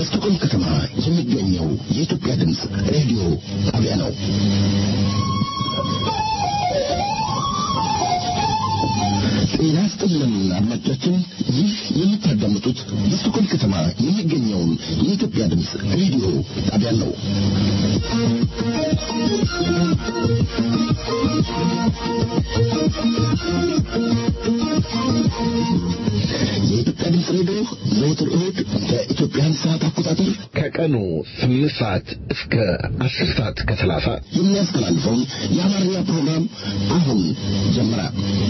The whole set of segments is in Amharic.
በስቶኮልም ከተማ የሚገኘው የኢትዮጵያ ድምፅ ሬዲዮ ጣቢያ ነው። ጤና ይስጥልን አድማጮቻችን፣ ይህ የምታዳምጡት በስቶኮልም ከተማ የሚገኘውን የኢትዮጵያ ድምፅ ሬዲዮ ጣቢያ ነው። የኢትዮጵያ ድምፅ ሬዲዮ ዘወትር እሁድ በኢትዮጵያን ሰዓት አቆጣጠር ከቀኑ ስምንት ሰዓት እስከ አስር ሰዓት ከሰላሳ የሚያስተላልፈውን የአማርኛ ፕሮግራም አሁን ጀመረ።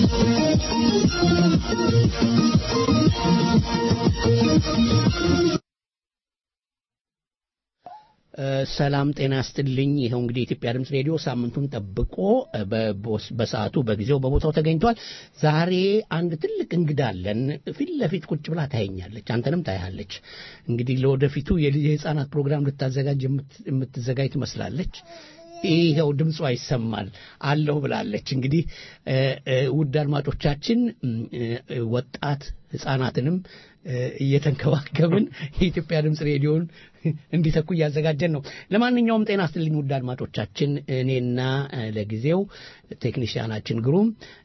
ሰላም ጤና ይስጥልኝ። ይኸው እንግዲህ የኢትዮጵያ ድምፅ ሬዲዮ ሳምንቱን ጠብቆ በሰዓቱ በጊዜው በቦታው ተገኝቷል። ዛሬ አንድ ትልቅ እንግዳ አለን። ፊት ለፊት ቁጭ ብላ ታየኛለች፣ አንተንም ታያለች። እንግዲህ ለወደፊቱ የህፃናት ፕሮግራም ልታዘጋጅ የምትዘጋጅ ትመስላለች። ይኸው ድምጿ ይሰማል አለሁ ብላለች። እንግዲህ ውድ አድማጮቻችን ወጣት ህፃናትንም እየተንከባከብን የኢትዮጵያ ድምፅ ሬዲዮን እንዲተኩ እያዘጋጀን ነው። ለማንኛውም ጤና ስትልኝ ውድ አድማጮቻችን፣ እኔና ለጊዜው ቴክኒሽያናችን ግሩም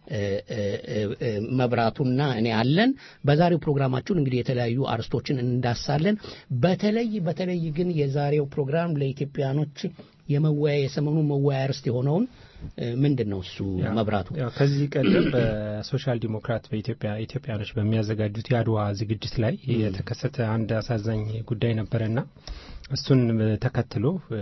መብራቱና እኔ አለን። በዛሬው ፕሮግራማችን እንግዲህ የተለያዩ አርስቶችን እንዳሳለን። በተለይ በተለይ ግን የዛሬው ፕሮግራም ለኢትዮጵያኖች የመወያ የሰሞኑ መወያ ርስት የሆነውን ምንድን ነው እሱ መብራቱ ከዚህ ቀደም በሶሻል ዲሞክራት በኢትዮጵያ ኢትዮጵያኖች በሚያዘጋጁት የአድዋ ዝግጅት ላይ የተከሰተ አንድ አሳዛኝ ጉዳይ ነበረና እሱን ተከትሎ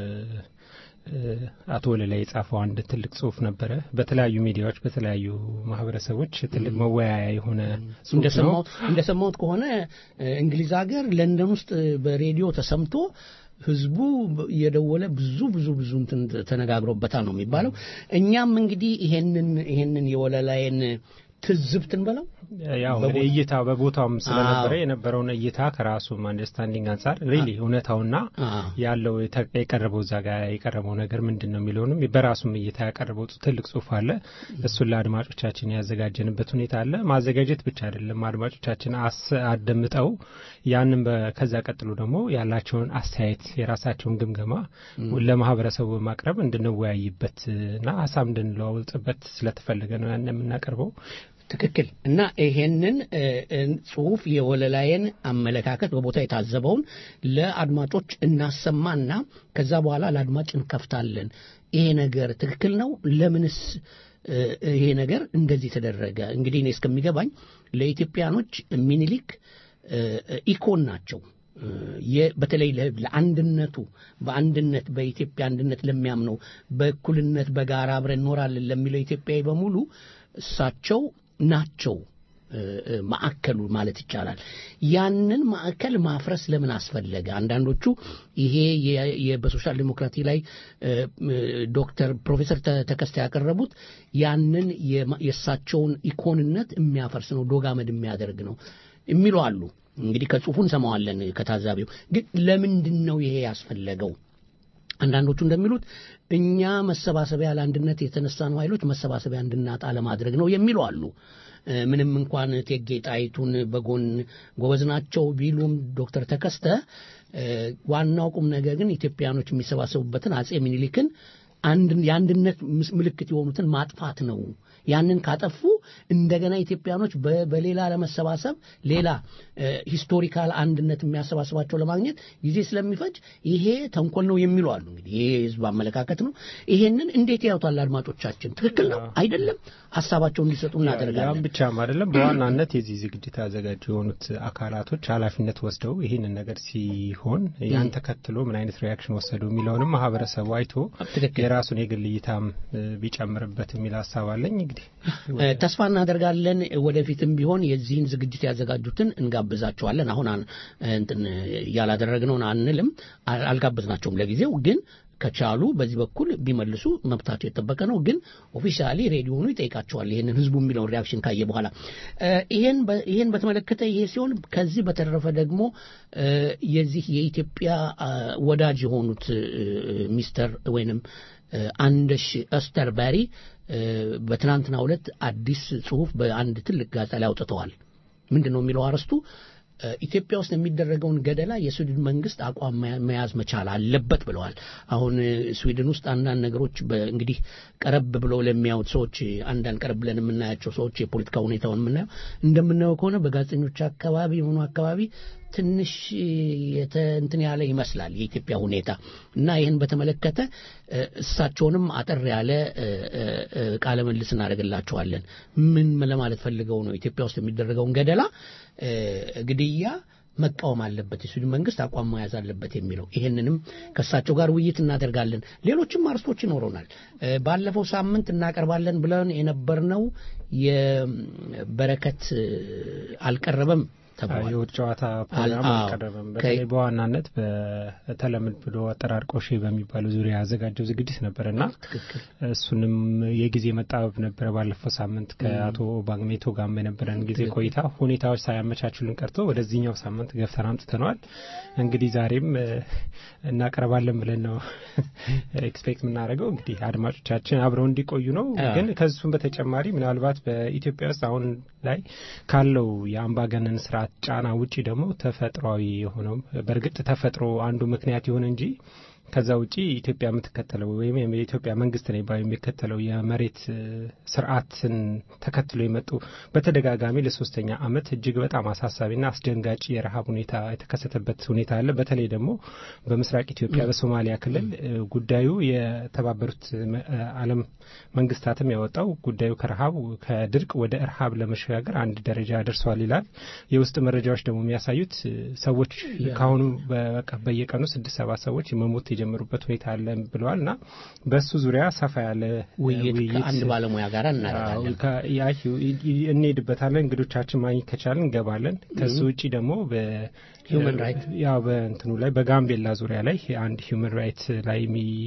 አቶ ወለላይ የጻፈው አንድ ትልቅ ጽሁፍ ነበረ። በተለያዩ ሚዲያዎች በተለያዩ ማህበረሰቦች ትልቅ መወያያ የሆነ ጽሁፍ ነው። እንደሰማሁት ከሆነ እንግሊዝ ሀገር ለንደን ውስጥ በሬዲዮ ተሰምቶ ህዝቡ እየደወለ ብዙ ብዙ ብዙ እንትን ተነጋግሮበታል ነው የሚባለው። እኛም እንግዲህ ይሄንን ይሄንን የወለላይን ትዝብትን በለው ያው እንግዲህ እይታ በቦታውም ስለነበረ የነበረውን እይታ ከራሱም አንደርስታንዲንግ አንጻር ሪሊ እውነታውና ያለው የቀረበው እዛ ጋር የቀረበው ነገር ምንድን ነው የሚለውንም በራሱም እይታ ያቀረበው ትልቅ ጽሁፍ አለ። እሱን ለአድማጮቻችን ያዘጋጀንበት ሁኔታ አለ። ማዘጋጀት ብቻ አይደለም፣ አድማጮቻችን አደምጠው ያንን ከዛ ቀጥሎ ደግሞ ያላቸውን አስተያየት የራሳቸውን ግምገማ ለማህበረሰቡ በማቅረብ እንድንወያይበት እና ሀሳብ እንድንለዋውጥበት ስለተፈለገ ነው ያን የምናቀርበው። ትክክል እና ይሄንን ጽሁፍ የወለላየን አመለካከት በቦታ የታዘበውን ለአድማጮች እናሰማና ከዛ በኋላ ለአድማጭ እንከፍታለን። ይሄ ነገር ትክክል ነው? ለምንስ ይሄ ነገር እንደዚህ ተደረገ? እንግዲህ እኔ እስከሚገባኝ ለኢትዮጵያኖች ሚኒሊክ ኢኮን ናቸው። በተለይ ለአንድነቱ በአንድነት በኢትዮጵያ አንድነት ለሚያምነው በእኩልነት በጋራ አብረን እኖራለን ለሚለው ኢትዮጵያዊ በሙሉ እሳቸው ናቸው ማዕከሉ ማለት ይቻላል። ያንን ማዕከል ማፍረስ ለምን አስፈለገ? አንዳንዶቹ ይሄ በሶሻል ዲሞክራቲ ላይ ዶክተር ፕሮፌሰር ተከስተ ያቀረቡት ያንን የእሳቸውን ኢኮንነት የሚያፈርስ ነው፣ ዶጋመድ የሚያደርግ ነው የሚሉ አሉ። እንግዲህ ከጽሁፉ እንሰማዋለን ከታዛቢው። ግን ለምንድን ነው ይሄ ያስፈለገው? አንዳንዶቹ እንደሚሉት እኛ መሰባሰቢያ ለአንድነት የተነሳነው ኃይሎች መሰባሰቢያ እንድናጣ ለማድረግ ነው የሚሉ አሉ። ምንም እንኳን እቴጌ ጣይቱን በጎን ጎበዝ ናቸው ቢሉም ዶክተር ተከስተ ዋናው ቁም ነገር ግን ኢትዮጵያኖች የሚሰባሰቡበትን አጼ ሚኒሊክን የአንድነት ምልክት የሆኑትን ማጥፋት ነው። ያንን ካጠፉ እንደገና ኢትዮጵያኖች በሌላ ለመሰባሰብ ሌላ ሂስቶሪካል አንድነት የሚያሰባስባቸው ለማግኘት ጊዜ ስለሚፈጅ ይሄ ተንኮል ነው የሚሉ አሉ። እንግዲህ ይሄ የህዝብ አመለካከት ነው። ይሄንን እንዴት ያዩታል አድማጮቻችን? ትክክል ነው አይደለም? ሀሳባቸው እንዲሰጡ እናደርጋለን። ያም ብቻም አይደለም። በዋናነት የዚህ ዝግጅት ያዘጋጁ የሆኑት አካላቶች ኃላፊነት ወስደው ይህንን ነገር ሲሆን ያን ተከትሎ ምን አይነት ሪያክሽን ወሰዱ የሚለውንም ማህበረሰቡ አይቶ የራሱን የግል እይታም ቢጨምርበት የሚል ሀሳብ አለኝ። እንግዲህ ተስፋ እናደርጋለን ወደፊትም ቢሆን የዚህን ዝግጅት ያዘጋጁትን እንጋብዛቸዋለን። አሁን እንትን ያላደረግነውን አንልም፣ አልጋበዝናቸውም ለጊዜው ግን ከቻሉ በዚህ በኩል ቢመልሱ መብታቸው የተጠበቀ ነው። ግን ኦፊሻሊ ሬዲዮኑ ይጠይቃቸዋል ይህንን ህዝቡ የሚለውን ሪያክሽን ካየ በኋላ ይህን በተመለከተ ይሄ ሲሆን ከዚህ በተረፈ ደግሞ የዚህ የኢትዮጵያ ወዳጅ የሆኑት ሚስተር ወይንም አንደሽ ኦስተርበሪ በትናንትናው ዕለት አዲስ ጽሁፍ በአንድ ትልቅ ጋዜጣ ላይ አውጥተዋል። ምንድን ነው የሚለው አርዕስቱ? ኢትዮጵያ ውስጥ የሚደረገውን ገደላ የስዊድን መንግስት አቋም መያዝ መቻል አለበት ብለዋል። አሁን ስዊድን ውስጥ አንዳንድ ነገሮች እንግዲህ ቀረብ ብለው ለሚያዩት ሰዎች አንዳንድ ቀረብ ብለን የምናያቸው ሰዎች የፖለቲካ ሁኔታውን የምናየው እንደምናየው ከሆነ በጋዜጠኞች አካባቢ የሆኑ አካባቢ ትንሽ እንትን ያለ ይመስላል የኢትዮጵያ ሁኔታ እና ይህን በተመለከተ እሳቸውንም አጠር ያለ ቃለ ምልልስ እናደርግላቸዋለን። ምን ለማለት ፈልገው ነው ኢትዮጵያ ውስጥ የሚደረገውን ገደላ ግድያ መቃወም አለበት፣ የስዊድን መንግስት አቋም መያዝ አለበት የሚለው ይህንንም ከእሳቸው ጋር ውይይት እናደርጋለን። ሌሎችም አርስቶች ይኖሩናል። ባለፈው ሳምንት እናቀርባለን ብለን የነበርነው የበረከት አልቀረበም ተብሏል። የውድ ጨዋታ ፕሮግራም አልቀረበም። በተለይ በዋናነት በተለምዶ አጠራር ቆሼ በሚባለው ዙሪያ ያዘጋጀው ዝግጅት ነበር እና እሱንም የጊዜ መጣበብ ነበረ። ባለፈው ሳምንት ከአቶ ባግሜቶ ጋር የነበረን ጊዜ ቆይታ ሁኔታዎች ሳያመቻቹልን ቀርቶ ወደዚህኛው ሳምንት ገፍተን አምጥተነዋል። እንግዲህ ዛሬም እናቀርባለን ብለን ነው ኤክስፔክት የምናደርገው። እንግዲህ አድማጮቻችን አብረው እንዲቆዩ ነው። ግን ከሱም በተጨማሪ ምናልባት በኢትዮጵያ ውስጥ አሁን ላይ ካለው የአምባገነን ስርዓት ጫና ውጪ ደግሞ ተፈጥሯዊ የሆነው በእርግጥ ተፈጥሮ አንዱ ምክንያት ይሁን እንጂ ከዛ ውጪ ኢትዮጵያ የምትከተለው ወይም የኢትዮጵያ መንግስት ነው ባዩ የሚከተለው የመሬት ስርዓትን ተከትሎ የመጡ በተደጋጋሚ ለሶስተኛ ዓመት እጅግ በጣም አሳሳቢና አስደንጋጭ የረሃብ ሁኔታ የተከሰተበት ሁኔታ አለ። በተለይ ደግሞ በምስራቅ ኢትዮጵያ በሶማሊያ ክልል ጉዳዩ የተባበሩት ዓለም መንግስታትም ያወጣው ጉዳዩ ከረሃብ ከድርቅ ወደ እርሃብ ለመሸጋገር አንድ ደረጃ ደርሷል ይላል። የውስጥ መረጃዎች ደግሞ የሚያሳዩት ሰዎች ከአሁኑ በየቀኑ ስድስት ሰባት ሰዎች መሞት የጀመሩበት ሁኔታ አለ ብለዋል እና በእሱ ዙሪያ ሰፋ ያለ ውይይት ከአንድ ባለሙያ ጋር እናደርጋለን። እንሄድበታለን። እንግዶቻችን ማግኘት ከቻለን እንገባለን። ከሱ ውጭ ደግሞ ሂውመን ራይት ያው በእንትኑ ላይ በጋምቤላ ዙሪያ ላይ አንድ ሂውመን ራይት ላይ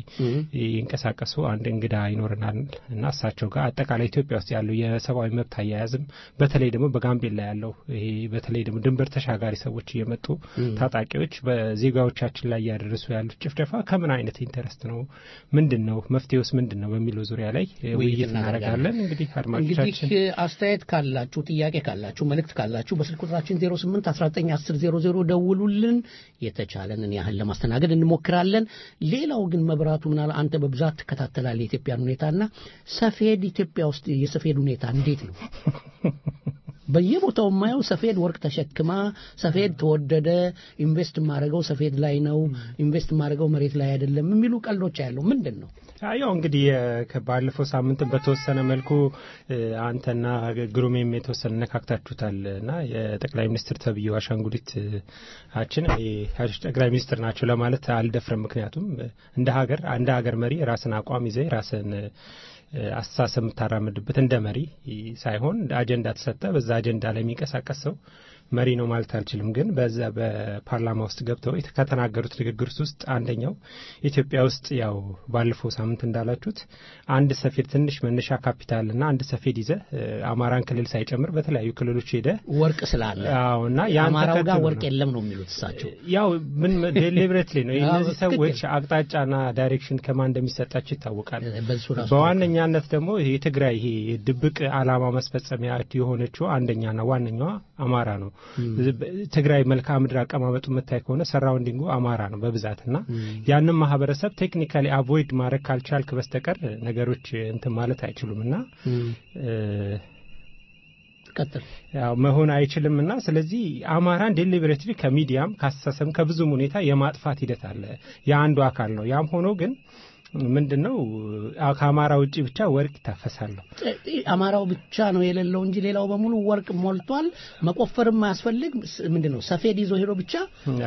የሚንቀሳቀሱ አንድ እንግዳ ይኖረናል እና እሳቸው ጋር አጠቃላይ ኢትዮጵያ ውስጥ ያለው የሰብአዊ መብት አያያዝም በተለይ ደግሞ በጋምቤላ ያለው ይሄ በተለይ ደግሞ ድንበር ተሻጋሪ ሰዎች እየመጡ ታጣቂዎች በዜጋዎቻችን ላይ እያደረሱ ያሉት ጭፍጨፋ ከምን አይነት ኢንተረስት ነው? ምንድን ነው መፍትሄውስ ምንድን ነው? በሚለው ዙሪያ ላይ ውይይት እናደርጋለን። እንግዲህ አድማጮቻችን እንግዲህ አስተያየት ካላችሁ፣ ጥያቄ ካላችሁ፣ መልእክት ካላችሁ በስልክ ቁጥራችን 08 19 10 00 ደውሉልን። የተቻለንን ያህል ለማስተናገድ እንሞክራለን። ሌላው ግን መብራቱ ምናል አንተ በብዛት ትከታተላለህ የኢትዮጵያን ሁኔታና ሰፌድ ኢትዮጵያ ውስጥ የሰፌድ ሁኔታ እንዴት ነው? በየቦታው የማየው ሰፌድ ወርቅ ተሸክማ ሰፌድ ተወደደ፣ ኢንቨስት የማደርገው ሰፌድ ላይ ነው፣ ኢንቨስት የማደርገው መሬት ላይ አይደለም የሚሉ ቀልዶች ያለው ምንድን ነው? ያው እንግዲህ ባለፈው ሳምንት በተወሰነ መልኩ አንተና ግሩሜም የተወሰነ ነካክታችሁታል እና የጠቅላይ ሚኒስትር ተብዬው አሻንጉሊት አችን ጠቅላይ ሚኒስትር ናቸው ለማለት አልደፍርም። ምክንያቱም እንደ ሀገር እንደ ሀገር መሪ ራስን አቋም ይዘህ ራስን አስተሳሰብ የምታራምድበት እንደ መሪ ሳይሆን አጀንዳ ተሰጠ፣ በዛ አጀንዳ ላይ የሚንቀሳቀስ ሰው መሪ ነው ማለት አልችልም። ግን በዛ በፓርላማ ውስጥ ገብተው ከተናገሩት ንግግር ውስጥ አንደኛው ኢትዮጵያ ውስጥ ያው ባለፈው ሳምንት እንዳላችሁት አንድ ሰፌድ ትንሽ መነሻ ካፒታል እና አንድ ሰፌድ ይዘ አማራን ክልል ሳይጨምር በተለያዩ ክልሎች ሄደ ወርቅ ስላለ አዎ እና አማራው ጋር ወርቅ የለም ነው የሚሉት እሳቸው። ያው ምን ዴሊብሬትሊ ነው እነዚህ ሰዎች አቅጣጫና ዳይሬክሽን ከማን እንደሚሰጣቸው ይታወቃል። በዋነኛነት ደግሞ የትግራይ ይሄ ድብቅ ዓላማ መስፈጸሚያ የሆነችው አንደኛና ዋነኛዋ አማራ ነው። ትግራይ መልክዓ ምድር አቀማመጡ የምታይ ከሆነ ሰራውንዲንጉ አማራ ነው በብዛት እና ያንን ማህበረሰብ ቴክኒካሊ አቮይድ ማድረግ ካልቻልክ በስተቀር ነገሮች እንትን ማለት አይችሉም እና ያው መሆን አይችልም እና ስለዚህ አማራን ዴሊበሬትሊ ከሚዲያም ከአስተሳሰብም ከብዙም ሁኔታ የማጥፋት ሂደት አለ። የአንዱ አካል ነው። ያም ሆኖ ግን ምንድን ነው ከአማራ ውጭ ብቻ ወርቅ ይታፈሳለሁ። አማራው ብቻ ነው የሌለው እንጂ ሌላው በሙሉ ወርቅ ሞልቷል። መቆፈርም አያስፈልግ። ምንድን ነው ሰፌድ ይዞ ሄዶ ብቻ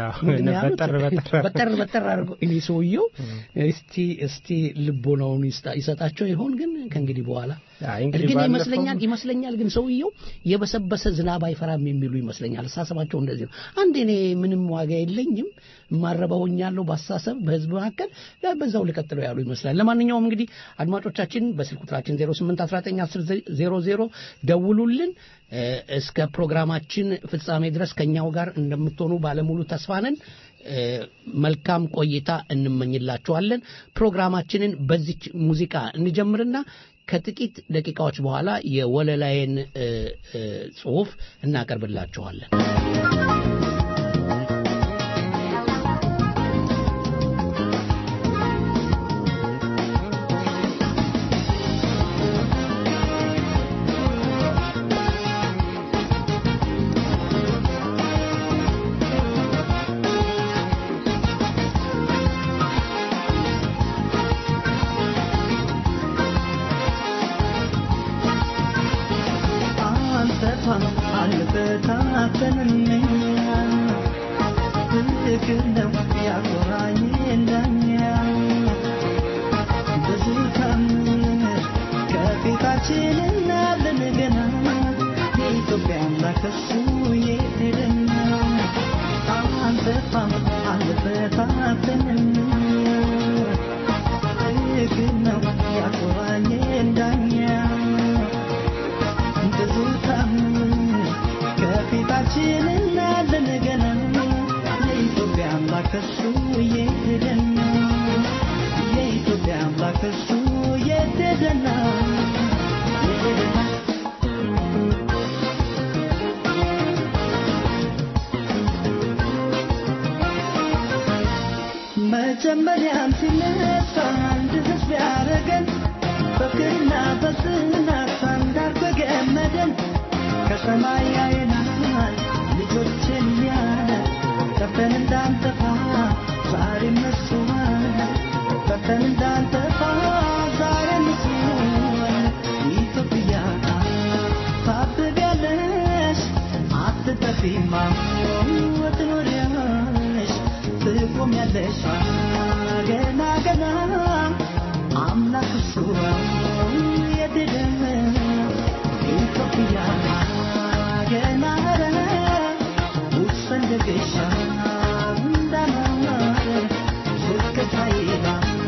በጠር በጠር አድርጎ እኔ ሰውየው እስቲ እስቲ ልቦናውን ይሰጣቸው ይሆን ግን ከእንግዲህ በኋላ ግን ይመስለኛል ይመስለኛል ግን ሰውየው የበሰበሰ ዝናብ አይፈራም የሚሉ ይመስለኛል። አስተሳሰባቸው እንደዚህ ነው። አንድ እኔ ምንም ዋጋ የለኝም ማረባ ሆኛለሁ በአስተሳሰብ በህዝብ መካከል በዛው ልቀጥለው ያሉ ይመስላል። ለማንኛውም እንግዲህ አድማጮቻችን በስልክ ቁጥራችን 08191000 ደውሉልን። እስከ ፕሮግራማችን ፍጻሜ ድረስ ከኛው ጋር እንደምትሆኑ ባለሙሉ ተስፋ ነን። መልካም ቆይታ እንመኝላችኋለን። ፕሮግራማችንን በዚች ሙዚቃ እንጀምርና ከጥቂት ደቂቃዎች በኋላ የወለላይን ጽሑፍ እናቀርብላችኋለን። መጀመሪያም ሲነሳ አንድ ህዝብ ያደረገን በፍቅርና በጽናት አንዳር በገመደን ከሰማይ ያየናል ልጆችን ያለ ጠፍተን እንዳንጠፋ ዛሬ መስዋል ጠፍተን እንዳንጠፋ ዛሬ መስዋል ኢትዮጵያ ታብቢያለሽ አትጠፊማ ትኖሪያለሽ ትቆሚያለሽ ገና ገና አምላክ እሱ የድል ኢትዮጵያ ገና ውሰንደገሻ እንዳማረ ዝቅታይላ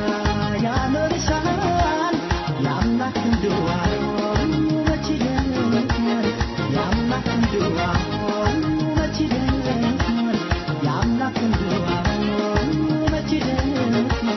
ያኖርሻል የአምላክ እንድዋ መች ይደርሳል የአምላክ እንድዋ መች ይደርሳል የአምላክ እንድዋ መች ይደርሳል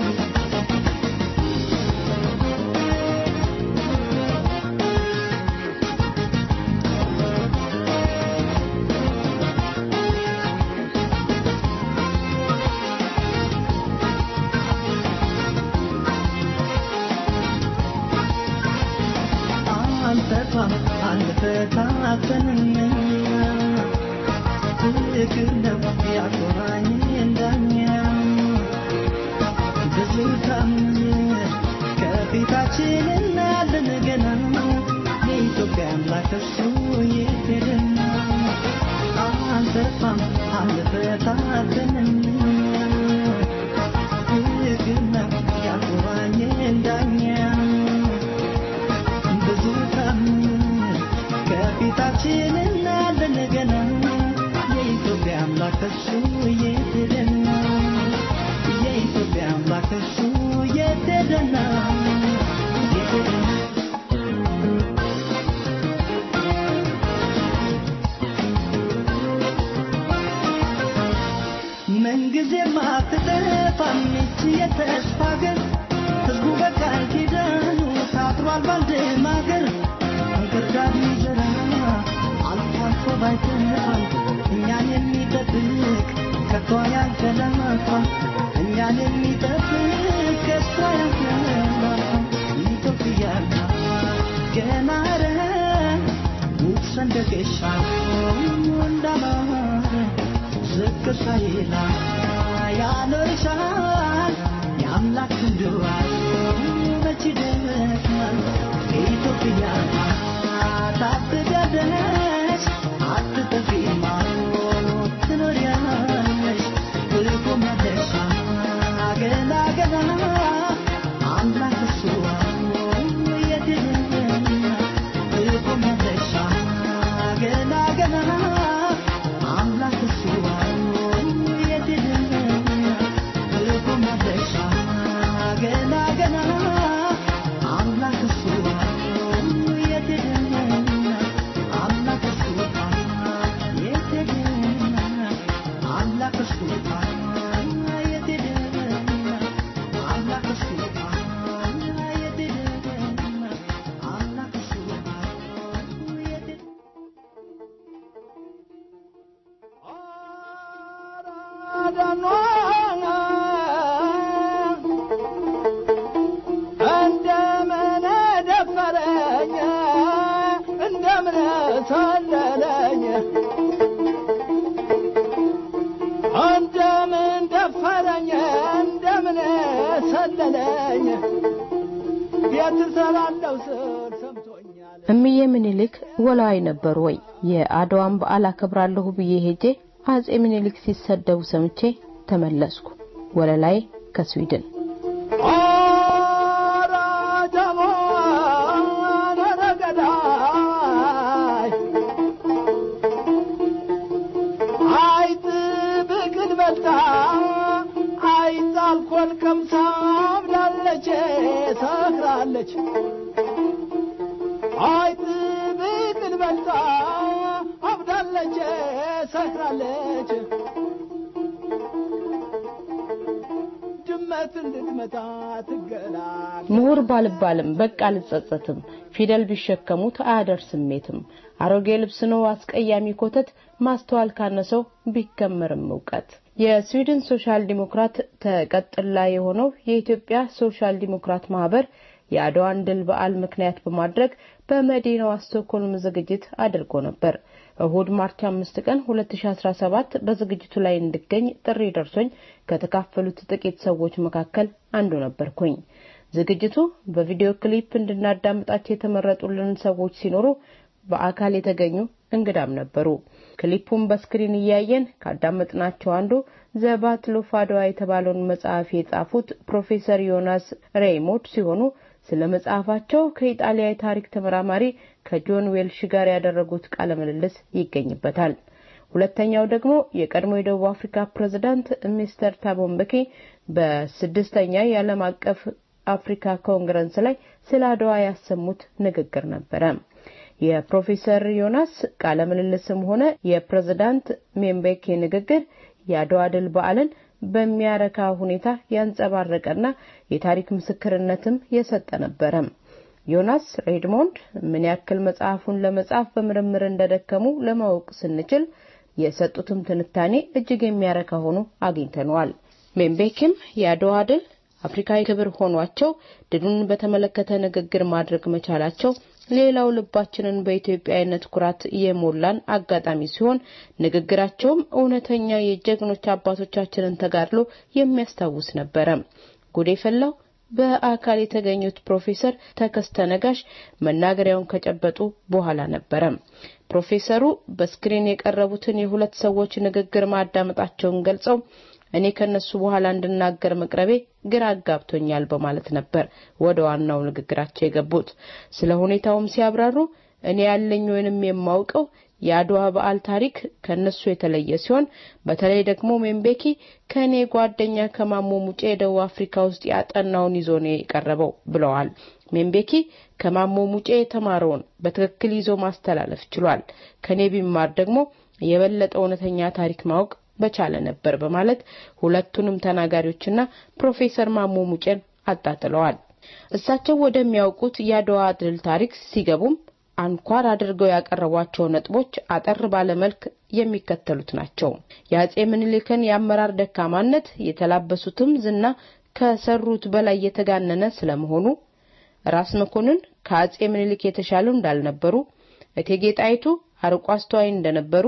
አንተቷም አንፈታተንም ፍቅር ነው ያቆራኝ እንዳኛ ብዙ ታምር ከፊታችን እናያለን ገና የኢትዮጵያ አምላክ እሱ ይሄድና አንተቷም አንፈታተንም ፍቅር ነው ያቆራኝ እንዳኛ ብዙ ታምር ከፊታችን እናያለን ገና የኢትዮጵያ አምላክ እሱ የትደና የኢትዮጵያ አምላክ እሱ የትደና የትደና ምንጊዜም አትጠፋም ይህች የተስፋ ሀገር ህዝቡ በቃል ኪዳኑ ታጥሯል ባንድ ማገር እንክርዳድ ይዘራ አልፎ አልፎ ባይተፋል እኛን የሚጠብቅ ከቶ ያንቀላፋ እኛን የሚጠብቅ ከቶ ያንቀላፋ ኢትዮጵያ ገና ረ ውብ ሰንደቅሻ እንዳማረ ዝቅ ሳይላ ያኖርሻል የአምላክ እንድዋል መች ይደርሳል ኢትዮጵያ ታብዳለሽ አትጠፊማ ትኖሪያለሽ ትቆሚያለሽ ገና ገና አምላክ እሱ የድልና ትቆሚያለሽ ገና ገና አምላክ እሱ የድልና ትቆሚያለሽ ገና ገና አምላክ እሱ ደኗ እንደምን ደፈረኝ እንደምን ሰለለኝ እንደምን ደፈረኝ እንደምን ሰለለኝ ቤት እሰራለሁ ስል ሰምቶኛል እምዬ ምኒልክ ወላዋይ ነበሩ ወይ? የአድዋን በዓል አከብራለሁ ብዬ ሄጄ አጼ ምኒልክ ሲሰደቡ ሰምቼ ተመለስኩ። ወለላይ ከስዊድን ኧረ ደሞን ኧረ ገዳይ አይጥ ብቅል በልታ አይጥ አልኮል ቀምሳ አብዳለች ሰክራለች አይጥ ብቅል በልታ አብዳለች ሰክራለች ድመትን ልትመታ ትገላል ምሁር ባልባልም በቃ አልጸጸትም። ፊደል ቢሸከሙት አያደርስሜትም። አሮጌ ልብስ ነው አስቀያሚ ኮተት፣ ማስተዋል ካነሰው ቢከመርም እውቀት። የስዊድን ሶሻል ዲሞክራት ተቀጥላ የሆነው የኢትዮጵያ ሶሻል ዲሞክራት ማህበር የአድዋን ድል በዓል ምክንያት በማድረግ በመዲናዋ ስቶክሆልም ዝግጅት አድርጎ ነበር። እሁድ ማርች አምስት ቀን 2017 በዝግጅቱ ላይ እንድገኝ ጥሪ ደርሶኝ ከተካፈሉት ጥቂት ሰዎች መካከል አንዱ ነበርኩኝ። ዝግጅቱ በቪዲዮ ክሊፕ እንድናዳምጣቸው የተመረጡልን ሰዎች ሲኖሩ በአካል የተገኙ እንግዳም ነበሩ። ክሊፑን በስክሪን እያየን ካዳመጥናቸው አንዱ ዘ ባትል ኦፍ አድዋ የተባለውን መጽሐፍ የጻፉት ፕሮፌሰር ዮናስ ሬይሞድ ሲሆኑ ስለ መጽሐፋቸው ከኢጣሊያ የታሪክ ተመራማሪ ከጆን ዌልሽ ጋር ያደረጉት ቃለ ምልልስ ይገኝበታል። ሁለተኛው ደግሞ የቀድሞ የደቡብ አፍሪካ ፕሬዝዳንት ሚስተር ታቦ ምቤኪ በስድስተኛ የዓለም አቀፍ አፍሪካ ኮንግረስ ላይ ስለ አድዋ ያሰሙት ንግግር ነበረ። የፕሮፌሰር ዮናስ ቃለ ምልልስም ሆነ የፕሬዝዳንት ሜምቤኪ ንግግር የአድዋ ድል በዓልን በሚያረካ ሁኔታ ያንጸባረቀና የታሪክ ምስክርነትም የሰጠ ነበረ። ዮናስ ሬድሞንድ ምን ያክል መጽሐፉን ለመጻፍ በምርምር እንደደከሙ ለማወቅ ስንችል የሰጡትም ትንታኔ እጅግ የሚያረካ ሆኖ አግኝተነዋል። ሜምቤኪም የአድዋ ድል አፍሪካዊ ክብር ሆኗቸው ድሉን በተመለከተ ንግግር ማድረግ መቻላቸው ሌላው ልባችንን በኢትዮጵያዊነት ኩራት የሞላን አጋጣሚ ሲሆን ንግግራቸውም እውነተኛ የጀግኖች አባቶቻችንን ተጋድሎ የሚያስታውስ ነበረ። ጉድ የፈላው በአካል የተገኙት ፕሮፌሰር ተከስተ ነጋሽ መናገሪያውን ከጨበጡ በኋላ ነበረ። ፕሮፌሰሩ በስክሪን የቀረቡትን የሁለት ሰዎች ንግግር ማዳመጣቸውን ገልጸው እኔ ከነሱ በኋላ እንድናገር መቅረቤ ግራ አጋብቶኛል በማለት ነበር ወደ ዋናው ንግግራቸው የገቡት። ስለ ሁኔታውም ሲያብራሩ እኔ ያለኝ ወይንም የማውቀው የአድዋ በዓል ታሪክ ከነሱ የተለየ ሲሆን በተለይ ደግሞ ሜምቤኪ ከእኔ ጓደኛ ከማሞ ሙጬ የደቡብ አፍሪካ ውስጥ ያጠናውን ይዞ ነው የቀረበው ብለዋል። ሜምቤኪ ከማሞ ሙጬ የተማረውን በትክክል ይዞ ማስተላለፍ ችሏል። ከኔ ቢማር ደግሞ የበለጠ እውነተኛ ታሪክ ማወቅ በቻለ ነበር በማለት ሁለቱንም ተናጋሪዎችና ፕሮፌሰር ማሞ ሙጬን አጣጥለዋል። እሳቸው ወደሚያውቁት የአድዋ ድል ታሪክ ሲገቡም አንኳር አድርገው ያቀረቧቸው ነጥቦች አጠር ባለ መልክ የሚከተሉት ናቸው። የአጼ ምኒልክን የአመራር ደካማነት የተላበሱትም ዝና ከሰሩት በላይ የተጋነነ ስለመሆኑ፣ ራስ መኮንን ከአጼ ምኒልክ የተሻሉ እንዳልነበሩ፣ እቴጌ ጣይቱ አርቆ አስተዋይ እንደነበሩ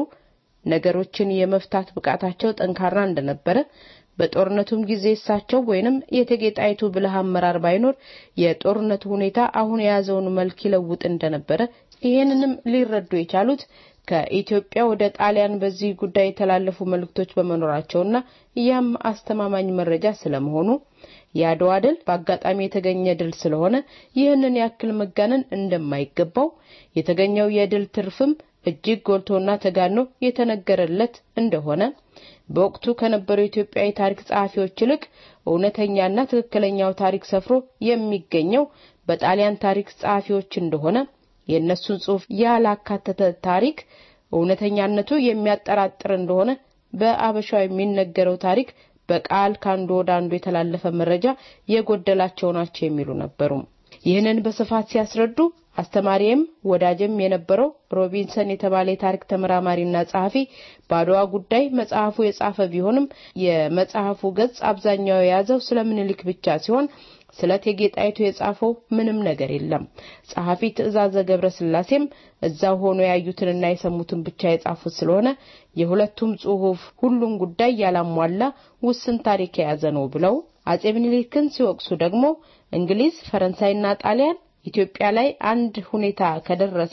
ነገሮችን የመፍታት ብቃታቸው ጠንካራ እንደነበረ በጦርነቱም ጊዜ እሳቸው ወይንም የእቴጌ ጣይቱ ብልህ አመራር ባይኖር የጦርነቱ ሁኔታ አሁን የያዘውን መልክ ይለውጥ እንደነበረ ይህንንም ሊረዱ የቻሉት ከኢትዮጵያ ወደ ጣሊያን በዚህ ጉዳይ የተላለፉ መልእክቶች በመኖራቸውና ያም አስተማማኝ መረጃ ስለመሆኑ የአድዋ ድል በአጋጣሚ የተገኘ ድል ስለሆነ ይህንን ያክል መጋነን እንደማይገባው የተገኘው የድል ትርፍም እጅግ ጎልቶና ተጋኖ የተነገረለት እንደሆነ በወቅቱ ከነበሩ የኢትዮጵያ የታሪክ ጸሐፊዎች ይልቅ እውነተኛና ትክክለኛው ታሪክ ሰፍሮ የሚገኘው በጣሊያን ታሪክ ጸሐፊዎች እንደሆነ የእነሱን ጽሑፍ ያላካተተ ታሪክ እውነተኛነቱ የሚያጠራጥር እንደሆነ በአበሻው የሚነገረው ታሪክ በቃል ከአንዱ ወደ አንዱ የተላለፈ መረጃ የጎደላቸው ናቸው የሚሉ ነበሩ። ይህንን በስፋት ሲያስረዱ አስተማሪም ወዳጅም የነበረው ሮቢንሰን የተባለ የታሪክ ተመራማሪና ጸሐፊ በአድዋ ጉዳይ መጽሐፉ የጻፈ ቢሆንም የመጽሐፉ ገጽ አብዛኛው የያዘው ስለ ምኒልክ ብቻ ሲሆን ስለ እቴጌ ጣይቱ የጻፈው ምንም ነገር የለም። ጸሐፊ ትእዛዘ ገብረ ስላሴም እዛው ሆኖ ያዩትንና የሰሙትን ብቻ የጻፉት ስለሆነ የሁለቱም ጽሑፍ ሁሉን ጉዳይ ያላሟላ ውስን ታሪክ የያዘ ነው ብለው አጼ ምኒልክን ሲወቅሱ ደግሞ እንግሊዝ፣ ፈረንሳይና ጣሊያን ኢትዮጵያ ላይ አንድ ሁኔታ ከደረሰ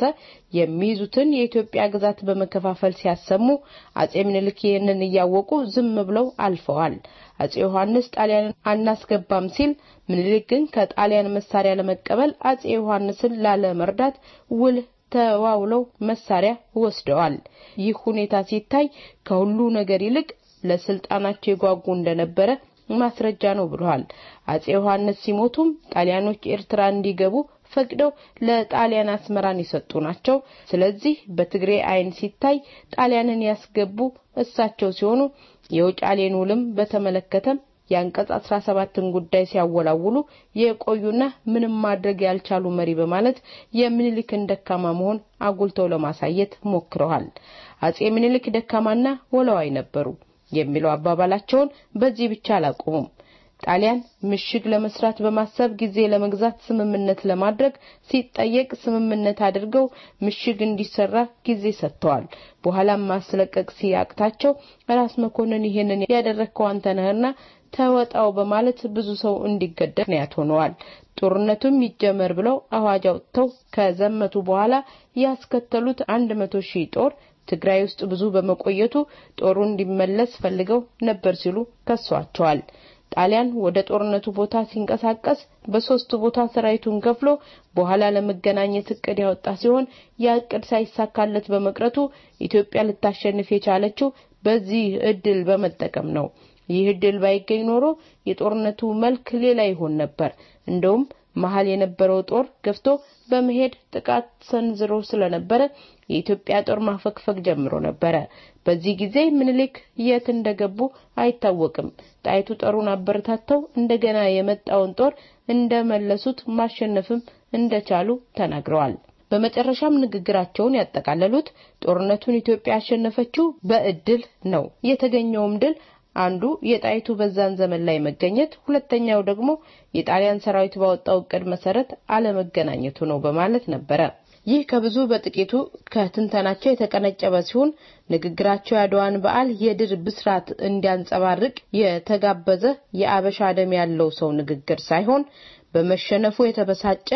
የሚይዙትን የኢትዮጵያ ግዛት በመከፋፈል ሲያሰሙ አጼ ምኒልክ ይህንን እያወቁ ዝም ብለው አልፈዋል። አጼ ዮሐንስ ጣሊያንን አናስገባም ሲል ምኒልክ ግን ከጣሊያን መሳሪያ ለመቀበል አጼ ዮሐንስን ላለመርዳት ውል ተዋውለው መሳሪያ ወስደዋል። ይህ ሁኔታ ሲታይ ከሁሉ ነገር ይልቅ ለስልጣናቸው የጓጉ እንደነበረ ማስረጃ ነው ብለዋል። አጼ ዮሐንስ ሲሞቱም ጣሊያኖች ኤርትራ እንዲገቡ ፈቅደው ለጣሊያን አስመራን የሰጡ ናቸው። ስለዚህ በትግሬ አይን ሲታይ ጣሊያንን ያስገቡ እሳቸው ሲሆኑ የውጫሌን ውልም በተመለከተም የአንቀጽ 17ን ጉዳይ ሲያወላውሉ የቆዩና ምንም ማድረግ ያልቻሉ መሪ በማለት የምኒልክን ደካማ መሆን አጉልተው ለማሳየት ሞክረዋል። አጼ ምኒልክ ደካማና ወላዋይ ነበሩ የሚለው አባባላቸውን በዚህ ብቻ አላቆሙም። ጣሊያን ምሽግ ለመስራት በማሰብ ጊዜ ለመግዛት ስምምነት ለማድረግ ሲጠየቅ ስምምነት አድርገው ምሽግ እንዲሰራ ጊዜ ሰጥተዋል። በኋላም ማስለቀቅ ሲያቅታቸው ራስ መኮንን ይሄንን ያደረግከው አንተ ነህና ተወጣው በማለት ብዙ ሰው እንዲገደል ምክንያት ሆነዋል። ጦርነቱም ይጀመር ብለው አዋጅ አውጥተው ከዘመቱ በኋላ ያስከተሉት አንድ መቶ ሺህ ጦር ትግራይ ውስጥ ብዙ በመቆየቱ ጦሩ እንዲመለስ ፈልገው ነበር ሲሉ ከሷቸዋል። ጣሊያን ወደ ጦርነቱ ቦታ ሲንቀሳቀስ በሶስቱ ቦታ ሰራዊቱን ከፍሎ በኋላ ለመገናኘት እቅድ ያወጣ ሲሆን ያ እቅድ ሳይሳካለት በመቅረቱ ኢትዮጵያ ልታሸንፍ የቻለችው በዚህ እድል በመጠቀም ነው። ይህ እድል ባይገኝ ኖሮ የጦርነቱ መልክ ሌላ ይሆን ነበር። እንደውም መሀል የነበረው ጦር ገፍቶ በመሄድ ጥቃት ሰንዝሮ ስለነበረ የኢትዮጵያ ጦር ማፈግፈግ ጀምሮ ነበረ። በዚህ ጊዜ ምኒልክ የት እንደገቡ አይታወቅም። ጣይቱ ጦሩን አበረታተው እንደገና የመጣውን ጦር እንደመለሱት ማሸነፍም እንደቻሉ ተናግረዋል። በመጨረሻም ንግግራቸውን ያጠቃለሉት ጦርነቱን ኢትዮጵያ ያሸነፈችው በእድል ነው። የተገኘውም ድል አንዱ የጣይቱ በዛን ዘመን ላይ መገኘት፣ ሁለተኛው ደግሞ የጣሊያን ሰራዊት ባወጣው እቅድ መሰረት አለመገናኘቱ ነው በማለት ነበረ። ይህ ከብዙ በጥቂቱ ከትንተናቸው የተቀነጨበ ሲሆን ንግግራቸው የአድዋን በዓል የድል ብስራት እንዲያንጸባርቅ የተጋበዘ የአበሻ ደም ያለው ሰው ንግግር ሳይሆን በመሸነፉ የተበሳጨ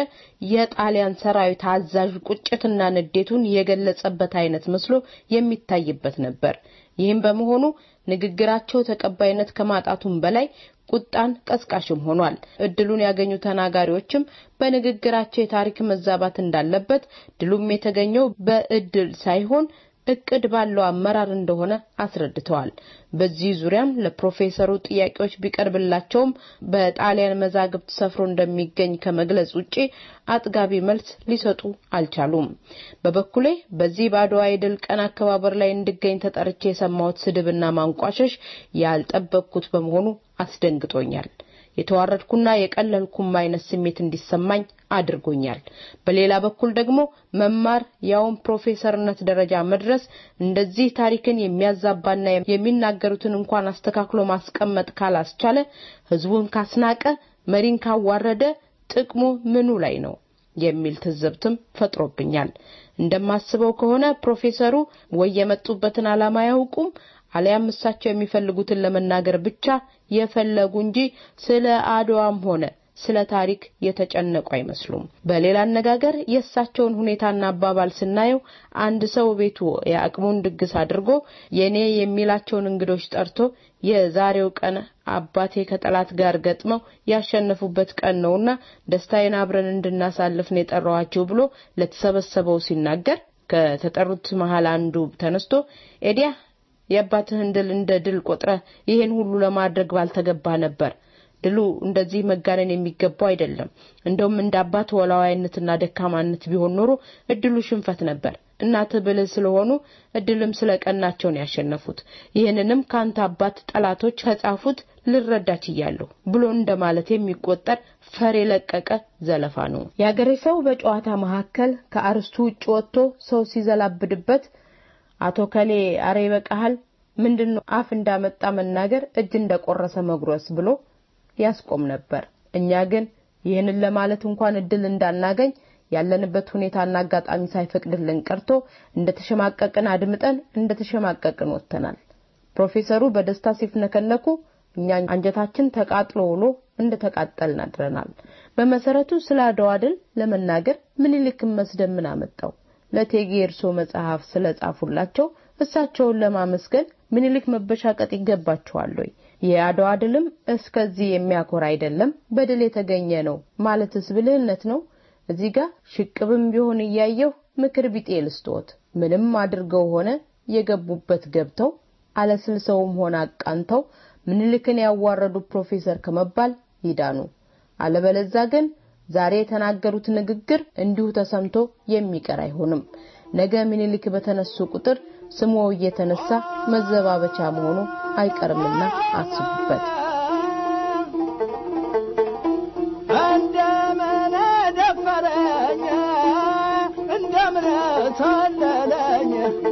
የጣሊያን ሰራዊት አዛዥ ቁጭትና ንዴቱን የገለጸበት አይነት መስሎ የሚታይበት ነበር። ይህም በመሆኑ ንግግራቸው ተቀባይነት ከማጣቱም በላይ ቁጣን ቀስቃሽም ሆኗል። እድሉን ያገኙ ተናጋሪዎችም በንግግራቸው የታሪክ መዛባት እንዳለበት፣ ድሉም የተገኘው በእድል ሳይሆን እቅድ ባለው አመራር እንደሆነ አስረድተዋል። በዚህ ዙሪያም ለፕሮፌሰሩ ጥያቄዎች ቢቀርብላቸውም በጣሊያን መዛግብት ሰፍሮ እንደሚገኝ ከመግለጽ ውጪ አጥጋቢ መልስ ሊሰጡ አልቻሉም። በበኩሌ በዚህ በአድዋ የድል ቀን አከባበር ላይ እንድገኝ ተጠርቼ የሰማሁት ስድብና ማንቋሸሽ ያልጠበቅኩት በመሆኑ አስደንግጦኛል። የተዋረድኩና የቀለልኩም አይነት ስሜት እንዲሰማኝ አድርጎኛል። በሌላ በኩል ደግሞ መማር ያውም ፕሮፌሰርነት ደረጃ መድረስ እንደዚህ ታሪክን የሚያዛባና የሚናገሩትን እንኳን አስተካክሎ ማስቀመጥ ካላስቻለ፣ ህዝቡን ካስናቀ፣ መሪን ካዋረደ ጥቅሙ ምኑ ላይ ነው የሚል ትዝብትም ፈጥሮብኛል። እንደማስበው ከሆነ ፕሮፌሰሩ ወይ የመጡበትን ዓላማ አያውቁም አሊያም እሳቸው የሚፈልጉትን ለመናገር ብቻ የፈለጉ እንጂ ስለ አድዋም ሆነ ስለ ታሪክ የተጨነቁ አይመስሉም። በሌላ አነጋገር የእሳቸውን ሁኔታና አባባል ስናየው አንድ ሰው ቤቱ የአቅሙን ድግስ አድርጎ የኔ የሚላቸውን እንግዶች ጠርቶ የዛሬው ቀን አባቴ ከጠላት ጋር ገጥመው ያሸነፉበት ቀን ነውና ደስታዬን አብረን እንድናሳልፍ ነው የጠራኋችሁ ብሎ ለተሰበሰበው ሲናገር ከተጠሩት መሀል አንዱ ተነስቶ ኤዲያ የአባትህን ድል እንደ ድል ቆጥረ ይሄን ሁሉ ለማድረግ ባልተገባ ነበር። ድሉ እንደዚህ መጋነን የሚገባው አይደለም። እንደውም እንደ አባት ወላዋይነትና ደካማነት ቢሆን ኖሮ እድሉ ሽንፈት ነበር። እናትህ ብልህ ስለሆኑ እድልም ስለቀናቸው ነው ያሸነፉት። ይህንንም ከአንተ አባት ጠላቶች ከጻፉት ልረዳ ችያለሁ ብሎ እንደማለት የሚቆጠር ፈር የለቀቀ ዘለፋ ነው። የአገሬ ሰው በጨዋታ መካከል ከአርስቱ ውጭ ወጥቶ ሰው ሲዘላብድበት አቶ ከሌ አሬ ይበቃሃል፣ ምንድን ነው አፍ እንዳመጣ መናገር እጅ እንደቆረሰ መጉረስ ብሎ ያስቆም ነበር። እኛ ግን ይህንን ለማለት እንኳን እድል እንዳናገኝ ያለንበት ሁኔታና አጋጣሚ ሳይፈቅድልን ቀርቶ እንደተሸማቀቅን አድምጠን እንደተሸማቀቅን ወጥተናል። ፕሮፌሰሩ በደስታ ሲፍነከነኩ እኛ አንጀታችን ተቃጥሎ ውሎ እንደተቃጠልን አድረናል። በመሰረቱ ስለ አድዋ ድል ለመናገር ምኒልክን መስደብ ምን አመጣው? ለእቴጌ እርሶ መጽሐፍ ስለጻፉላቸው እሳቸውን ለማመስገን ምኒልክ መበሻቀጥ ይገባቸዋል ወይ? የአድዋ ድልም እስከዚህ የሚያኮራ አይደለም፣ በድል የተገኘ ነው ማለትስ ብልህነት ነው? እዚህ ጋር ሽቅብም ቢሆን እያየሁ ምክር ቢጤ ልስጥዎት። ምንም አድርገው ሆነ የገቡበት ገብተው አለስልሰውም ሆነ አቃንተው ምኒልክን ያዋረዱ ፕሮፌሰር ከመባል ይዳኑ። አለበለዛ ግን ዛሬ የተናገሩት ንግግር እንዲሁ ተሰምቶ የሚቀር አይሆንም። ነገ ምኒልክ በተነሱ ቁጥር ስሙ እየተነሳ መዘባበቻ መሆኑ አይቀርምና አስቡበት። እንደምን ደፈረኝ እንደምን ሰለለኝ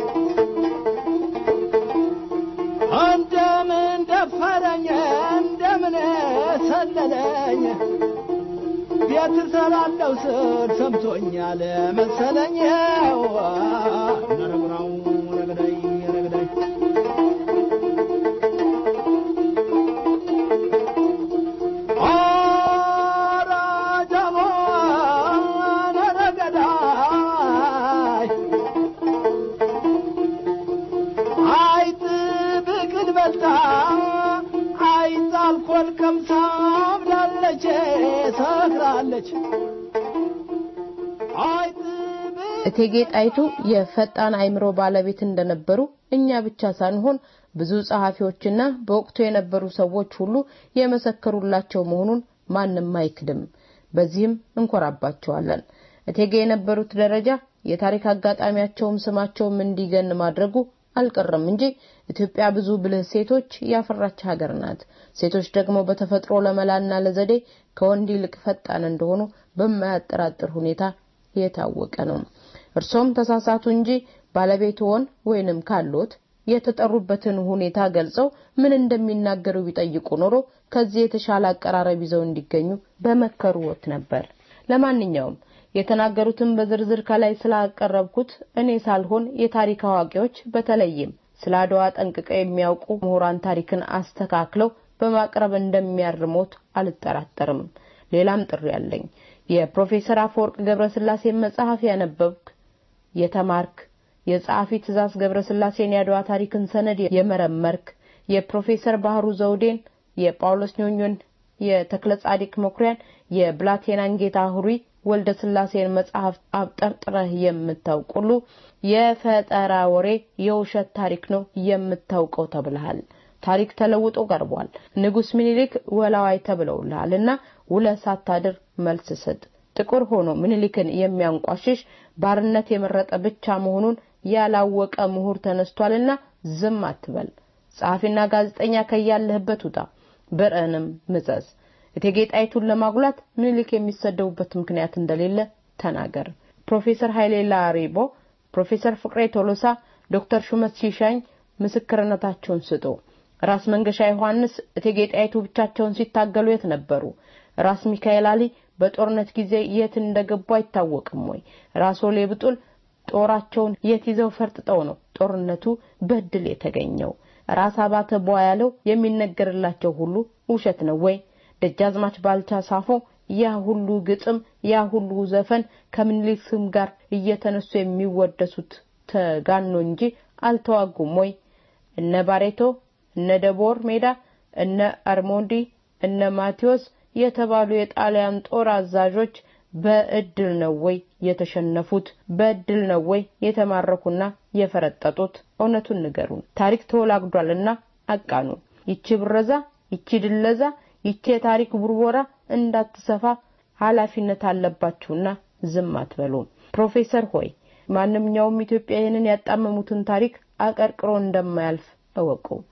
እንደምን ደፈረኝ እንደምን ሰለለኝ ቤት እሰራለሁ ስል ሰምቶኛል መሰለኝ ነረጉራው ረግዳይ ረግዳይ ኧረ ጀሞን ረገዳይ አይጥ ብቅል በልታ አይጥ አልኮል ቀምሳ አብዳለች ሰክራለች አይጥ እቴጌ ጣይቱ የፈጣን አእምሮ ባለቤት እንደነበሩ እኛ ብቻ ሳንሆን ብዙ ጸሐፊዎችና በወቅቱ የነበሩ ሰዎች ሁሉ የመሰከሩላቸው መሆኑን ማንም አይክድም። በዚህም እንኮራባቸዋለን። እቴጌ የነበሩት ደረጃ የታሪክ አጋጣሚያቸውም ስማቸውም እንዲገን ማድረጉ አልቀረም እንጂ ኢትዮጵያ ብዙ ብልህ ሴቶች ያፈራች ሀገር ናት። ሴቶች ደግሞ በተፈጥሮ ለመላና ለዘዴ ከወንድ ይልቅ ፈጣን እንደሆኑ በማያጠራጥር ሁኔታ የታወቀ ነው። እርሶም ተሳሳቱ እንጂ ባለቤትዎን ወይንም ካሎት የተጠሩበትን ሁኔታ ገልጸው ምን እንደሚናገሩ ቢጠይቁ ኖሮ ከዚህ የተሻለ አቀራረብ ይዘው እንዲገኙ በመከሩዎት ነበር። ለማንኛውም የተናገሩትን በዝርዝር ከላይ ስላቀረብኩት እኔ ሳልሆን የታሪክ አዋቂዎች በተለይም ስለ አድዋ ጠንቅቀው የሚያውቁ ምሁራን ታሪክን አስተካክለው በማቅረብ እንደሚያርሞት አልጠራጠርም። ሌላም ጥሪ አለኝ። የፕሮፌሰር አፈወርቅ ገብረስላሴ መጽሐፍ ያነበብክ የተማርክ የጸሐፊ ትእዛዝ ገብረስላሴን የአድዋ ታሪክን ሰነድ የመረመርክ የፕሮፌሰር ባህሩ ዘውዴን የጳውሎስ ኞኞን የተክለ ጻዲቅ መኩሪያን የብላቴናን ጌታ ሁሪ ወልደ ስላሴን መጽሐፍ አብጠርጥረህ የምታውቅ ሁሉ የፈጠራ ወሬ የውሸት ታሪክ ነው የምታውቀው ተብልሃል። ታሪክ ተለውጦ ቀርቧል። ንጉስ ምኒልክ ወላዋይ ተብለውልሃል እና ውለህ ሳታድር መልስ ስጥ። ጥቁር ሆኖ ምኒልክን የሚያንቋሽሽ ባርነት የመረጠ ብቻ መሆኑን ያላወቀ ምሁር ተነስቷልና ዝም አትበል። ጸሐፊና ጋዜጠኛ ከያለህበት ውጣ፣ ብርዕንም ምዘዝ። እቴጌ ጣይቱን ለማጉላት ምኒልክ የሚሰደቡበት ምክንያት እንደሌለ ተናገር። ፕሮፌሰር ኃይሌ ላሪቦ፣ ፕሮፌሰር ፍቅሬ ቶሎሳ፣ ዶክተር ሹመት ሲሻኝ ምስክርነታቸውን ስጡ። ራስ መንገሻ ዮሐንስ እቴጌ ጣይቱ ብቻቸውን ሲታገሉ የት ነበሩ? ራስ ሚካኤል አሊ በጦርነት ጊዜ የት እንደገቡ አይታወቅም ወይ? ራስ ወሌ ብጡል ጦራቸውን የት ይዘው ፈርጥጠው ነው ጦርነቱ በድል የተገኘው? ራስ አባተ ቧያለው የሚነገርላቸው ሁሉ ውሸት ነው ወይ? ደጃዝማች ባልቻ ሳፎ ያ ሁሉ ግጥም ያ ሁሉ ዘፈን ከምኒልክ ስም ጋር እየተነሱ የሚወደሱት ተጋኖ እንጂ አልተዋጉም ወይ? እነ ባሬቶ፣ እነ ደቦር ሜዳ፣ እነ አርሞንዲ፣ እነ ማቴዎስ የተባሉ የጣሊያን ጦር አዛዦች በእድል ነው ወይ የተሸነፉት? በእድል ነው ወይ የተማረኩና የፈረጠጡት? እውነቱን ንገሩን። ታሪክ ተወላግዷልና አቃኑ። ይቺ ብረዛ፣ ይቺ ድለዛ፣ ይቺ የታሪክ ቡርቦራ እንዳትሰፋ ኃላፊነት አለባችሁና ዝም አትበሉ። ፕሮፌሰር ሆይ ማንኛውም ኢትዮጵያ ይህንን ያጣመሙትን ታሪክ አቀርቅሮ እንደማያልፍ እወቁ።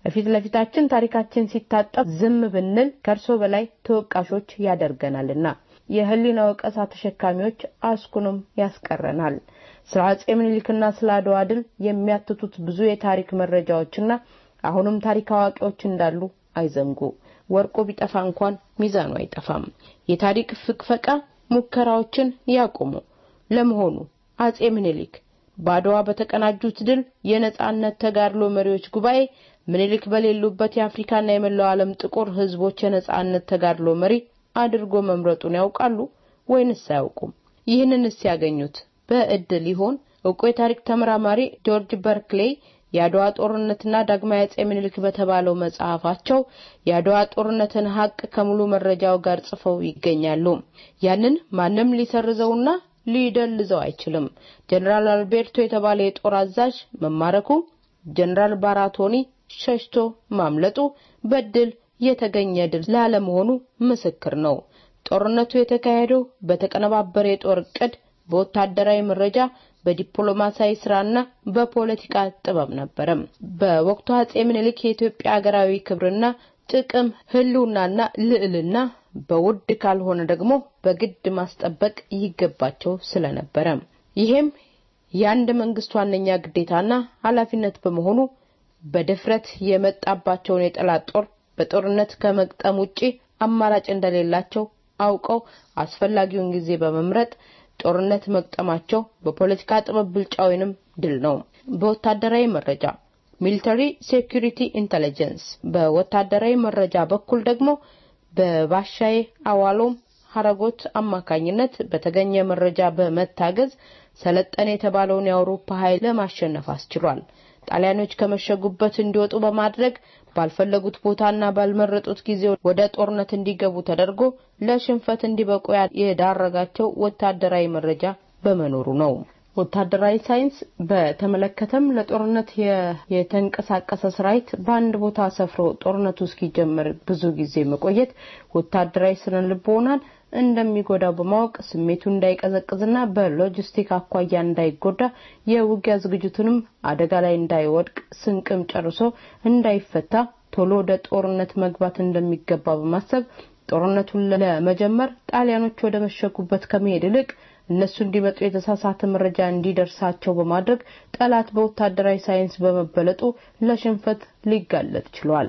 በፊት ለፊታችን ታሪካችን ሲታጠፍ ዝም ብንል ከእርሶ በላይ ተወቃሾች ያደርገናልና የህሊና ወቀሳ ተሸካሚዎች አስኩንም ያስቀረናል። ስለ አጼ ምኒልክና ስለ አድዋ ድል የሚያትቱት ብዙ የታሪክ መረጃዎችና አሁንም ታሪክ አዋቂዎች እንዳሉ አይዘንጉ። ወርቁ ቢጠፋ እንኳን ሚዛኑ አይጠፋም። የታሪክ ፍቅፈቃ ሙከራዎችን ያቁሙ። ለመሆኑ አጼ ምኒልክ በአድዋ በተቀናጁት ድል የነጻነት ተጋድሎ መሪዎች ጉባኤ ምኒልክ በሌሉበት የአፍሪካና የመላው ዓለም ጥቁር ህዝቦች የነጻነት ተጋድሎ መሪ አድርጎ መምረጡን ያውቃሉ ወይንስ አያውቁም? ይህንንስ ያገኙት በእድል ይሆን? እውቁ የታሪክ ተመራማሪ ጆርጅ በርክሌይ የአድዋ ጦርነትና ዳግማዊ አጼ ምኒልክ በተባለው መጽሐፋቸው የአድዋ ጦርነትን ሀቅ ከሙሉ መረጃው ጋር ጽፈው ይገኛሉ። ያንን ማንም ሊሰርዘውና ሊደልዘው አይችልም። ጀነራል አልቤርቶ የተባለ የጦር አዛዥ መማረኩ፣ ጀነራል ባራቶኒ ሸሽቶ ማምለጡ በድል የተገኘ ድል ላለመሆኑ ምስክር ነው። ጦርነቱ የተካሄደው በተቀነባበረ የጦር እቅድ፣ በወታደራዊ መረጃ፣ በዲፕሎማሲያዊ ስራና በፖለቲካ ጥበብ ነበረ። በወቅቱ አጼ ምኒልክ የኢትዮጵያ ሀገራዊ ክብርና ጥቅም ህልውናና ልዕልና በውድ ካልሆነ ደግሞ በግድ ማስጠበቅ ይገባቸው ስለነበረ ይሄም የአንድ መንግስት ዋነኛ ግዴታና ኃላፊነት በመሆኑ በድፍረት የመጣባቸውን የጠላት ጦር በጦርነት ከመግጠም ውጪ አማራጭ እንደሌላቸው አውቀው አስፈላጊውን ጊዜ በመምረጥ ጦርነት መግጠማቸው በፖለቲካ ጥበብ ብልጫ ወይንም ድል ነው። በወታደራዊ መረጃ ሚሊተሪ ሴኩሪቲ ኢንተለጀንስ፣ በወታደራዊ መረጃ በኩል ደግሞ በባሻዬ አዋሎም ሀረጎት አማካኝነት በተገኘ መረጃ በመታገዝ ሰለጠነ የተባለውን የአውሮፓ ኃይል ለማሸነፍ አስችሏል። ጣሊያኖች ከመሸጉበት እንዲወጡ በማድረግ ባልፈለጉት ቦታና ባልመረጡት ጊዜ ወደ ጦርነት እንዲገቡ ተደርጎ ለሽንፈት እንዲበቁ የዳረጋቸው ወታደራዊ መረጃ በመኖሩ ነው። ወታደራዊ ሳይንስ በተመለከተም ለጦርነት የተንቀሳቀሰ ሰራዊት በአንድ ቦታ ሰፍሮ ጦርነቱ እስኪጀመር ብዙ ጊዜ መቆየት ወታደራዊ ስነ ልቦናን እንደሚጎዳው በማወቅ ስሜቱ እንዳይቀዘቅዝና በሎጂስቲክ አኳያ እንዳይጎዳ የውጊያ ዝግጅቱንም አደጋ ላይ እንዳይወድቅ ስንቅም ጨርሶ እንዳይፈታ ቶሎ ወደ ጦርነት መግባት እንደሚገባ በማሰብ ጦርነቱን ለመጀመር ጣሊያኖች ወደ መሸጉበት ከመሄድ ይልቅ እነሱ እንዲመጡ የተሳሳተ መረጃ እንዲደርሳቸው በማድረግ ጠላት በወታደራዊ ሳይንስ በመበለጡ ለሽንፈት ሊጋለጥ ችሏል።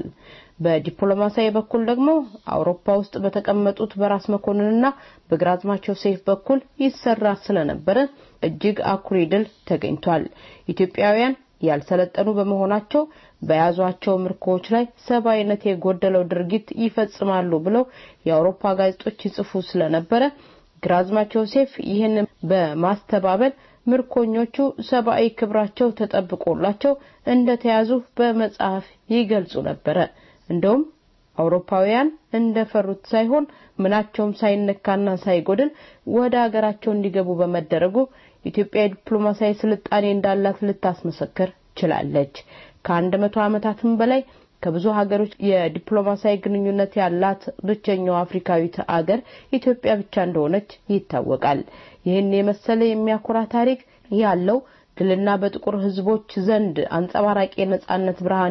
በዲፕሎማሲያዊ በኩል ደግሞ አውሮፓ ውስጥ በተቀመጡት በራስ መኮንንና በግራዝማቸው ሴፍ በኩል ይሰራ ስለነበረ እጅግ አኩሪ ድል ተገኝቷል። ኢትዮጵያውያን ያልሰለጠኑ በመሆናቸው በያዟቸው ምርኮዎች ላይ ሰብአዊነት የጎደለው ድርጊት ይፈጽማሉ ብለው የአውሮፓ ጋዜጦች ይጽፉ ስለነበረ ግራዝማች ዮሴፍ ይህን በማስተባበል ምርኮኞቹ ሰብአዊ ክብራቸው ተጠብቆላቸው እንደተያዙ በመጽሐፍ ይገልጹ ነበረ። እንደውም አውሮፓውያን እንደፈሩት ሳይሆን ምናቸውም ሳይነካና ሳይጎድል ወደ ሀገራቸው እንዲገቡ በመደረጉ ኢትዮጵያ የዲፕሎማሲያዊ ስልጣኔ እንዳላት ልታስመሰክር ችላለች። ከአንድ መቶ ዓመታትም በላይ ከብዙ ሀገሮች የዲፕሎማሲያዊ ግንኙነት ያላት ብቸኛው አፍሪካዊት አገር ኢትዮጵያ ብቻ እንደሆነች ይታወቃል። ይህን የመሰለ የሚያኮራ ታሪክ ያለው ድልና በጥቁር ሕዝቦች ዘንድ አንጸባራቂ የነጻነት ብርሃን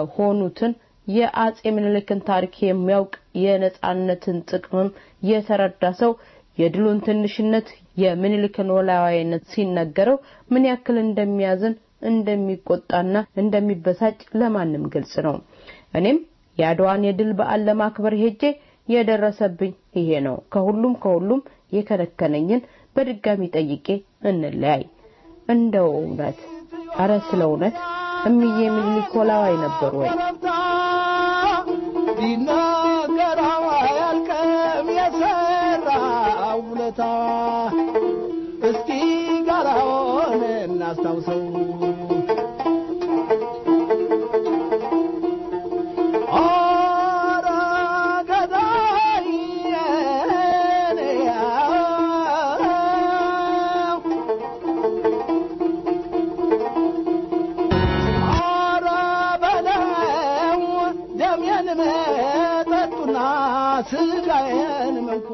የሆኑትን የአጼ ምኒልክን ታሪክ የሚያውቅ የነጻነትን ጥቅምም የተረዳ ሰው የድሉን ትንሽነት የምኒልክን ወላዋይነት ሲነገረው ምን ያክል እንደሚያዝን እንደሚቆጣና እንደሚበሳጭ ለማንም ግልጽ ነው። እኔም የአድዋን የድል በዓል ለማክበር ሄጄ የደረሰብኝ ይሄ ነው። ከሁሉም ከሁሉም የከነከነኝን በድጋሚ ጠይቄ እንለያይ። እንደው እውነት አረ ስለ እውነት እምዬ ምኒልክ ወላዋይ ነበሩ ወይ? ቢናገር አያልቅም የሰራው ውለታ። እስቲ ጋራውን እናስታውሰው። ኧረ ገዳይ ኧረ በለው ደሜን መጠጡና ስጋዬን መንኮ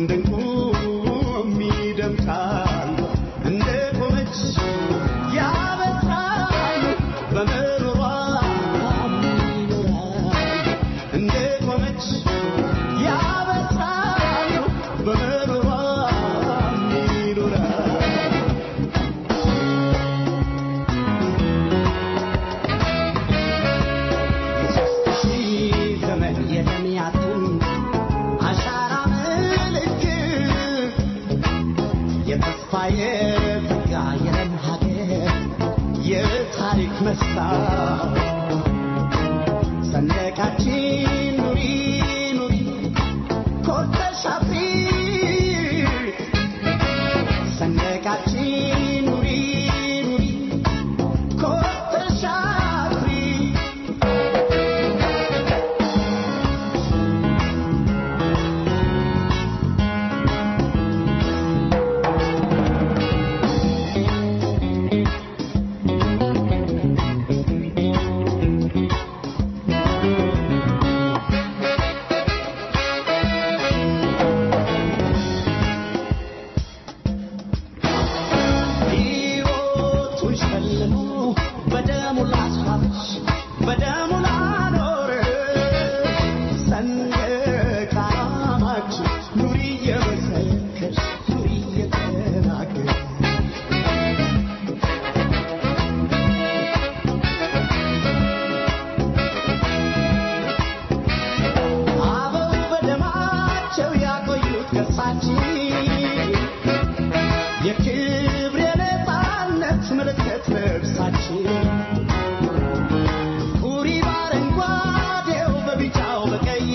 እንደንቁም ይደምቃሉ እንደ ቆመች ያበስራሉ በምሮሯ ይኖራሉ እንደ ቆመች ያበስራሉ በምሮሯ ይኖራሉ የሦስት ሺህ ዘመን የደምያትን አሻራ ምልክት የተስፋ የጸጋ የለም ሀገር የታሪክ መስታወት ሰንደቃችን ኑሪ ኑሪ ኮርተሽ አፍሪ ሰንደቃችን ኑሪ ኑሪ ኮርተሽ አፍሪ ሕይወቱን ሸልሞ በደሙ ላስዋበች በደሙ ላኖረ ሰንደቅ ዓላማችን ኑሪ እየመሰከርሽ ኑሪ እየተናገርሽ አበው በደማቸው ያቆዩት ገጻችን የክብር የነፃነት ምልክት ልብሳችን ቁሪ በአረንጓዴው በቢጫው በቀይ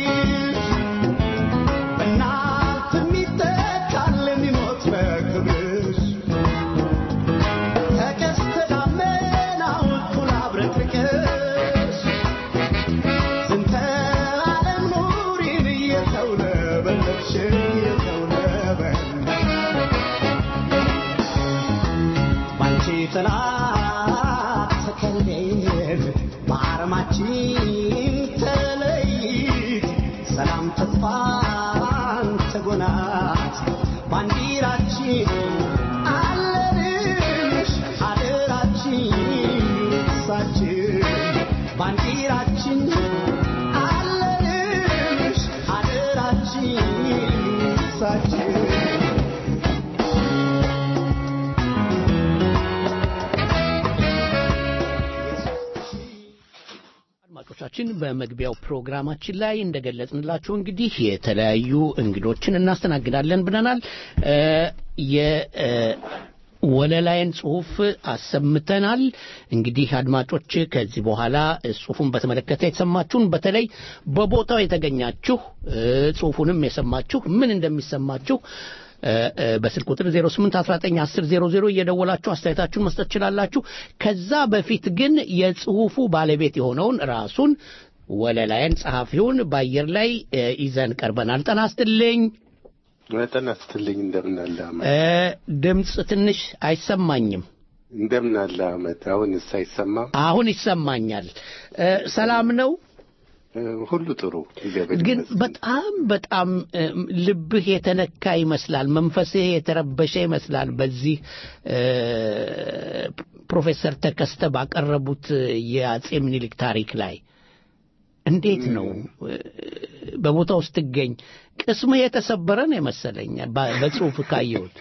በእናት የሚተካል የሚሞት በክብርሽ ከቀስተ ደመናው እኩል አብረቅርቅሽ ዝንተ ዓለም ኑሪን እየተውለበለብሽ እየተውለበለብሽ ባንቺ ጥላ ተከልለን በአርማችን ተለይት ሰላም ተስፋን ተጎናት ባንዲራችን አለንሽ አደራችን ሳችን ባንዲራችን አለንሽ አደራችን ሳችን አድማጮቻችን በመግቢያው ፕሮግራማችን ላይ እንደገለጽንላችሁ እንግዲህ የተለያዩ እንግዶችን እናስተናግዳለን ብለናል። እ የወለላይን ጽሁፍ አሰምተናል። እንግዲህ አድማጮች ከዚህ በኋላ ጽሁፉን በተመለከተ የተሰማችሁን በተለይ በቦታው የተገኛችሁ እ ጽሁፉንም የሰማችሁ ምን እንደሚሰማችሁ እ እ በስልክ ቁጥር 08191000 እየደወላችሁ አስተያየታችሁን መስጠት ትችላላችሁ። ከዛ በፊት ግን የጽሁፉ ባለቤት የሆነውን ራሱን ወለላይን ጸሐፊውን በአየር ላይ እ ይዘን ቀርበናል። ጤና ይስጥልኝ። መጠን አስትልኝ እንደምን አለ አመት እ ድምፅ ትንሽ አይሰማኝም። እንደምን አለ አመት አሁንስ አይሰማም አሁን ይሰማኛል። እ ሰላም ነው? እ ሁሉ ጥሩ እግዚአብሔር ግን ይመስገን። በጣም በጣም እ ልብህ የተነካ ይመስላል፣ መንፈስህ የተረበሸ ይመስላል። በዚህ እ ፕሮፌሰር ተከስተ ባቀረቡት የአጼ ምኒልክ ታሪክ ላይ እንዴት ነው እ በቦታው ስትገኝ ቅስምህ የተሰበረ ነው የመሰለኝ በ- በጽሁፍ ካየሁት።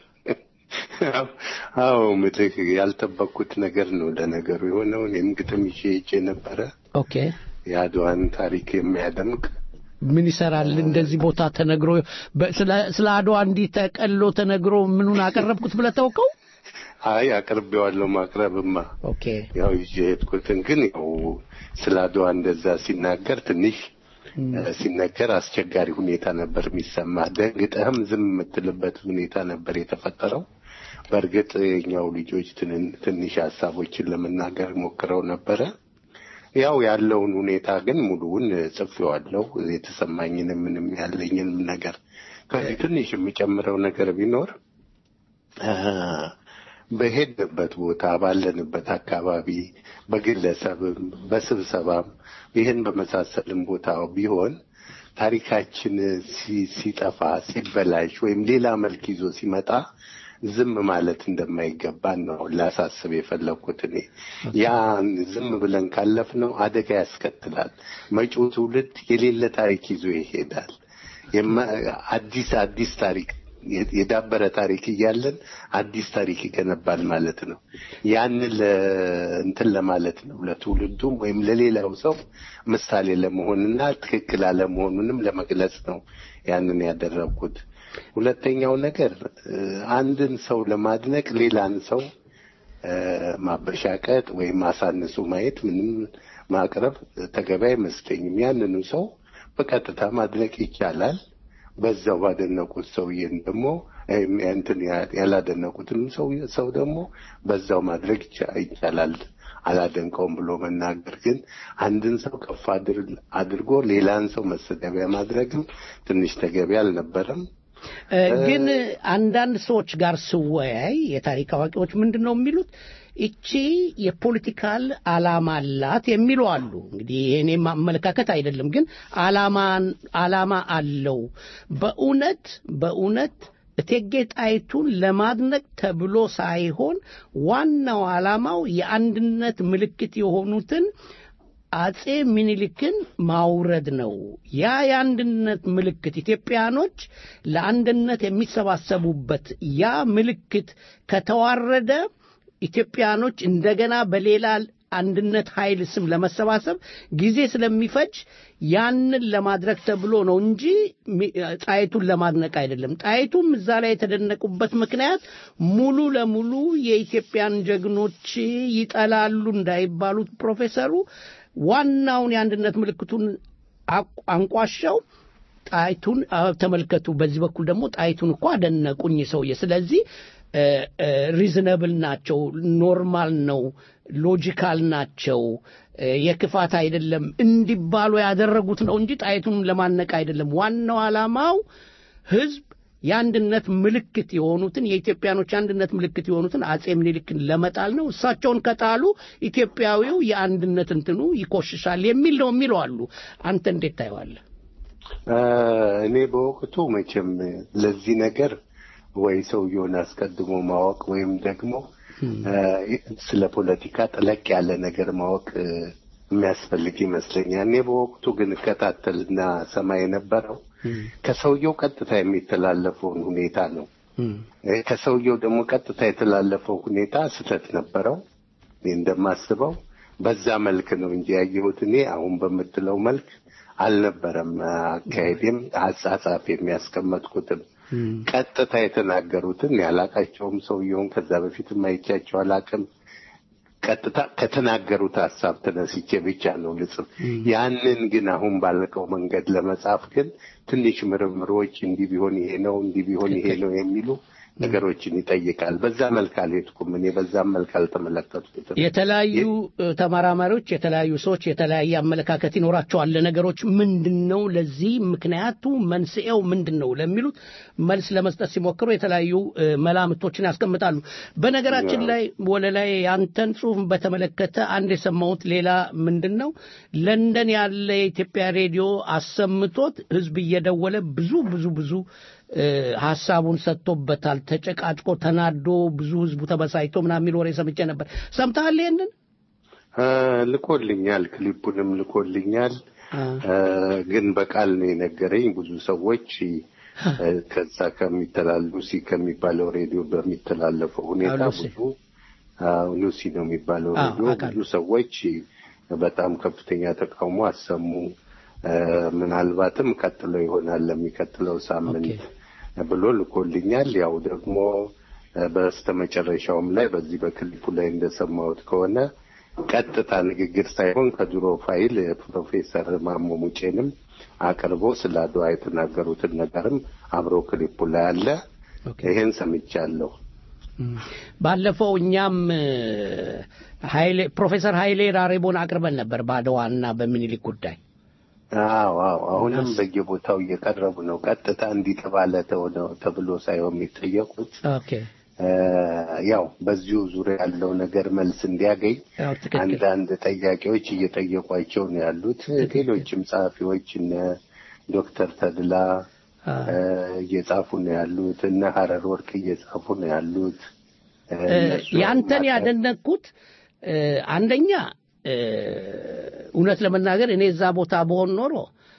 አዎ ምልህ ያልጠበቅኩት ነገር ነው ለነገሩ የሆነው። እኔም ግጥም ይዤ ሄጄ ነበረ ኦኬ የአድዋን ታሪክ የሚያደምቅ ምን ይሰራል እንደዚህ ቦታ ተነግሮ በ- ስለ- ስለ አድዋ እንዲህ ተቀሎ ተነግሮ ምኑን አቀረብኩት ብለህ ታውቀው? አይ አቅርቤዋለሁ ማቅረብማ ኦኬ ያው ይዤ የሄድኩትን ግን ያው ስለ አድዋ እንደዛ ሲናገር ትንሽ እ ሲነገር አስቸጋሪ ሁኔታ ነበር የሚሰማ። ደንግጠህም ዝም የምትልበት ሁኔታ ነበር የተፈጠረው። በእርግጥ የኛው ልጆች ትን- ትንሽ ሀሳቦችን ለመናገር ሞክረው ነበረ። ያው ያለውን ሁኔታ ግን ሙሉውን ጽፌዋለሁ። የተሰማኝንም ምንም ያለኝንም ነገር ከዚህ ትንሽ የሚጨምረው ነገር ቢኖር አ፣ በሄድንበት ቦታ ባለንበት አካባቢ በግለሰብም በስብሰባም ይህን በመሳሰልም ቦታ ቢሆን ታሪካችን ሲ- ሲጠፋ ሲበላሽ ወይም ሌላ መልክ ይዞ ሲመጣ ዝም ማለት እንደማይገባን ነው ላሳስብ የፈለግኩት እኔ። ያን ዝም ብለን ካለፍነው አደጋ ያስከትላል። መጪው ትውልድ የሌለ ታሪክ ይዞ ይሄዳል። የማ- አዲስ አዲስ ታሪክ የ- የዳበረ ታሪክ እያለን አዲስ ታሪክ ይገነባል ማለት ነው። ያንን ለ- እንትን ለማለት ነው ለትውልዱም ወይም ለሌላው ሰው ምሳሌ ለመሆንና ትክክል አለመሆኑንም ለመግለጽ ነው ያንን ያደረግኩት። ሁለተኛው ነገር እ፣ አንድን ሰው ለማድነቅ ሌላን ሰው እ፣ ማበሻቀጥ ወይም አሳንሶ ማየት ምንም ማቅረብ ተገቢ አይመስለኝም። ያንኑ ሰው በቀጥታ ማድነቅ ይቻላል። በዛው ባደነቁት ሰውዬን ደግሞ እም፣ እንትን ያ- ያላደነቁትንም ሰው ሰው ደግሞ በዛው ማድረግ ይቻ- ይቻላል። አላደንቀውም ብሎ መናገር ግን አንድን ሰው ከፍ አድር- አድርጎ ሌላን ሰው መሰደቢያ ማድረግም ትንሽ ተገቢ አልነበረም። እ፣ ግን አንዳንድ ሰዎች ጋር ስወያይ የታሪክ አዋቂዎች ምንድን ነው የሚሉት እቺ የፖለቲካል አላማ አላት የሚሉ አሉ። እንግዲህ የእኔ አመለካከት አይደለም፣ ግን አላማን አላማ አለው። በእውነት በእውነት እቴጌ ጣይቱን ለማድነቅ ተብሎ ሳይሆን ዋናው ዓላማው የአንድነት ምልክት የሆኑትን አጼ ሚኒሊክን ማውረድ ነው። ያ የአንድነት ምልክት ኢትዮጵያኖች ለአንድነት የሚሰባሰቡበት ያ ምልክት ከተዋረደ ኢትዮጵያኖች እንደገና በሌላ አንድነት ኃይል ስም ለመሰባሰብ ጊዜ ስለሚፈጅ ያንን ለማድረግ ተብሎ ነው እንጂ ሚ- ጣይቱን ለማድነቅ አይደለም። ጣይቱም እዛ ላይ የተደነቁበት ምክንያት ሙሉ ለሙሉ የኢትዮጵያን ጀግኖች ይጠላሉ እንዳይባሉት ፕሮፌሰሩ ዋናውን የአንድነት ምልክቱን አቅ- አንቋሸው ጣይቱን አ፣ ተመልከቱ። በዚህ በኩል ደግሞ ጣይቱን እኮ አደነቁኝ ሰውዬ። ስለዚህ ሪዝነብል ናቸው፣ ኖርማል ነው፣ ሎጂካል ናቸው፣ እ፣ የክፋት አይደለም እንዲባሉ ያደረጉት ነው እንጂ ጣይቱን ለማነቅ አይደለም። ዋናው ዓላማው ህዝብ የአንድነት ምልክት የሆኑትን የኢትዮጵያኖች የአንድነት ምልክት የሆኑትን አጼ ምኒልክን ለመጣል ነው። እሳቸውን ከጣሉ ኢትዮጵያዊው የአንድነት እንትኑ ይቆሽሻል የሚል ነው የሚሉ አሉ። አንተ እንዴት ታየዋለህ? እ፣ እኔ በወቅቱ መቼም ለዚህ ነገር ወይ ሰውየውን አስቀድሞ ማወቅ ወይም ደግሞ እ፣ ስለ ፖለቲካ ጠለቅ ያለ ነገር ማወቅ እ፣ የሚያስፈልግ ይመስለኛል። እኔ በወቅቱ ግን እከታተልና ሰማ የነበረው ከሰውየው ቀጥታ የሚተላለፈውን ሁኔታ ነው። እ፣ ከሰውየው ደግሞ ቀጥታ የተላለፈው ሁኔታ ስህተት ነበረው። እኔ እንደማስበው በዛ መልክ ነው እንጂ ያየሁት እኔ አሁን በምትለው መልክ አልነበረም። አካሄዴም አጻጻፍ የሚያስቀመጥኩትም ቀጥታ የተናገሩትን ያላቃቸውም ሰውየውን ከዛ በፊትም አይቻቸው አላቅም። ቀጥታ ከተናገሩት ሀሳብ ተነስቼ ብቻ ነው ልጽፍ። ያንን ግን አሁን ባለቀው መንገድ ለመጻፍ ግን ትንሽ ምርምሮች እንዲህ ቢሆን ይሄ ነው እንዲህ ቢሆን ይሄ ነው የሚሉ ነገሮችን ይጠይቃል። በዛ መልክ አልሄድኩም እኔ በዛም መልክ አልተመለከትኩትም። የተለያዩ እ፣ ተመራማሪዎች የተለያዩ ሰዎች የተለያየ አመለካከት ይኖራቸዋል ለነገሮች ምንድን ነው ለዚህ ምክንያቱ መንስኤው ምንድን ነው ለሚሉት መልስ ለመስጠት ሲሞክሩ የተለያዩ እ፣ መላምቶችን ያስቀምጣሉ በነገራችን ላይ ወለላይ ያንተን ጽሁፍ በተመለከተ አንድ የሰማሁት ሌላ ምንድን ነው ለንደን ያለ የኢትዮጵያ ሬዲዮ አሰምቶት ህዝብ እየደወለ ብዙ ብዙ ብዙ እ፣ ሀሳቡን ሰጥቶበታል ተጨቃጭቆ ተናዶ ብዙ ህዝቡ ተበሳጭቶ ምናምን የሚል ወሬ ሰምቼ ነበር ሰምተሃል ይሄንን እ፣ ልኮልኛል፣ ክሊፑንም ልኮልኛል። እ፣ ግን በቃል ነው የነገረኝ። ብዙ ሰዎች እ፣ ከዛ ከሚተላሉ ሲ ከሚባለው ሬዲዮ በሚተላለፈው ሁኔታ አዎ፣ ሉሲ። ብዙ አዎ፣ ሉሲ ነው የሚባለው አዎ፣ ሬዲዮ አውቃለሁ። ብዙ ሰዎች በጣም ከፍተኛ ተቃውሞ አሰሙ። እ፣ ምናልባትም ቀጥለው ይሆናል ለሚቀጥለው ሳምንት ብሎ ልኮልኛል። ያው ደግሞ እ፣ በስተመጨረሻውም ላይ በዚህ በክሊፑ ላይ እንደሰማሁት ከሆነ ቀጥታ ንግግር ሳይሆን ከድሮ ፋይል ፕሮፌሰር ማሞ ሙጬንም አቅርቦ ስለ አድዋ የተናገሩትን ነገርም አብሮ ክሊፑ ላይ አለ። ይሄን ሰምቻለሁ። ባለፈው እኛም እ፣ ኃይሌ ፕሮፌሰር ኃይሌ ራሬቦን አቅርበን ነበር በአድዋና በሚኒሊክ ጉዳይ አዎ አዎ፣ አሁንም በየቦታው እየቀረቡ ነው። ቀጥታ እንዲህ ተባለ ተሆነ- ተብሎ ሳይሆን የሚጠየቁት ኦኬ እ፣ ያው በዚሁ ዙሪያ ያለው ነገር መልስ እንዲያገኝ ያው ትክክል አንዳንድ ጠያቂዎች እየጠየቋቸው ነው ያሉት። ሌሎችም ጸሐፊዎች እነ ዶክተር ተድላ እየጻፉ ነው ያሉት፣ እነ ሀረር ወርቅ እየጻፉ ነው ያሉት። ያንተን ያደነቅኩት አንደኛ እውነት ለመናገር እኔ እዛ ቦታ በሆን ኖሮ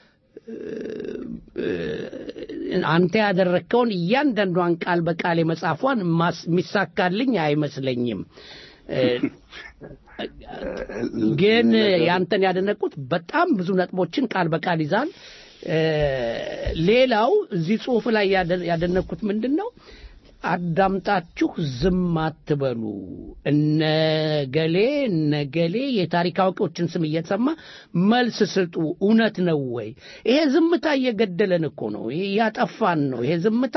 አንተ ያደረግከውን እያንዳንዷን ቃል በቃል የመጻፏን የሚሳካልኝ አይመስለኝም። ግን ያንተን ያደነቅኩት በጣም ብዙ ነጥቦችን ቃል በቃል ይዛል። ሌላው እዚህ ጽሁፍ ላይ ያደነቅኩት ምንድን ነው? አዳምጣችሁ ዝም አትበሉ። እነገሌ እነገሌ የታሪክ አዋቂዎችን ስም እየተሰማ መልስ ስጡ። እውነት ነው ወይ? ይሄ ዝምታ እየገደለን እኮ ነው፣ እያጠፋን ነው። ይሄ ዝምታ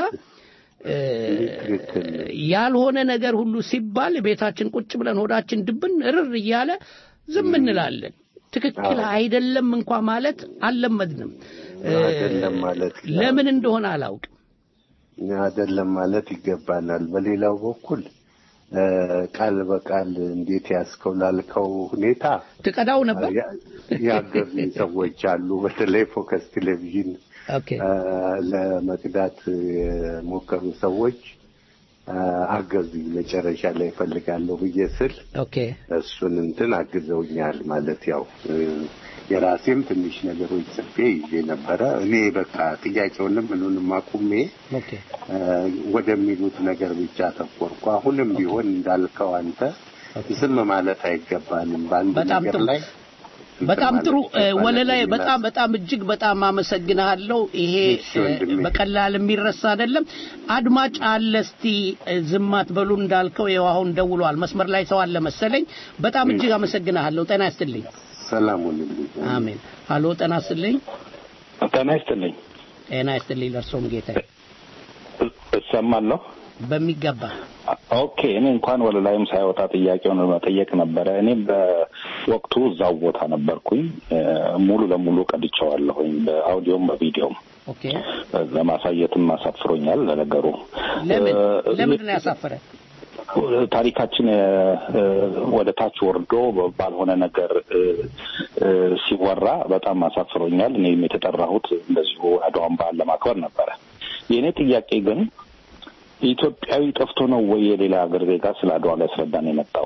ያልሆነ ነገር ሁሉ ሲባል ቤታችን ቁጭ ብለን ሆዳችን ድብን እርር እያለ ዝም እንላለን። ትክክል አይደለም እንኳ ማለት አልለመድንም። አይደለም ማለት ለምን እንደሆነ አላውቅም። አይደለም ማለት ይገባናል። በሌላው በኩል ቃል በቃል እንዴት ያስከው ላልከው ሁኔታ ትቀዳው ነበር ያገዙ ሰዎች አሉ። በተለይ ፎከስ ቴሌቪዥን ለመቅዳት የሞከሩ ሰዎች አገዙኝ። መጨረሻ ላይ እፈልጋለሁ ብዬ ስል እሱን እንትን አግዘውኛል ማለት ያው የራሴም ትንሽ ነገሮች ጽፌ ይዤ ነበረ። እኔ በቃ ጥያቄውንም ምኑንም አቁሜ ወደሚሉት ነገር ብቻ ተኮርኩ። አሁንም ቢሆን እንዳልከው አንተ ዝም ማለት አይገባንም በአንድ ነገር ላይ በጣም ጥሩ ወለላይ፣ በጣም በጣም እጅግ በጣም አመሰግናለሁ። ይሄ በቀላል የሚረሳ አይደለም። አድማጭ አለ። እስቲ ዝም አትበሉ እንዳልከው ይኸው አሁን ደውሏል። መስመር ላይ ሰው አለ መሰለኝ። በጣም እጅግ አመሰግናለሁ። ጤና ይስጥልኝ። ሰላም አሜን። ሀሎ፣ ጤና ይስጥልኝ። ጤና ይስጥልኝ። ጤና ይስጥልኝ። ለእርሶም ጌታ እሰማለሁ በሚገባ ኦኬ። እኔ እንኳን ወደ ላይም ሳይወጣ ጥያቄውን መጠየቅ ነበረ። እኔ በወቅቱ እዛው ቦታ ነበርኩኝ። ሙሉ ለሙሉ ቀድቼዋለሁኝ፣ በአውዲዮም በቪዲዮም። ኦኬ። ለማሳየትም አሳፍሮኛል። ለነገሩ ለምን ለምንድን ነው ያሳፈረ? ታሪካችን ወደ ታች ወርዶ ባልሆነ ነገር ሲወራ በጣም አሳፍሮኛል። እኔም የተጠራሁት እንደዚሁ አድዋን በዓል ለማክበር ነበረ። የእኔ ጥያቄ ግን ኢትዮጵያዊ ጠፍቶ ነው ወይ የሌላ ሀገር ዜጋ ስለ አድዋ ሊያስረዳን የመጣው?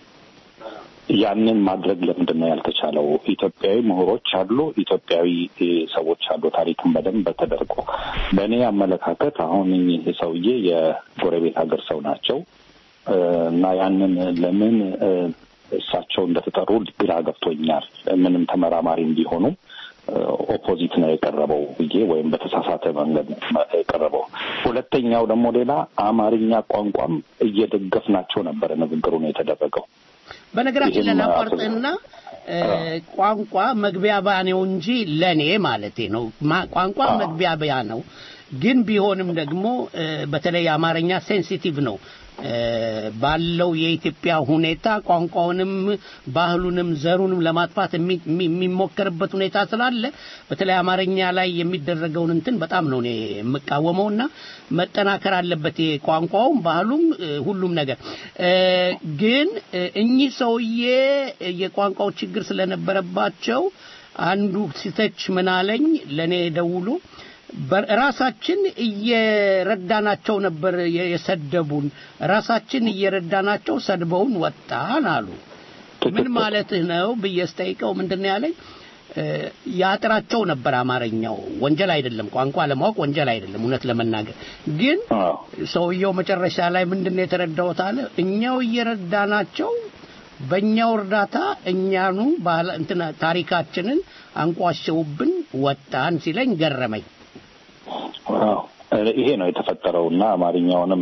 ያንን ማድረግ ለምንድን ነው ያልተቻለው? ኢትዮጵያዊ ምሁሮች አሉ፣ ኢትዮጵያዊ ሰዎች አሉ። ታሪክን በደንብ ተደርጎ በእኔ አመለካከት አሁን እኚህ ሰውዬ የጎረቤት ሀገር ሰው ናቸው እና ያንን ለምን እሳቸው እንደተጠሩ ግራ ገብቶኛል። ምንም ተመራማሪም ቢሆኑ ኦፖዚት ነው የቀረበው ብዬ ወይም በተሳሳተ መንገድ የቀረበው። ሁለተኛው ደግሞ ሌላ አማርኛ ቋንቋም እየደገፍናቸው ነበረ ንግግሩ ነው የተደረገው። በነገራችን ላይ ላቋርጥና ቋንቋ መግቢያ ነው እንጂ ለኔ ማለቴ ነው ቋንቋ መግቢያ ነው። ግን ቢሆንም ደግሞ በተለይ አማርኛ ሴንሲቲቭ ነው ባለው የኢትዮጵያ ሁኔታ ቋንቋውንም ባህሉንም ዘሩንም ለማጥፋት የሚሞከርበት ሁኔታ ስላለ በተለይ አማርኛ ላይ የሚደረገውን እንትን በጣም ነው እኔ የምቃወመውና መጠናከር አለበት ቋንቋውም ባህሉም ሁሉም ነገር። ግን እኚህ ሰውዬ የቋንቋው ችግር ስለነበረባቸው አንዱ ሲተች ምን አለኝ ለእኔ ደውሉ ራሳችን እየረዳናቸው ነበር የሰደቡን። ራሳችን እየረዳናቸው ሰድበውን ወጣን አሉ። ምን ማለትህ ነው ብዬ ስጠይቀው ምንድን ነው ያለኝ? ያጥራቸው ነበር አማርኛው። ወንጀል አይደለም፣ ቋንቋ ለማወቅ ወንጀል አይደለም። እውነት ለመናገር ግን ሰውየው መጨረሻ ላይ ምንድን ነው የተረዳሁት አለ እኛው እየረዳናቸው በእኛው እርዳታ እኛኑ እንትና ታሪካችንን አንቋሸውብን ወጣን ሲለኝ ገረመኝ። ይሄ ነው የተፈጠረው እና አማርኛውንም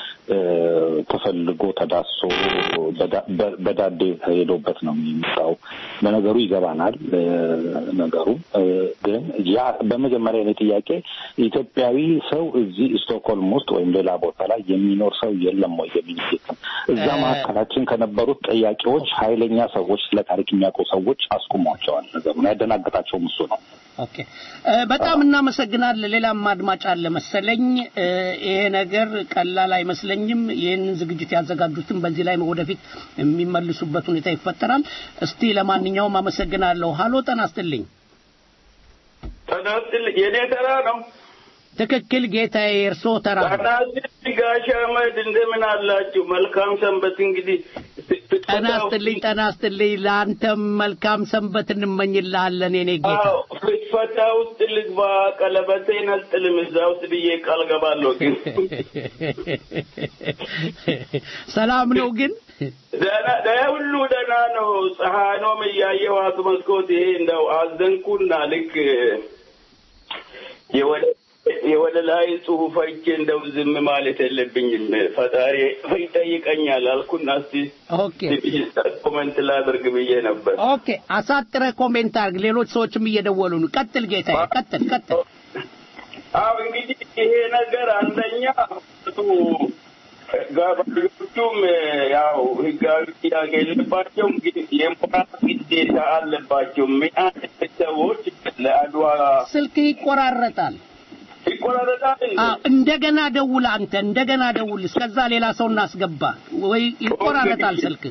ተፈልጎ ተዳሶ በዳዴ ተሄዶበት ነው የሚመጣው። በነገሩ ይገባናል። ነገሩ ግን ያ በመጀመሪያ እኔ ጥያቄ ኢትዮጵያዊ ሰው እዚህ ስቶክሆልም ውስጥ ወይም ሌላ ቦታ ላይ የሚኖር ሰው የለም ወይ የሚል እዛ መካከላችን ከነበሩት ጠያቂዎች ኃይለኛ ሰዎች ስለ ታሪክ የሚያውቁ ሰዎች አስቁሟቸዋል። ነገሩን ያደናገጣቸውም እሱ ነው። ኦኬ፣ በጣም እናመሰግናለን። ሌላም አድማጭ አለ መሰለኝ። ይሄ ነገር ቀላል አይመስለኝም። ይህንን ዝግጅት ያዘጋጁትን በዚህ ላይ ወደፊት የሚመልሱበት ሁኔታ ይፈጠራል። እስቲ ለማንኛውም አመሰግናለሁ። ሀሎ ጤና ይስጥልኝ። ጤና ይስጥልኝ። የኔ ተራ ነው። ትክክል ጌታዬ፣ የእርስዎ ተራ ነው። ጤና ይስጥልኝ ጋሽ አህመድ እንደምን አላችሁ? መልካም ሰንበት። እንግዲህ ጤና ይስጥልኝ፣ ጤና ይስጥልኝ። ለአንተም መልካም ሰንበት እንመኝልሃለን የኔ ጌታ። አዎ ፍትፈታ ውስጥ ልግባ ቀለበቴን አልጥልም እዛ ውስጥ ብዬ ቃል ገባለሁ። ግን ሰላም ነው ግን ደህና ደህና ሁሉ ደህና ነው። ፀሐይኖም እያየኋት መስኮት ይሄ እንደው አዘንኩና ልክ የወደ የወደ ላይ ጽሁፍ አይቼ እንደው ዝም ማለት የለብኝም ፈጣሪ ይጠይቀኛል አልኩና እስቲ ኦኬ ኮመንት ላድርግ ብዬ ነበር። ኦኬ፣ አሳጥረ ኮሜንት አድርግ። ሌሎች ሰዎችም እየደወሉ ነው። ቀጥል ጌታዬ፣ ቀጥል ቀጥል። አዎ እንግዲህ ይሄ ነገር አንደኛ ጋባዦቹም ያው ህጋዊ ጥያቄ የለባቸውም፣ ግን የሞራል ግዴታ አለባቸው። ምን አይነት ሰዎች ለአድዋ ስልክ ይቆራረጣል ይቆራረጣል እንዴ? አዎ፣ እንደገና ደውል አንተ እንደገና ደውል። እስከዛ ሌላ ሰው እናስገባ ወይ ይቆራረጣል ስልክ።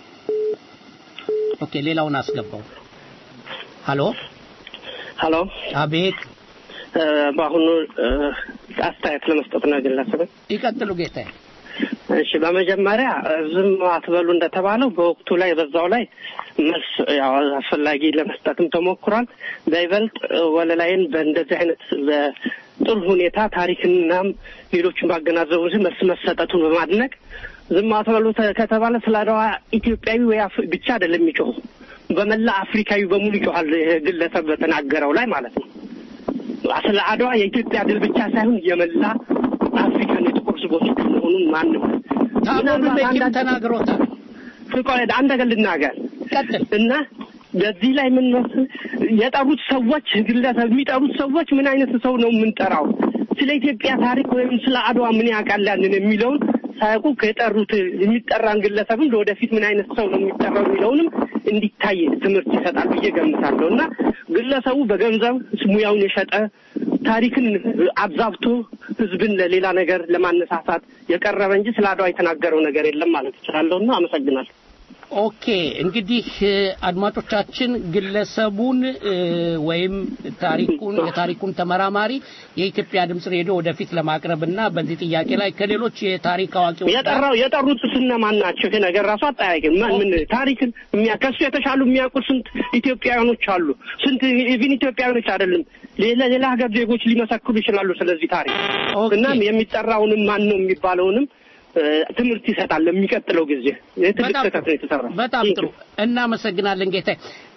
ኦኬ፣ ሌላውን አስገባው። ሀሎ ሀሎ፣ አቤት፣ እ፣ በአሁኑ እ፣ አስተያየት ለመስጠት ነው ግለሰብ። ይቀጥሉ ጌታዬ። እሺ፣ በመጀመሪያ እ፣ ዝም አትበሉ እንደተባለው በወቅቱ ላይ በዛው ላይ መልስ ያው አስፈላጊ ለመስጠትም ተሞክሯል። በይበልጥ እ፣ ወለላይን በእንደዚህ አይነት በጥሩ ሁኔታ ታሪክናም ሌሎችን ባገናዘቡ ጊዜ መልስ መሰጠቱን በማድነቅ ዝም አትበሉ ተ- ከተባለ ስለ አድዋ ኢትዮጵያዊ ወይ አፍ- ብቻ አይደለም የሚጮሁ በመላ አፍሪካዊ በሙሉ ይጮሃል። ይህ ግለሰብ በተናገረው ላይ ማለት ነው። ስለ አድዋ የኢትዮጵያ ድል ብቻ ሳይሆን የመላ አፍሪካን የጥቁር ሕዝቦች ድል መሆኑን ማንም ታቦር ቤኪም ተናግሮታል። ቆይ አንድ ነገር ልናገር እና በዚህ ላይ ምን መስ- የጠሩት ሰዎች ግለሰብ የሚጠሩት ሰዎች ምን አይነት ሰው ነው የምንጠራው? ስለ ኢትዮጵያ ታሪክ ወይም ስለ አድዋ ምን ያውቃል ያንን የሚለውን ሳያውቁ ከጠሩት የሚጠራን ግለሰብም ለወደፊት ምን አይነት ሰው ነው የሚጠራው የሚለውንም እንዲታይ ትምህርት ይሰጣል ብዬ ገምታለሁ እና ግለሰቡ በገንዘብ ሙያውን የሸጠ ታሪክን አብዛብቶ ህዝብን ለሌላ ነገር ለማነሳሳት የቀረበ እንጂ ስለ አድዋ የተናገረው ነገር የለም ማለት እችላለሁ እና አመሰግናለሁ። ኦኬ እንግዲህ እ፣ አድማጮቻችን ግለሰቡን እ፣ ወይም ታሪኩን የታሪኩን ተመራማሪ የኢትዮጵያ ድምጽ ሬዲዮ ወደፊት ለማቅረብና በዚህ ጥያቄ ላይ ከሌሎች የታሪክ አዋቂዎች ጋር የጠራው የጠሩት እነማን ናቸው? ይሄ ነገር ራሱ አጠያቂ ነው። ማን ምን ታሪክን የሚያ ከሱ የተሻሉ የሚያውቁ ስንት ኢትዮጵያውያኖች አሉ። ስንት ኢቭን ኢትዮጵያውያኖች አይደለም ሌላ ሌላ ሀገር ዜጎች ሊመሰክሩ ይችላሉ ስለዚህ ታሪክ እና የሚጠራውንም ማን ነው የሚባለውንም እ፣ ትምህርት ይሰጣል ለሚቀጥለው ጊዜ። ይህ ትልቅ በጣም ስህተት ነው የተሰራው። በጣም ጥሩ እናመሰግናለን ጌታ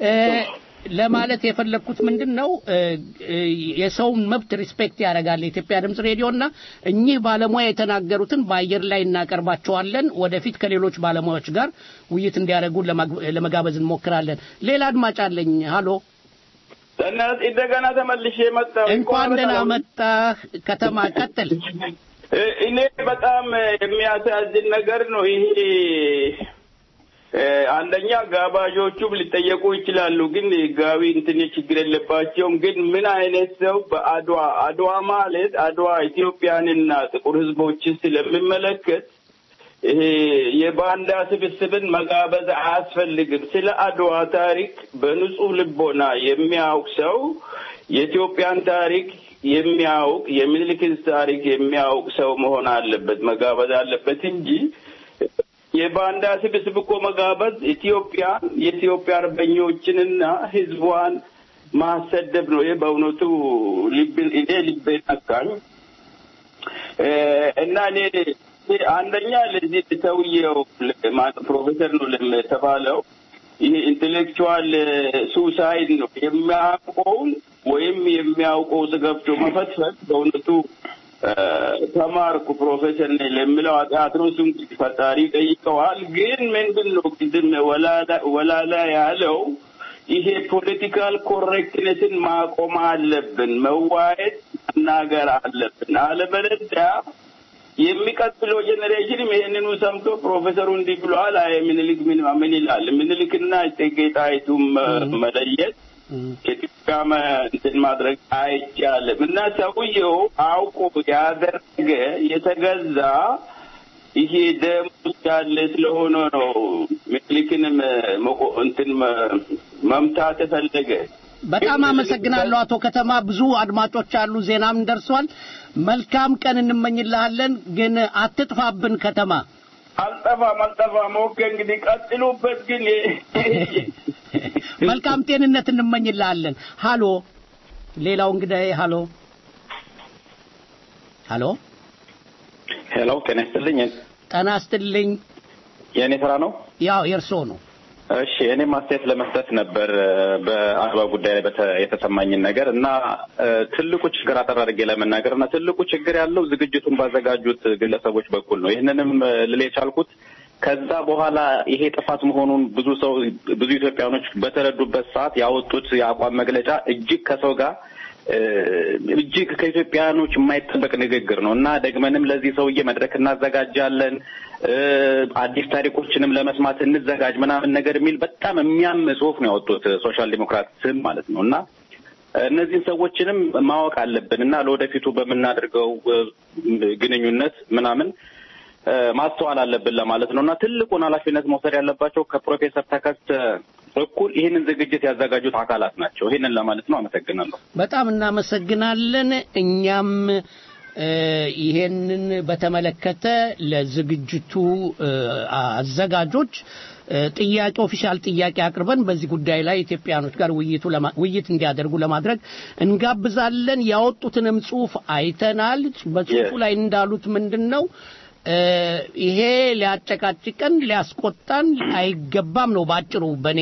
ለማለት የፈለግኩት ምንድን ነው እ፣ እ፣ የሰውን መብት ሪስፔክት ያደርጋል የኢትዮጵያ ድምጽ ሬዲዮ እና እኚህ ባለሙያ የተናገሩትን በአየር ላይ እናቀርባቸዋለን ወደፊት ከሌሎች ባለሙያዎች ጋር ውይይት እንዲያደርጉ ለማግ- ለመጋበዝ እንሞክራለን ሌላ አድማጭ አለኝ ሀሎ እና እንደገና ተመልሼ መጣሁ። እንኳን ደህና መጣህ ከተማ ቀጥል እ- እኔ በጣም የሚያሳዝን ነገር ነው ይሄ። እ፣ አንደኛ ጋባዦቹም ሊጠየቁ ይችላሉ፣ ግን ህጋዊ እንትን ችግር የለባቸውም። ግን ምን አይነት ሰው በአድዋ አድዋ ማለት አድዋ ኢትዮጵያንና ጥቁር ህዝቦችን ስለሚመለከት ይሄ የባንዳ ስብስብን መጋበዝ አያስፈልግም። ስለ አድዋ ታሪክ በንጹህ ልቦና የሚያውቅ ሰው የኢትዮጵያን ታሪክ የሚያውቅ የሚኒልክን ታሪክ የሚያውቅ ሰው መሆን አለበት፣ መጋበዝ አለበት እንጂ የባንዳ ስብስብ እኮ መጋበዝ ኢትዮጵያን የኢትዮጵያ አርበኞችንና ህዝቧን ማሰደብ ነው። ይህ በእውነቱ ልብን እኔ ልቤ ነካኝ እ፣ እና እኔ እኔ አንደኛ ለዚህ ሰውዬው ለ- ፕሮፌሰር ነው ለተባለው ይሄ ኢንቴሌክቹዋል ሱሳይድ ነው የሚያውቀውን ወይም የሚያውቀው ውስጥ ገብቶ መፈትፈት በእውነቱ እ፣ ተማርኩ ፕሮፌሰር ነኝ ለሚለው ኃጢአት ነው። እሱም ፈጣሪ ጠይቀዋል። ግን ምንድን ነው ቅድም ወላላ- ወላላ ያለው ይሄ ፖለቲካል ኮሬክትነትን ማቆም አለብን፣ መዋየት መናገር አለብን። አለበለዚያ የሚቀጥለው ጄኔሬሽንም ይሄንኑ ሰምቶ ፕሮፌሰሩ እንዲህ ብለዋል፣ አይ ምኒልክ ምን ምን ይላል? ምኒልክና እቴጌ ጣይቱን መ- መለየት የኢትዮጵያ መ- እንትን ማድረግ አይቻልም እና ሰውየው አውቆ ያደረገ የተገዛ ይሄ ደም ውስጥ ያለ ስለሆነ ነው ምኒልክንም መቆ- እንትን መ- መምታት የፈለገ በጣም አመሰግናለሁ አቶ ከተማ። ብዙ አድማጮች አሉ፣ ዜናም ደርሷል። መልካም ቀን እንመኝልሃለን። ግን አትጥፋብን ከተማ። አልጠፋም አልጠፋም። ኦኬ እንግዲህ ቀጥሉበት። ግን መልካም ጤንነት እንመኝልሃለን። ሃሎ፣ ሌላው እንግዲህ ሃሎ፣ ሃሎ፣ ሄሎ፣ ጤና ይስጥልኝ። ጤና ይስጥልኝ። የእኔ ስራ ነው። ያው የእርስዎ ነው። እሺ እኔም አስተያየት ለመስጠት ነበር በአድዋ ጉዳይ ላይ በተ- የተሰማኝን ነገር እና እ፣ ትልቁ ችግር አጠር አድርጌ ለመናገር እና ትልቁ ችግር ያለው ዝግጅቱን ባዘጋጁት ግለሰቦች በኩል ነው። ይህንንም እ፣ ልል የቻልኩት ከዛ በኋላ ይሄ ጥፋት መሆኑን ብዙ ሰው ብዙ ኢትዮጵያኖች በተረዱበት ሰዓት ያወጡት የአቋም መግለጫ እጅግ ከሰው ጋር እ፣ እጅግ ከኢትዮጵያኖች የማይጠበቅ ንግግር ነው እና ደግመንም ለዚህ ሰውዬ መድረክ እናዘጋጃለን እ፣ አዲስ ታሪኮችንም ለመስማት እንዘጋጅ ምናምን ነገር የሚል በጣም የሚያም ጽሁፍ ነው ያወጡት ሶሻል ዲሞክራት ስም ማለት ነው እና እነዚህን ሰዎችንም ማወቅ አለብን እና ለወደፊቱ በምናደርገው እ፣ ግንኙነት ምናምን እ፣ ማስተዋል አለብን ለማለት ነው እና ትልቁን ኃላፊነት መውሰድ ያለባቸው ከፕሮፌሰር ተከስተ እኩል ይህንን ዝግጅት ያዘጋጁት አካላት ናቸው። ይህንን ለማለት ነው። አመሰግናለሁ። በጣም እናመሰግናለን። እኛም እ፣ ይሄንን በተመለከተ ለዝግጅቱ እ፣ አዘጋጆች እ፣ ጥያቄ ኦፊሻል ጥያቄ አቅርበን በዚህ ጉዳይ ላይ ኢትዮጵያኖች ጋር ውይይቱ ለማ- ውይይት እንዲያደርጉ ለማድረግ እንጋብዛለን። ያወጡትንም ጽሁፍ አይተናል። በጽሁፉ ላይ እንዳሉት ምንድን ነው እ፣ ይሄ ሊያጨቃጭቀን ሊያስቆጣን አይገባም ነው ባጭሩ። በእኔ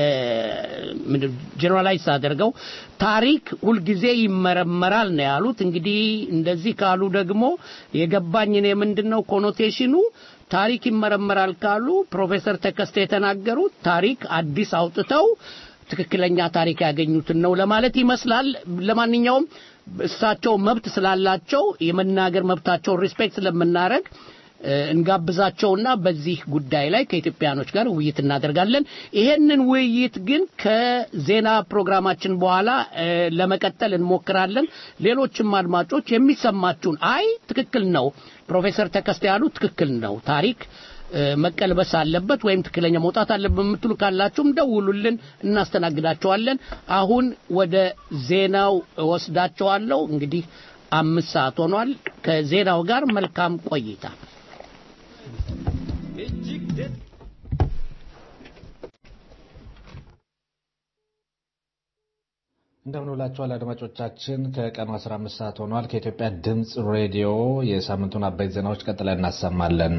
ጀነራላይዝ አደርገው ታሪክ ሁልጊዜ ይመረመራል ነው ያሉት። እንግዲህ እንደዚህ ካሉ ደግሞ የገባኝ እኔ ምንድን ነው ኮኖቴሽኑ ታሪክ ይመረመራል ካሉ ፕሮፌሰር ተከስተ የተናገሩት ታሪክ አዲስ አውጥተው ትክክለኛ ታሪክ ያገኙትን ነው ለማለት ይመስላል። ለማንኛውም እሳቸው መብት ስላላቸው የመናገር መብታቸውን ሪስፔክት ስለምናደርግ እ፣ እንጋብዛቸውና በዚህ ጉዳይ ላይ ከኢትዮጵያኖች ጋር ውይይት እናደርጋለን። ይሄንን ውይይት ግን ከዜና ፕሮግራማችን በኋላ እ፣ ለመቀጠል እንሞክራለን። ሌሎችም አድማጮች የሚሰማችሁን አይ ትክክል ነው ፕሮፌሰር ተከስተ ያሉ ትክክል ነው ታሪክ እ፣ መቀልበስ አለበት ወይም ትክክለኛ መውጣት አለበት የምትሉ ካላችሁም ደውሉልን፣ እናስተናግዳቸዋለን። አሁን ወደ ዜናው እወስዳቸዋለሁ። እንግዲህ አምስት ሰዓት ሆኗል። ከዜናው ጋር መልካም ቆይታ። እንደምንውላችኋል አድማጮቻችን ከቀኑ 15 ሰዓት ሆኗል ከኢትዮጵያ ድምፅ ሬዲዮ የሳምንቱን አበይት ዜናዎች ቀጥለን እናሰማለን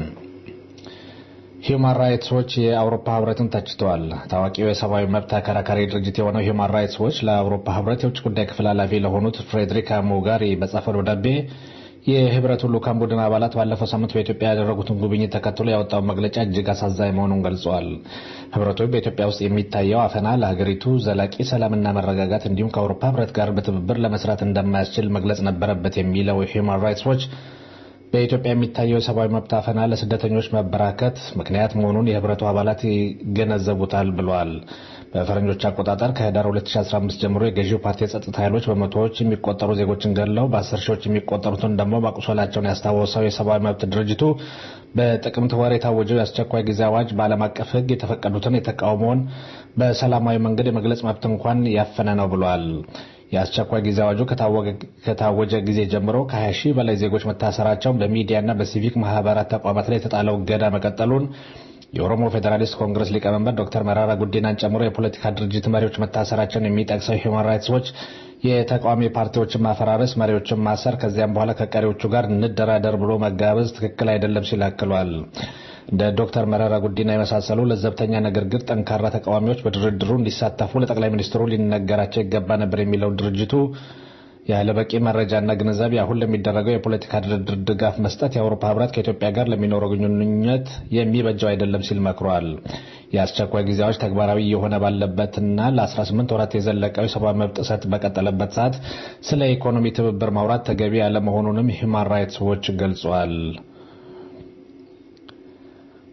ሂውማን ራይትስ ዎች የአውሮፓ ህብረትን ተችተዋል ታዋቂው የሰብአዊ መብት ተከራካሪ ድርጅት የሆነው ሂውማን ራይትስ ዎች ለአውሮፓ ህብረት የውጭ ጉዳይ ክፍል ኃላፊ ለሆኑት ፍሬድሪካ ሞጋሪ በጻፈው ደብዳቤ የህብረቱ ልኡካን ቡድን አባላት ባለፈው ሳምንት በኢትዮጵያ ያደረጉትን ጉብኝት ተከትሎ ያወጣውን መግለጫ እጅግ አሳዛኝ መሆኑን ገልጸዋል። ህብረቱ በኢትዮጵያ ውስጥ የሚታየው አፈና ለሀገሪቱ ዘላቂ ሰላምና መረጋጋት እንዲሁም ከአውሮፓ ህብረት ጋር በትብብር ለመስራት እንደማያስችል መግለጽ ነበረበት የሚለው ሂውማን ራይትስ ዎች በኢትዮጵያ የሚታየው የሰብአዊ መብት አፈና ለስደተኞች መበራከት ምክንያት መሆኑን የህብረቱ አባላት ይገነዘቡታል ብለዋል። በፈረንጆች አቆጣጠር ከህዳር 2015 ጀምሮ የገዢው ፓርቲ የጸጥታ ኃይሎች በመቶዎች የሚቆጠሩ ዜጎችን ገድለው በአስር ሺዎች የሚቆጠሩትን ደግሞ ማቁሰላቸውን ያስታወሰው የሰብአዊ መብት ድርጅቱ በጥቅምት ወር የታወጀው የአስቸኳይ ጊዜ አዋጅ በዓለም አቀፍ ህግ የተፈቀዱትን የተቃውሞውን በሰላማዊ መንገድ የመግለጽ መብት እንኳን ያፈነ ነው ብለዋል። የአስቸኳይ ጊዜ አዋጁ ከታወጀ ጊዜ ጀምሮ ከ20 ሺህ በላይ ዜጎች መታሰራቸውን በሚዲያና በሲቪክ ማህበራት ተቋማት ላይ የተጣለው እገዳ መቀጠሉን የኦሮሞ ፌዴራሊስት ኮንግረስ ሊቀመንበር ዶክተር መራራ ጉዲናን ጨምሮ የፖለቲካ ድርጅት መሪዎች መታሰራቸውን የሚጠቅሰው ሂውማን ራይትስ ዎች የተቃዋሚ ፓርቲዎችን ማፈራረስ፣ መሪዎችን ማሰር፣ ከዚያም በኋላ ከቀሪዎቹ ጋር እንደራደር ብሎ መጋበዝ ትክክል አይደለም ሲል አክሏል። እንደ ዶክተር መረራ ጉዲና የመሳሰሉ ለዘብተኛ ነገር ግን ጠንካራ ተቃዋሚዎች በድርድሩ እንዲሳተፉ ለጠቅላይ ሚኒስትሩ ሊነገራቸው ይገባ ነበር የሚለው ድርጅቱ ያለ በቂ መረጃና ግንዛቤ አሁን ለሚደረገው የፖለቲካ ድርድር ድጋፍ መስጠት የአውሮፓ ህብረት ከኢትዮጵያ ጋር ለሚኖረው ግንኙነት የሚበጀው አይደለም ሲል መክሯል። የአስቸኳይ ጊዜ አዋጅ ተግባራዊ እየሆነ ባለበትና ለ18 ወራት የዘለቀው የሰብአዊ መብት ጥሰት በቀጠለበት ሰዓት ስለ ኢኮኖሚ ትብብር ማውራት ተገቢ ያለመሆኑንም ሂውማን ራይትስ ዎች ገልጿል።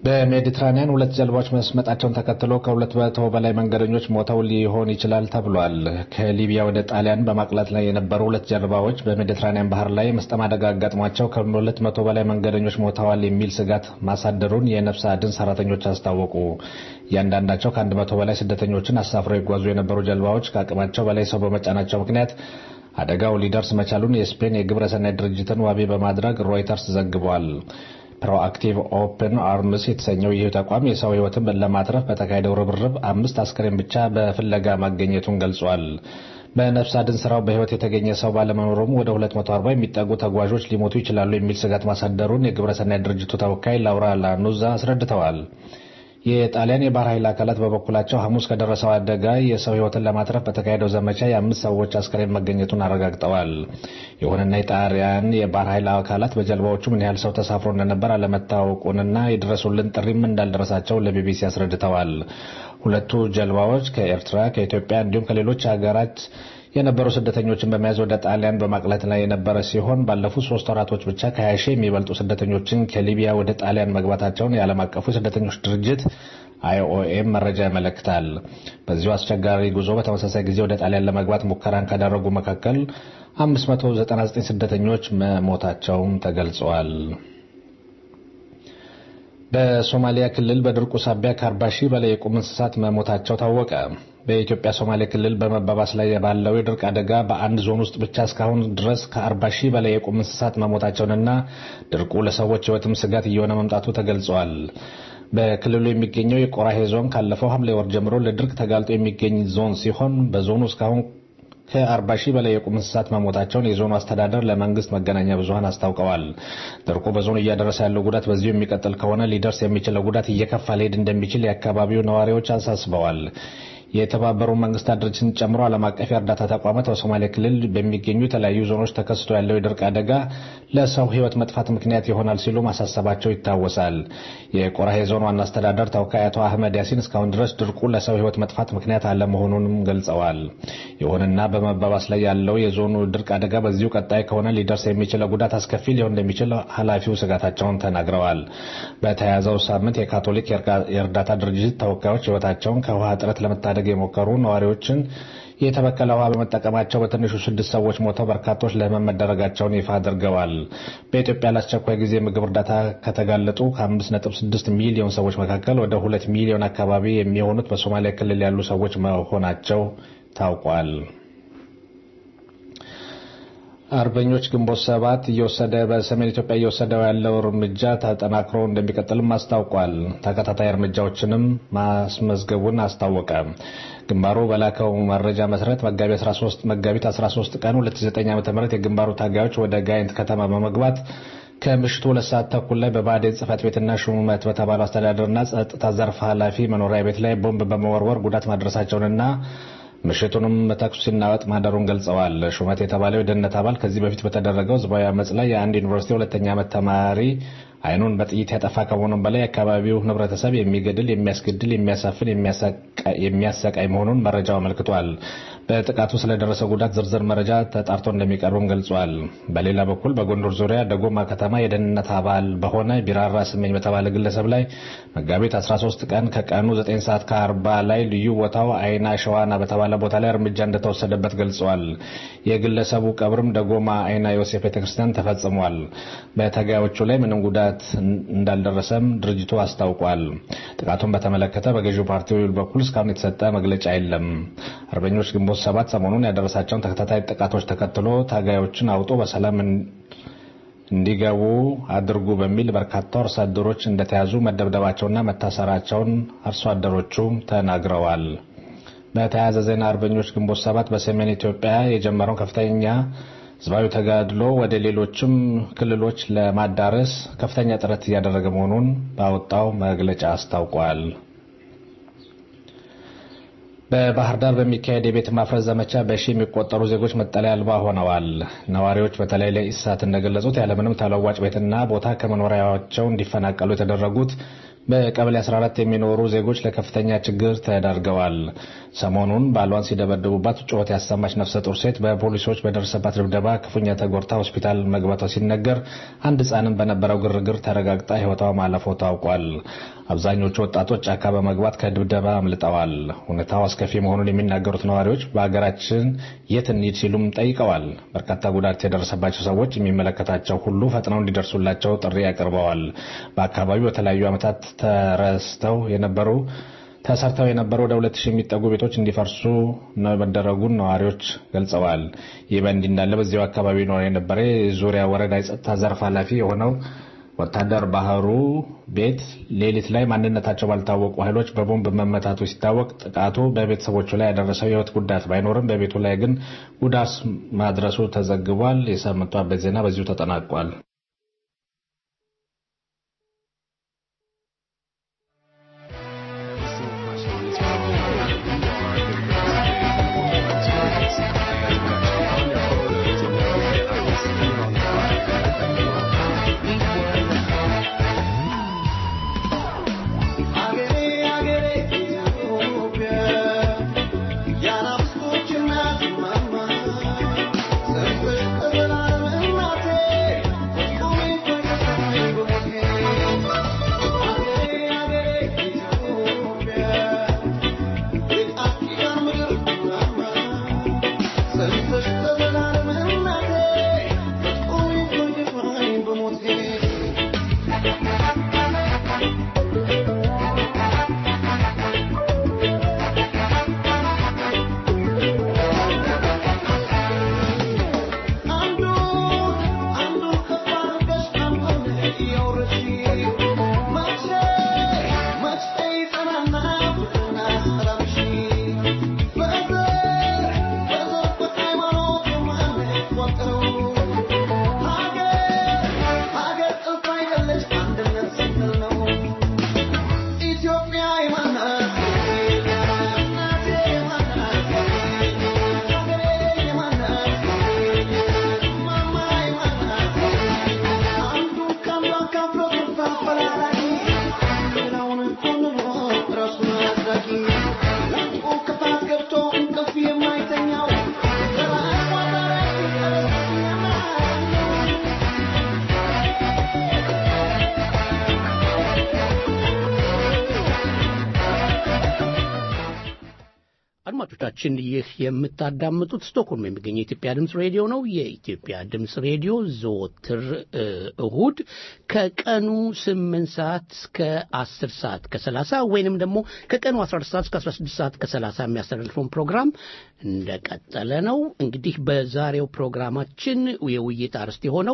በሜዲትራኒያን ሁለት ጀልባዎች መስመጣቸውን ተከትሎ ከሁለት መቶ በላይ መንገደኞች ሞተው ሊሆን ይችላል ተብሏል። ከሊቢያ ወደ ጣሊያን በማቅላት ላይ የነበሩ ሁለት ጀልባዎች በሜዲትራኒያን ባህር ላይ መስጠም አደጋ አጋጥሟቸው ከሁለት መቶ በላይ መንገደኞች ሞተዋል የሚል ስጋት ማሳደሩን የነፍስ አድን ሰራተኞች አስታወቁ። እያንዳንዳቸው ከአንድ መቶ በላይ ስደተኞችን አሳፍረው ይጓዙ የነበሩ ጀልባዎች ከአቅማቸው በላይ ሰው በመጫናቸው ምክንያት አደጋው ሊደርስ መቻሉን የስፔን የግብረሰናይ ድርጅትን ዋቢ በማድረግ ሮይተርስ ዘግቧል። ፕሮአክቲቭ ኦፕን አርምስ የተሰኘው ይህ ተቋም የሰው ሕይወትን ለማትረፍ በተካሄደው ርብርብ አምስት አስክሬን ብቻ በፍለጋ ማገኘቱን ገልጿል። በነፍስ አድን ስራው በሕይወት የተገኘ ሰው ባለመኖሩም ወደ 240 የሚጠጉ ተጓዦች ሊሞቱ ይችላሉ የሚል ስጋት ማሳደሩን የግብረሰናይ ድርጅቱ ተወካይ ላውራ ላኑዛ አስረድተዋል። የጣሊያን የባህር ኃይል አካላት በበኩላቸው ሐሙስ ከደረሰው አደጋ የሰው ሕይወትን ለማትረፍ በተካሄደው ዘመቻ የአምስት ሰዎች አስክሬን መገኘቱን አረጋግጠዋል። ይሁንና የጣሊያን የባህር ኃይል አካላት በጀልባዎቹ ምን ያህል ሰው ተሳፍሮ እንደነበር አለመታወቁንና የድረሱልን ጥሪም እንዳልደረሳቸው ለቢቢሲ አስረድተዋል። ሁለቱ ጀልባዎች ከኤርትራ፣ ከኢትዮጵያ እንዲሁም ከሌሎች ሀገራት የነበሩ ስደተኞችን በመያዝ ወደ ጣሊያን በማቅለት ላይ የነበረ ሲሆን ባለፉት ሶስት ወራቶች ብቻ ከ20 ሺህ የሚበልጡ ስደተኞችን ከሊቢያ ወደ ጣሊያን መግባታቸውን የዓለም አቀፉ የስደተኞች ድርጅት አይኦኤም መረጃ ያመለክታል። በዚሁ አስቸጋሪ ጉዞ በተመሳሳይ ጊዜ ወደ ጣሊያን ለመግባት ሙከራን ካደረጉ መካከል 599 ስደተኞች መሞታቸውም ተገልጸዋል። በሶማሊያ ክልል በድርቁ ሳቢያ ከ40 ሺህ በላይ የቁም እንስሳት መሞታቸው ታወቀ። በኢትዮጵያ ሶማሌ ክልል በመባባስ ላይ ባለው የድርቅ አደጋ በአንድ ዞን ውስጥ ብቻ እስካሁን ድረስ ከ40 ሺህ በላይ የቁም እንስሳት መሞታቸውንና ድርቁ ለሰዎች ሕይወትም ስጋት እየሆነ መምጣቱ ተገልጿል። በክልሉ የሚገኘው የቆራሄ ዞን ካለፈው ሐምሌ ወር ጀምሮ ለድርቅ ተጋልጦ የሚገኝ ዞን ሲሆን በዞኑ እስካሁን ከ40 ሺህ በላይ የቁም እንስሳት መሞታቸውን የዞኑ አስተዳደር ለመንግስት መገናኛ ብዙኃን አስታውቀዋል። ድርቁ በዞኑ እያደረሰ ያለው ጉዳት በዚሁ የሚቀጥል ከሆነ ሊደርስ የሚችለው ጉዳት እየከፋ ሊሄድ እንደሚችል የአካባቢው ነዋሪዎች አሳስበዋል። የተባበሩ መንግስታት ድርጅትን ጨምሮ ዓለም አቀፍ የእርዳታ ተቋማት በሶማሌ ክልል በሚገኙ የተለያዩ ዞኖች ተከስቶ ያለው የድርቅ አደጋ ለሰው ሕይወት መጥፋት ምክንያት ይሆናል ሲሉ ማሳሰባቸው ይታወሳል። የቆራሄ ዞን ዋና አስተዳደር ተወካይ አቶ አህመድ ያሲን እስካሁን ድረስ ድርቁ ለሰው ሕይወት መጥፋት ምክንያት አለመሆኑንም ገልጸዋል። ይሁንና በመባባስ ላይ ያለው የዞኑ ድርቅ አደጋ በዚሁ ቀጣይ ከሆነ ሊደርስ የሚችለው ጉዳት አስከፊ ሊሆን እንደሚችል ኃላፊው ስጋታቸውን ተናግረዋል። በተያያዘው ሳምንት የካቶሊክ የእርዳታ ድርጅት ተወካዮች ሕይወታቸውን ከውሃ እጥረት ለመታደግ የሞከሩ ነዋሪዎችን የተበከለ ውሃ በመጠቀማቸው በትንሹ ስድስት ሰዎች ሞተው በርካቶች ለህመም መደረጋቸውን ይፋ አድርገዋል። በኢትዮጵያ ለአስቸኳይ ጊዜ ምግብ እርዳታ ከተጋለጡ ከ5.6 ሚሊዮን ሰዎች መካከል ወደ ሁለት ሚሊዮን አካባቢ የሚሆኑት በሶማሊያ ክልል ያሉ ሰዎች መሆናቸው ታውቋል። አርበኞች ግንቦት ሰባት እየወሰደ በሰሜን ኢትዮጵያ እየወሰደው ያለው እርምጃ ተጠናክሮ እንደሚቀጥልም አስታውቋል። ተከታታይ እርምጃዎችንም ማስመዝገቡን አስታወቀ። ግንባሩ በላከው መረጃ መሰረት መጋቢት 13 መጋቢት 13 ቀን 2009 ዓ.ም የግንባሩ ታጋዮች ወደ ጋይንት ከተማ በመግባት ከምሽቱ ሁለት ሰዓት ተኩል ላይ በብአዴን ጽህፈት ቤትና ሹመት በተባለው አስተዳደርና ጸጥታ ዘርፍ ኃላፊ መኖሪያ ቤት ላይ ቦምብ በመወርወር ጉዳት ማድረሳቸውንና ምሽቱንም ተኩስ ሲናወጥ ማደሩን ገልጸዋል። ሹመት የተባለው የደህንነት አባል ከዚህ በፊት በተደረገው ህዝባዊ አመፅ ላይ የአንድ ዩኒቨርሲቲ ሁለተኛ ዓመት ተማሪ አይኑን በጥይት ያጠፋ ከመሆኑም በላይ የአካባቢው ህብረተሰብ የሚገድል፣ የሚያስገድል፣ የሚያሳፍን፣ የሚያሰቃይ መሆኑን መረጃው አመልክቷል። በጥቃቱ ስለደረሰ ጉዳት ዝርዝር መረጃ ተጣርቶ እንደሚቀርብም ገልጿል። በሌላ በኩል በጎንደር ዙሪያ ደጎማ ከተማ የደህንነት አባል በሆነ ቢራራ ስመኝ በተባለ ግለሰብ ላይ መጋቢት 13 ቀን ከቀኑ 9 ሰዓት ከ40 ላይ ልዩ ቦታው አይና ሸዋና በተባለ ቦታ ላይ እርምጃ እንደተወሰደበት ገልጿል። የግለሰቡ ቀብርም ደጎማ አይና ዮሴፍ ቤተክርስቲያን ተፈጽሟል። በተጋዮቹ ላይ ምንም ጉዳት እንዳልደረሰም ድርጅቱ አስታውቋል። ጥቃቱን በተመለከተ በገዢው ፓርቲ በኩል እስካሁን የተሰጠ መግለጫ የለም። አርበኞች ግንቦት ሰባት ሰሞኑን ያደረሳቸውን ተከታታይ ጥቃቶች ተከትሎ ታጋዮችን አውጦ በሰላም እንዲገቡ አድርጉ በሚል በርካታ አርሶ አደሮች እንደተያዙ መደብደባቸውና መታሰራቸውን አርሶ አደሮቹ ተናግረዋል። በተያያዘ ዜና አርበኞች ግንቦት ሰባት በሰሜን ኢትዮጵያ የጀመረውን ከፍተኛ ህዝባዊ ተጋድሎ ወደ ሌሎችም ክልሎች ለማዳረስ ከፍተኛ ጥረት እያደረገ መሆኑን ባወጣው መግለጫ አስታውቋል። በባህር ዳር በሚካሄድ የቤት ማፍረስ ዘመቻ በሺ የሚቆጠሩ ዜጎች መጠለያ አልባ ሆነዋል። ነዋሪዎች በተለይ ለኢሳት እንደገለጹት ያለምንም ተለዋጭ ቤትና ቦታ ከመኖሪያቸው እንዲፈናቀሉ የተደረጉት በቀበሌ 14 የሚኖሩ ዜጎች ለከፍተኛ ችግር ተዳርገዋል። ሰሞኑን ባሏን ሲደበድቡባት ጩኸት ያሰማች ነፍሰ ጡር ሴት በፖሊሶች በደረሰባት ድብደባ ክፉኛ ተጎድታ ሆስፒታል መግባቷ ሲነገር አንድ ሕፃንም በነበረው ግርግር ተረጋግጣ ሕይወቷ ማለፎ ታውቋል። አብዛኞቹ ወጣቶች ጫካ በመግባት ከድብደባ አምልጠዋል። ሁኔታው አስከፊ መሆኑን የሚናገሩት ነዋሪዎች በሀገራችን የት እንሂድ ሲሉም ጠይቀዋል። በርካታ ጉዳት የደረሰባቸው ሰዎች የሚመለከታቸው ሁሉ ፈጥነው እንዲደርሱላቸው ጥሪ አቅርበዋል። በአካባቢው በተለያዩ ዓመታት ተረስተው የነበሩ ተሰርተው የነበሩ ወደ ሁለት ሺህ የሚጠጉ ቤቶች እንዲፈርሱ መደረጉን ነዋሪዎች ገልጸዋል። ይህ በእንዲህ እንዳለ በዚያው አካባቢ ኖር የነበረ የዙሪያ ወረዳ የጸጥታ ዘርፍ ኃላፊ የሆነው ወታደር ባህሩ ቤት ሌሊት ላይ ማንነታቸው ባልታወቁ ኃይሎች በቦምብ መመታቱ ሲታወቅ ጥቃቱ በቤተሰቦቹ ላይ ያደረሰው የሕይወት ጉዳት ባይኖርም በቤቱ ላይ ግን ጉዳት ማድረሱ ተዘግቧል። የሳምንቱ አበይት ዜና በዚሁ ተጠናቋል። አድማጮቻችን ይህ የምታዳምጡት ስቶክሆልም የሚገኘ የኢትዮጵያ ድምፅ ሬዲዮ ነው። የኢትዮጵያ ድምፅ ሬዲዮ ዘወትር እሁድ ከቀኑ ስምንት ሰዓት እስከ አስር ሰዓት ከሰላሳ ወይንም ደግሞ ከቀኑ አስራ አራት ሰዓት እስከ አስራ ስድስት ሰዓት ከሰላሳ የሚያስተላልፈውን ፕሮግራም እንደቀጠለ ነው። እንግዲህ በዛሬው ፕሮግራማችን የውይይት አርዕስት የሆነው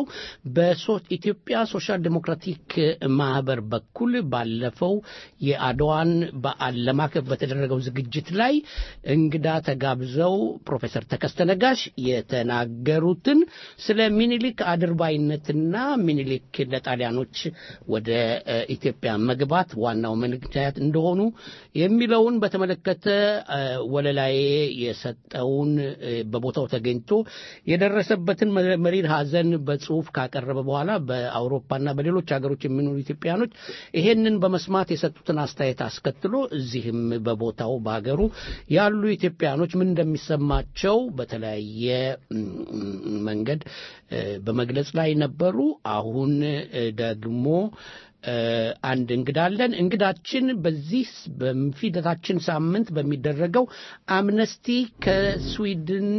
በኢትዮጵያ ሶሻል ዴሞክራቲክ ማህበር በኩል ባለፈው የአድዋን በዓል ለማክበር በተደረገው ዝግጅት ላይ እንግዳ ተጋብዘው ፕሮፌሰር ተከስተ ነጋሽ የተናገሩትን ስለ ሚኒሊክ አድርባይነትና ሚኒሊክ ለጣሊያኖች ወደ ኢትዮጵያ መግባት ዋናው ምክንያት እንደሆኑ የሚለውን በተመለከተ ወለላዬ የሰጠውን በቦታው ተገኝቶ የደረሰበትን መሪር ሐዘን በጽሁፍ ካቀረበ በኋላ በአውሮፓና በሌሎች ሀገሮች የሚኖሩ ኢትዮጵያኖች ይሄንን በመስማት የሰጡትን አስተያየት አስከትሎ እዚህም በቦታው በሀገሩ ያሉ ኢትዮጵያኖች ምን እንደሚሰማቸው በተለያየ መንገድ በመግለጽ ላይ ነበሩ። አሁን ደግሞ አንድ እንግዳ አለን። እንግዳችን በዚህ በፊደታችን ሳምንት በሚደረገው አምነስቲ ከስዊድን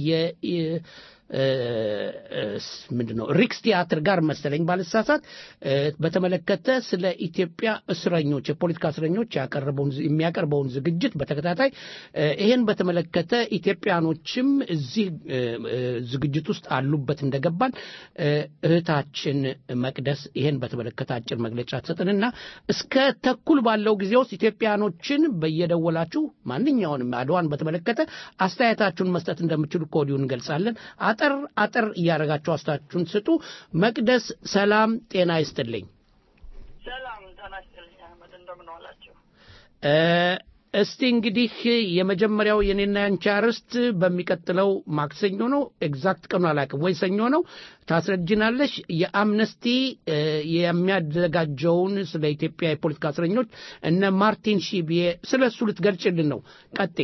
ምንድን ነው ሪክስ ቲያትር ጋር መሰለኝ ባልሳሳት በተመለከተ ስለ ኢትዮጵያ እስረኞች የፖለቲካ እስረኞች የሚያቀርበውን ዝግጅት በተከታታይ ይህን በተመለከተ ኢትዮጵያኖችም እዚህ ዝግጅት ውስጥ አሉበት እንደገባን እህታችን መቅደስ ይህን በተመለከተ አጭር መግለጫ ትሰጥንና እስከ ተኩል ባለው ጊዜ ውስጥ ኢትዮጵያኖችን በየደወላችሁ ማንኛውንም አድዋን በተመለከተ አስተያየታችሁን መስጠት እንደምችሉ ከወዲሁ እንገልጻለን። አጠር አጠር እያደረጋችሁ አስታችሁን ስጡ። መቅደስ ሰላም ጤና ይስጥልኝ። ሰላም ጤና ይስጥልኝ አህመድ፣ እንደምን ዋላችሁ? እስቲ እንግዲህ የመጀመሪያው የኔና ያንቺ አርዕስት በሚቀጥለው ማክሰኞ ነው። ኤግዛክት ቀኑ አላውቅም፣ ወይ ሰኞ ነው። ታስረጅናለሽ። የአምነስቲ እ፣ የሚያዘጋጀውን ስለ ኢትዮጵያ የፖለቲካ እስረኞች እነ ማርቲን ሺቢዬ ስለ እሱ ልትገልጭልን ነው። ቀጤ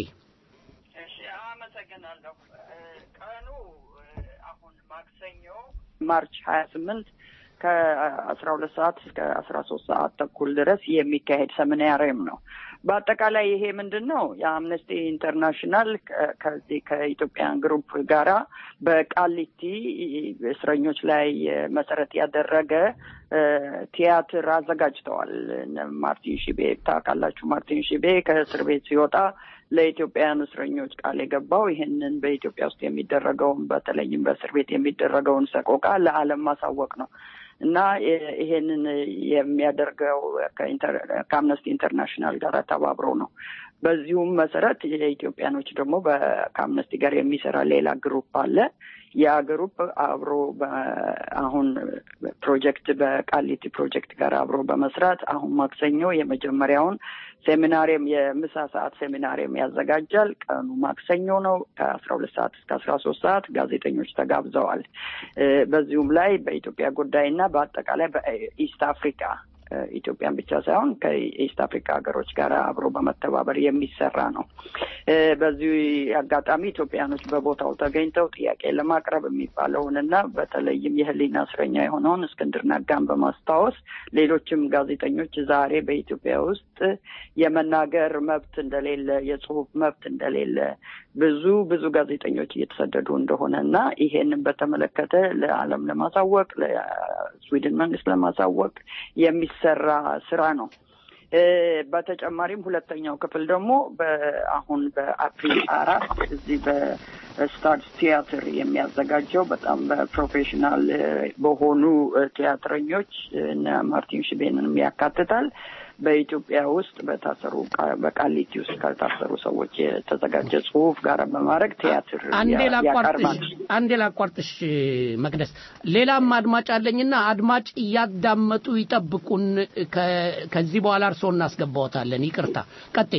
ማርች ሀያ ስምንት ከአስራ ሁለት ሰዓት እስከ አስራ ሶስት ሰዓት ተኩል ድረስ የሚካሄድ ሰሚናሪም ነው። በአጠቃላይ ይሄ ምንድን ነው? የአምነስቲ ኢንተርናሽናል ከ- ከዚህ ከኢትዮጵያን ግሩፕ ጋራ በቃሊቲ እስረኞች ላይ መሰረት ያደረገ እ፣ ቲያትር አዘጋጅተዋል። እነ ማርቲን ሺቤ ታውቃላችሁ። ማርቲን ሺቤ ከእስር ቤት ሲወጣ ለኢትዮጵያውያን እስረኞች ቃል የገባው ይህንን በኢትዮጵያ ውስጥ የሚደረገውን በተለይም በእስር ቤት የሚደረገውን ሰቆቃ ለዓለም ማሳወቅ ነው እና ይ- ይሄንን የሚያደርገው ከኢንተር- ከአምነስቲ ኢንተርናሽናል ጋር ተባብሮ ነው። በዚሁም መሰረት የኢትዮጵያኖች ደግሞ በ- ከአምነስቲ ጋር የሚሰራ ሌላ ግሩፕ አለ። ያ ግሩፕ አብሮ በ- አሁን ፕሮጀክት በቃሊቲ ፕሮጀክት ጋር አብሮ በመስራት አሁን ማክሰኞ የመጀመሪያውን ሴሚናሪየም የምሳ ሰዓት ሴሚናሪየም ያዘጋጃል። ቀኑ ማክሰኞ ነው ከአስራ ሁለት ሰዓት እስከ አስራ ሶስት ሰዓት ጋዜጠኞች ተጋብዘዋል። እ፣ በዚሁም ላይ በኢትዮጵያ ጉዳይ እና በአጠቃላይ በኢስት አፍሪካ እ፣ ኢትዮጵያን ብቻ ሳይሆን ከኢስት አፍሪካ ሀገሮች ጋር አብሮ በመተባበር የሚሰራ ነው። እ፣ በዚህ አጋጣሚ ኢትዮጵያኖች በቦታው ተገኝተው ጥያቄ ለማቅረብ የሚባለውን እና በተለይም የሕሊና እስረኛ የሆነውን እስክንድር ነጋን በማስታወስ ሌሎችም ጋዜጠኞች ዛሬ በኢትዮጵያ ውስጥ የመናገር መብት እንደሌለ፣ የጽሁፍ መብት እንደሌለ ብዙ ብዙ ጋዜጠኞች እየተሰደዱ እንደሆነ እና ይሄንን በተመለከተ ለዓለም ለማሳወቅ ለስዊድን መንግስት ለማሳወቅ የሚሰራ ስራ ነው። እ፣ በተጨማሪም ሁለተኛው ክፍል ደግሞ በአሁን በአፕሪል አራት እዚህ በስታርስ ቲያትር የሚያዘጋጀው በጣም በፕሮፌሽናል እ፣ በሆኑ እ፣ ቲያትረኞች እነ ማርቲን ሽቤንንም ያካትታል። በኢትዮጵያ ውስጥ በታሰሩ ቃ- በቃሊቲ ውስጥ ከታሰሩ ሰዎች የተዘጋጀ ጽሁፍ ጋር በማድረግ ቲያትር አንዴ ያ- ያቀርባል። ላቋርጥሽ አንዴ ላቋርጥሽ መቅደስ ሌላም አድማጭ አለኝና አድማጭ እያዳመጡ ይጠብቁን ከ- ከዚህ በኋላ እርስዎ እናስገባዎታለን ይቅርታ ቀጤ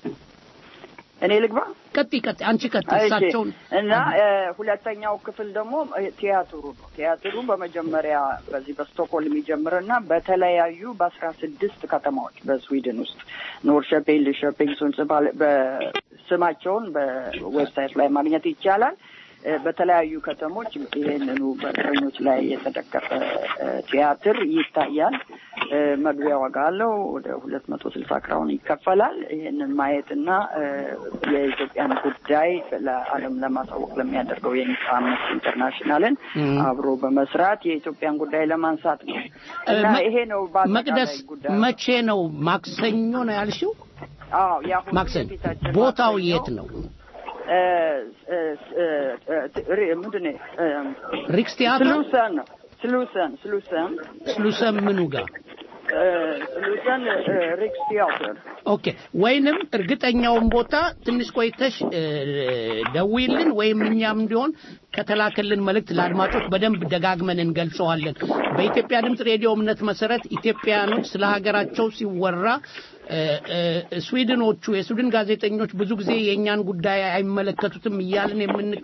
እኔ ልግባ ቀጤ ቀጤ አንቺ ቀጤ እሺ። እሳቸውን እና እ፣ ሁለተኛው ክፍል ደግሞ እ፣ ቲያትሩ ነው። ቲያትሩ በመጀመሪያ በዚህ በስቶክሆልም ይጀምርና በተለያዩ በአስራ ስድስት ከተማዎች በስዊድን ውስጥ ኖርሸፔን፣ ሊሸፔን፣ ሱንስባል በስማቸውን በዌብሳይት ላይ ማግኘት ይቻላል። እ፣ በተለያዩ ከተሞች ይህንኑ በእስረኞች ላይ የተደገፈ እ፣ ቲያትር ይታያል። እ፣ መግቢያ ዋጋ አለው። ወደ ሁለት መቶ ስልሳ ክራውን ይከፈላል። ይህንን ማየትና እ፣ የኢትዮጵያን ጉዳይ ለዓለም ለማሳወቅ ለሚያደርገው የአምነስቲ ኢንተርናሽናልን እም። አብሮ በመስራት የኢትዮጵያን ጉዳይ ለማንሳት ነው እና መ- ይሄ ነው በአጠቃላይ መቅደስ ጉዳዩ። መቼ ነው ማክሰኞ ነው ያልሽው አዎ የአሁኑ ማክሰኞ የፊታችን ቦታው ማክሰኞ የት ነው እ፣ እ፣ እ፣ እ፣ ሪ- ምንድን ነው እ፣ ሪክስ ቲያትር ስሉሰን ነው ስሉሰን ስሉሰን ስሉሰን ምኑ ጋር እ፣ ስሉሰን እ፣ ሪክስ ቲያትር ኦኬ ወይንም እርግጠኛውን ቦታ ትንሽ ቆይተሽ እ፣ ደውይልን ወይም እኛም እንዲሆን ከተላከልን መልእክት ለአድማጮች በደንብ ደጋግመን እንገልጸዋለን። በኢትዮጵያ ድምፅ ሬዲዮ እምነት መሰረት ኢትዮጵያኖች ስለ ሀገራቸው ሲወራ እ፣ እ፣ ስዊድኖቹ የስዊድን ጋዜጠኞች ብዙ ጊዜ የእኛን ጉዳይ አይመለከቱትም እያልን የምን-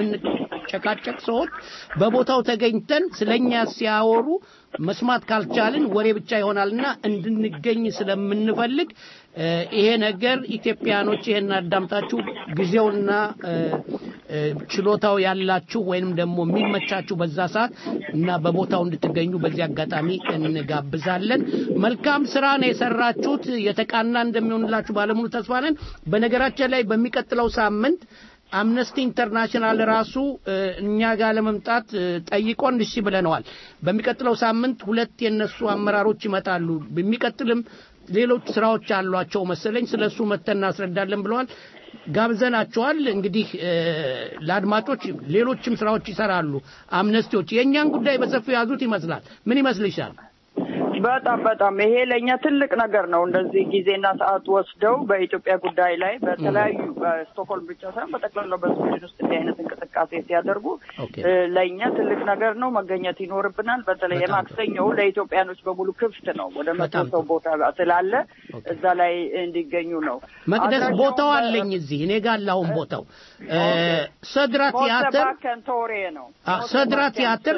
የምንጨቃጨቅ ሰዎች በቦታው ተገኝተን ስለኛ ሲያወሩ መስማት ካልቻልን ወሬ ብቻ ይሆናልና እንድንገኝ ስለምንፈልግ እ፣ ይሄ ነገር ኢትዮጵያኖች ይሄን አዳምጣችሁ ጊዜውና እ፣ እ፣ ችሎታው ያላችሁ ወይንም ደግሞ የሚመቻችሁ በዛ ሰዓት እና በቦታው እንድትገኙ በዚህ አጋጣሚ እንጋብዛለን። መልካም ስራ ነው የሰራችሁት። የተቃና እንደሚሆንላችሁ ባለሙሉ ተስፋ ነን። በነገራችን ላይ በሚቀጥለው ሳምንት አምነስቲ ኢንተርናሽናል ራሱ እ፣ እኛ ጋር ለመምጣት እ፣ ጠይቆን እሺ ብለነዋል። በሚቀጥለው ሳምንት ሁለት የነሱ አመራሮች ይመጣሉ። በሚቀጥልም ሌሎች ስራዎች አሏቸው መሰለኝ። ስለሱ መተን እናስረዳለን ብለዋል። ጋብዘናቸዋል። እንግዲህ እ፣ ለአድማጮች ሌሎችም ስራዎች ይሰራሉ አምነስቲዎች። የእኛን ጉዳይ በሰፊው ያዙት ይመስላል። ምን ይመስልሻል? በጣም በጣም ይሄ ለእኛ ትልቅ ነገር ነው። እንደዚህ ጊዜና ሰዓት ወስደው በኢትዮጵያ ጉዳይ ላይ በተለያዩ በስቶክሆልም ብቻ ሳይሆን በጠቅላላው በስዊድን ውስጥ እንዲህ አይነት እንቅስቃሴ ሲያደርጉ እ፣ ለእኛ ትልቅ ነገር ነው። መገኘት ይኖርብናል። በተለይ የማክሰኞው ለኢትዮጵያኖች በሙሉ ክፍት ነው። ወደ መቶ ሰው ቦታ ስላለ እዛ ላይ እንዲገኙ ነው። መቅደስ አድራሻውን ቦታው በ- አለኝ እዚህ እኔ ጋር አለ አሁን ቦታው እ፣ ሰድራ ቲያትር ሞተባከን ቶሬ ነው። አ፣ ሰድራ ቲያትር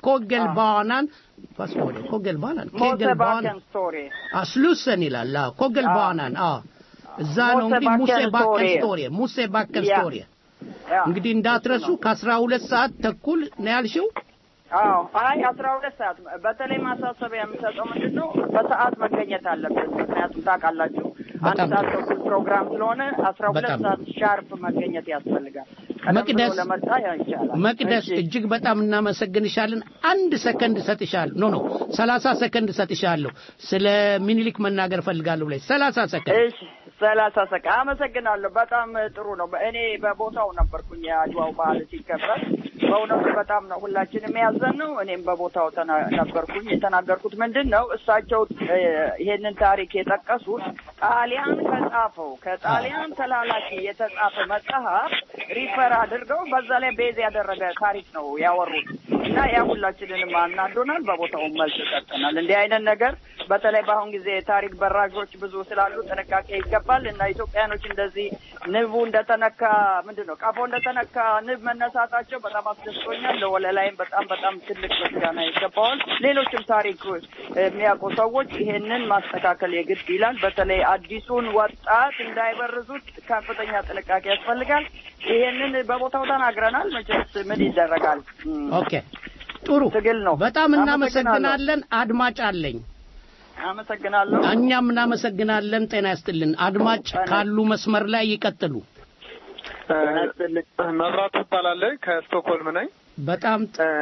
ኮገልባናን vad står det? Kogelbanan? Kegelbanan? ሞተባከን ቶሬ Ah, Slussen ይላል። አዎ ኮገልባናን። አዎ እዛ ነው እንግዲህ ሙሴ ሙሴባከን ባከን ስቶሪ። ስቶሪ ሙሴ ባከን ያ። ስቶሪ እንግዲህ እንዳትረሱ ከአስራ ሁለት ሰዓት ተኩል ነው ያልሽው። አዎ አይ አስራ ሁለት ሰዓት በተለይ ማሳሰቢያ የምሰጠው ምንድን ነው በሰዓት መገኘት አለበት። ምክንያቱም ታውቃላችሁ አንድ በጣም ሰዓት ተኩል ፕሮግራም ስለሆነ አስራ ሁለት በጣም ሰዓት ሻርፕ መገኘት ያስፈልጋል። ቀደም ብሎ መቅደስ ለመጣ ያ ይቻላል። መቅደስ እጅግ በጣም እናመሰግንሻለን። አንድ ሰከንድ እሰጥሻለሁ። ኖ ኖ ሰላሳ ሰከንድ እሰጥሻለሁ። ስለ ሚኒሊክ መናገር እፈልጋለሁ ብለሽ ሰላሳ ሰከንድ እሺ ሰላሳ ሰከ አመሰግናለሁ። በጣም ጥሩ ነው። እኔ በቦታው ነበርኩኝ የአድዋው በዓል ሲከበር። በእውነቱ በጣም ነው ሁላችንም የያዘን ነው። እኔም በቦታው ተና- ነበርኩኝ። የተናገርኩት ምንድን ነው እሳቸው እ፣ ይሄንን ታሪክ የጠቀሱት ጣሊያን ከጻፈው ከጣሊያን ተላላኪ የተጻፈ መጽሐፍ ሪፈር አድርገው በዛ ላይ ቤዝ ያደረገ ታሪክ ነው ያወሩት እና ያ ሁላችንንም አናዶናል። በቦታውም መልስ ሰጥተናል። እንዲህ አይነት ነገር በተለይ በአሁን ጊዜ የታሪክ በራዦች ብዙ ስላሉ ጥንቃቄ ይገባል እና ኢትዮጵያኖች እንደዚህ ንቡ እንደተነካ ምንድን ነው ቀፎ እንደተነካ ንብ መነሳታቸው በጣም አስደስቶኛል። ለወለላይም በጣም በጣም ትልቅ ምስጋና ይገባዋል። ሌሎችም ታሪክ የሚያውቁ ሰዎች ይሄንን ማስተካከል የግድ ይላል። በተለይ አዲሱን ወጣት እንዳይበርዙት ከፍተኛ ጥንቃቄ ያስፈልጋል። ይሄንን በቦታው ተናግረናል። መቼስ ምን ይደረጋል? እም፣ ኦኬ ጥሩ ትግል ነው። በጣም እናመሰግናለን። አድማጭ አለኝ። አመሰግናለሁ። እኛም እናመሰግናለን። ጤና ይስጥልን። አድማጭ ካሉ መስመር ላይ ይቀጥሉ። መብራቱ እባላለሁ ከስቶክሆልም ነኝ። በጣም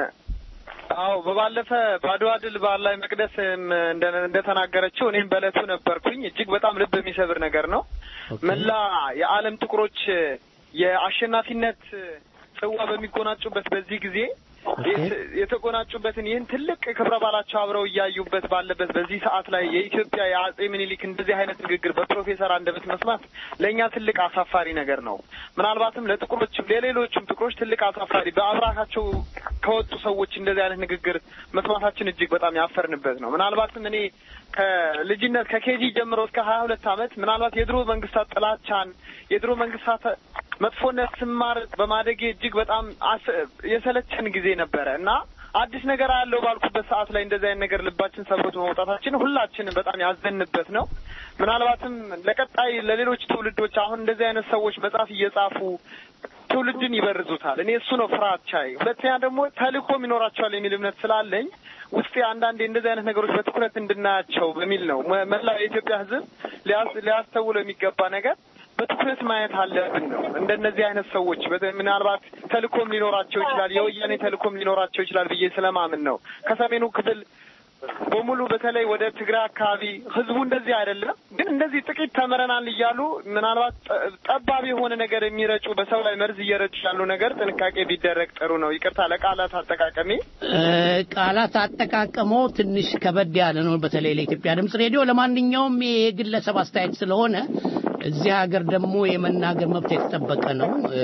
አዎ በባለፈ በአድዋ ድል በዓል ላይ መቅደስም እንደ- እንደተናገረችው እኔም በእለቱ ነበርኩኝ። እጅግ በጣም ልብ የሚሰብር ነገር ነው። መላ የዓለም ጥቁሮች የአሸናፊነት ጽዋ በሚጎናጩበት በዚህ ጊዜ የት- የተጎናጩበትን ይህን ትልቅ ክብረ በዓላቸው አብረው እያዩበት ባለበት በዚህ ሰዓት ላይ የኢትዮጵያ የአጼ ምኒልክ እንደዚህ አይነት ንግግር በፕሮፌሰር አንደበት መስማት ለእኛ ትልቅ አሳፋሪ ነገር ነው። ምናልባትም ለጥቁሮችም ለሌሎችም ጥቁሮች ትልቅ አሳፋሪ በአብራካቸው ከወጡ ሰዎች እንደዚህ አይነት ንግግር መስማታችን እጅግ በጣም ያፈርንበት ነው። ምናልባትም እኔ ከልጅነት ከኬጂ ጀምሮ እስከ ሀያ ሁለት ዓመት ምናልባት የድሮ መንግስታት ጥላቻን የድሮ መንግስታት መጥፎነት ስማር በማደጌ እጅግ በጣም አስ- የሰለቸን ጊዜ ነበረ እና አዲስ ነገር አለው ባልኩበት ሰዓት ላይ እንደዚህ አይነት ነገር ልባችን ሰብሮት በመውጣታችን ሁላችንም በጣም ያዘንበት ነው። ምናልባትም ለቀጣይ ለሌሎች ትውልዶች አሁን እንደዚህ አይነት ሰዎች መጽሐፍ እየጻፉ ትውልድን ይበርዙታል። እኔ እሱ ነው ፍራቻዬ። ሁለተኛ ደግሞ ተልእኮም ይኖራቸዋል የሚል እምነት ስላለኝ ውስጤ አንዳንዴ እንደዚህ አይነት ነገሮች በትኩረት እንድናያቸው በሚል ነው መ- መላው የኢትዮጵያ ሕዝብ ሊያስ- ሊያስተውለው የሚገባ ነገር በትኩረት ማየት አለብን ነው። እንደነዚህ አይነት ሰዎች በተ- ምናልባት ተልእኮም ሊኖራቸው ይችላል፣ የወያኔ ተልእኮም ሊኖራቸው ይችላል ብዬ ስለማምን ነው ከሰሜኑ ክፍል በሙሉ በተለይ ወደ ትግራይ አካባቢ ህዝቡ እንደዚህ አይደለም፣ ግን እንደዚህ ጥቂት ተምረናል እያሉ ምናልባት ጠ- ጠባብ የሆነ ነገር የሚረጩ በሰው ላይ መርዝ እየረጩ ያሉ ነገር ጥንቃቄ ቢደረግ ጥሩ ነው። ይቅርታ ለቃላት አጠቃቀሜ። እ፣ ቃላት አጠቃቀሞ ትንሽ ከበድ ያለ ነው፣ በተለይ ለኢትዮጵያ ድምፅ ሬዲዮ። ለማንኛውም ይሄ የግለሰብ አስተያየት ስለሆነ እዚህ ሀገር ደግሞ የመናገር መብት የተጠበቀ ነው። እ፣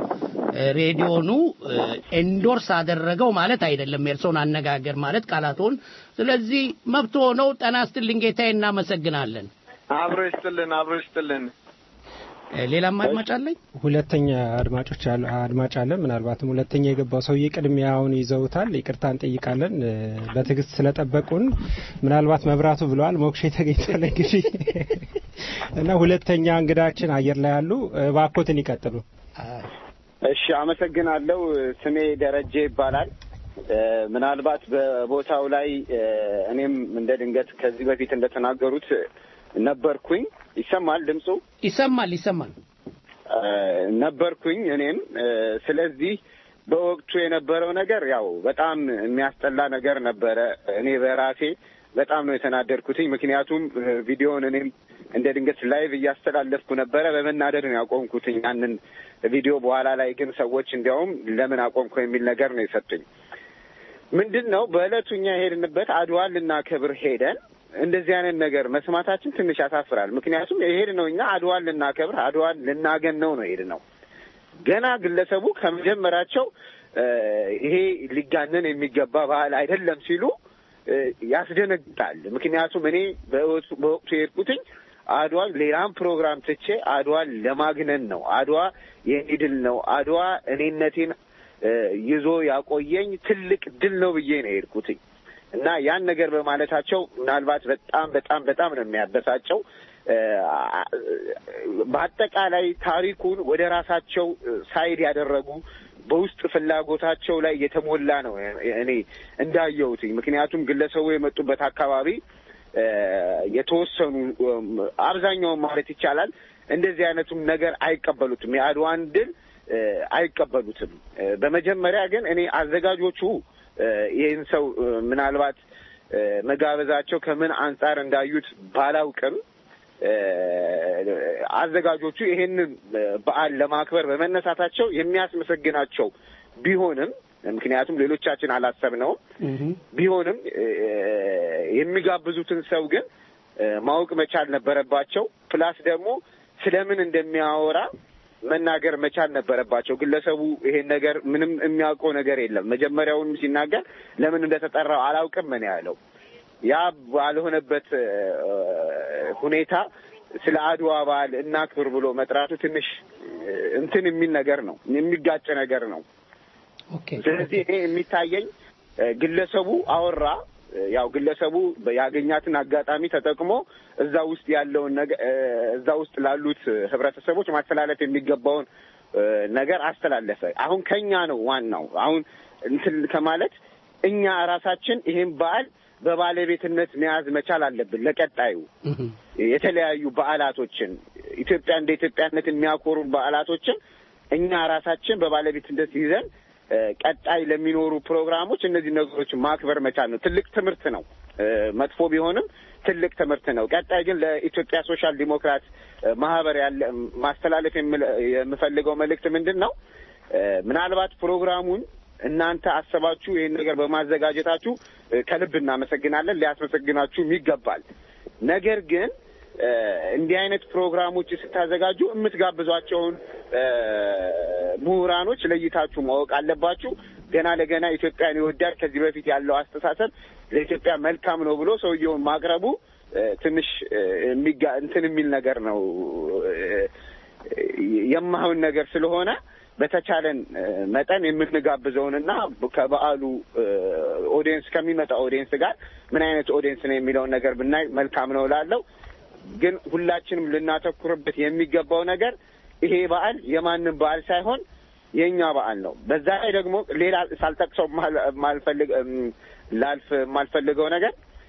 ሬዲዮኑ ኤንዶርስ አደረገው ማለት አይደለም፣ የእርሶን አነጋገር ማለት ቃላቶን። ስለዚህ መብት ሆነው ጠና ስትልኝ ጌታዬ፣ እናመሰግናለን። አብሮ ይስጥልን፣ አብሮ ይስጥልን። እ፣ ሌላም አድማጭ አለኝ። ሁለተኛ አድማጮች አሉ አድማጭ አለን። ምናልባትም ሁለተኛ የገባው ሰውዬ ቅድሚያውን ይዘውታል። ይቅርታ እንጠይቃለን እ፣ በትዕግስት ስለጠበቁን። ምናልባት መብራቱ ብለዋል፣ ሞክሼ ተገኝቷል እንግዲህ እና ሁለተኛ እንግዳችን አየር ላይ ያሉ እባክዎትን ይቀጥሉ። እሺ አመሰግናለሁ። ስሜ ደረጀ ይባላል። እ፣ ምናልባት በቦታው ላይ እ፣ እኔም እንደ ድንገት ከዚህ በፊት እንደተናገሩት ነበርኩኝ። ይሰማል ድምፁ? ይሰማል፣ ይሰማል። እ፣ ነበርኩኝ እኔም እ፣ ስለዚህ በወቅቱ የነበረው ነገር ያው በጣም የሚያስጠላ ነገር ነበረ። እኔ በራሴ በጣም ነው የተናደድኩትኝ። ምክንያቱም እ፣ ቪዲዮውን እኔም እንደ ድንገት ላይቭ እያስተላለፍኩ ነበረ። በመናደድ ነው ያቆምኩትኝ ያንን ቪዲዮ። በኋላ ላይ ግን ሰዎች እንዲያውም ለምን አቆምኩ የሚል ነገር ነው የሰጡኝ። ምንድን ነው በዕለቱ እኛ የሄድንበት አድዋን ልናከብር ሄደን እንደዚህ አይነት ነገር መስማታችን ትንሽ ያሳፍራል። ምክንያቱም የሄድነው እኛ አድዋን ልናከብር አድዋን ልናገነው ነው የሄድነው። ገና ግለሰቡ ከመጀመራቸው ይሄ ሊጋነን የሚገባ ባህል አይደለም ሲሉ ያስደነግጣል። ምክንያቱም እኔ በወቅቱ የሄድኩትኝ አድዋ ሌላም ፕሮግራም ትቼ አድዋን ለማግነን ነው። አድዋ የኔ ድል ነው። አድዋ እኔነቴን ይዞ ያቆየኝ ትልቅ ድል ነው ብዬ ነው የሄድኩትኝ እና ያን ነገር በማለታቸው ምናልባት በጣም በጣም በጣም ነው የሚያበሳጨው። በአጠቃላይ ታሪኩን ወደ ራሳቸው ሳይድ ያደረጉ በውስጥ ፍላጎታቸው ላይ የተሞላ ነው እኔ እንዳየሁትኝ። ምክንያቱም ግለሰቡ የመጡበት አካባቢ የተወሰኑ አብዛኛውን ማለት ይቻላል እንደዚህ አይነቱም ነገር አይቀበሉትም። የአድዋን ድል አይቀበሉትም። በመጀመሪያ ግን እኔ አዘጋጆቹ ይህን ሰው ምናልባት መጋበዛቸው ከምን አንጻር እንዳዩት ባላውቅም አዘጋጆቹ ይሄንን በዓል ለማክበር በመነሳታቸው የሚያስመሰግናቸው ቢሆንም ምክንያቱም ሌሎቻችን አላሰብነውም ቢሆንም የሚጋብዙትን ሰው ግን ማወቅ መቻል ነበረባቸው። ፕላስ ደግሞ ስለምን እንደሚያወራ መናገር መቻል ነበረባቸው። ግለሰቡ ይሄን ነገር ምንም የሚያውቀው ነገር የለም። መጀመሪያውንም ሲናገር ለምን እንደተጠራው አላውቅም ምን ያለው ያ ባልሆነበት ሁኔታ ስለ አድዋ በዓል እናክብር ብሎ መጥራቱ ትንሽ እንትን የሚል ነገር ነው፣ የሚጋጭ ነገር ነው። ስለዚህ እኔ የሚታየኝ ግለሰቡ አወራ። ያው ግለሰቡ ያገኛትን አጋጣሚ ተጠቅሞ እዛ ውስጥ ያለውን ነገር እዛ ውስጥ ላሉት ህብረተሰቦች ማስተላለፍ የሚገባውን ነገር አስተላለፈ። አሁን ከኛ ነው ዋናው። አሁን እንትን ከማለት እኛ ራሳችን ይሄን በዓል በባለቤትነት መያዝ መቻል አለብን። ለቀጣዩ የተለያዩ በዓላቶችን ኢትዮጵያ እንደ ኢትዮጵያነት የሚያኮሩ በዓላቶችን እኛ ራሳችን በባለቤትነት ይዘን ቀጣይ ለሚኖሩ ፕሮግራሞች እነዚህ ነገሮች ማክበር መቻል ነው። ትልቅ ትምህርት ነው። መጥፎ ቢሆንም ትልቅ ትምህርት ነው። ቀጣይ ግን ለኢትዮጵያ ሶሻል ዲሞክራት ማህበር ያለ ማስተላለፍ የምፈልገው መልእክት ምንድን ነው? ምናልባት ፕሮግራሙን እናንተ አሰባችሁ ይህን ነገር በማዘጋጀታችሁ ከልብ እናመሰግናለን። ሊያስመሰግናችሁም ይገባል። ነገር ግን እንዲህ አይነት ፕሮግራሞች ስታዘጋጁ የምትጋብዟቸውን ምሁራኖች ለይታችሁ ማወቅ አለባችሁ። ገና ለገና ኢትዮጵያን ይወዳል ከዚህ በፊት ያለው አስተሳሰብ ለኢትዮጵያ መልካም ነው ብሎ ሰውየውን ማቅረቡ ትንሽ የሚጋ እንትን የሚል ነገር ነው የማይሆን ነገር ስለሆነ በተቻለን መጠን የምንጋብዘውንና ከበዓሉ ኦዲየንስ ከሚመጣ ኦዲየንስ ጋር ምን አይነት ኦዲየንስ ነው የሚለውን ነገር ብናይ መልካም ነው እላለሁ። ግን ሁላችንም ልናተኩርበት የሚገባው ነገር ይሄ በዓል የማንም በዓል ሳይሆን የእኛ በዓል ነው። በዛ ላይ ደግሞ ሌላ ሳልጠቅሰው ማልፈልግ ላልፍ የማልፈልገው ነገር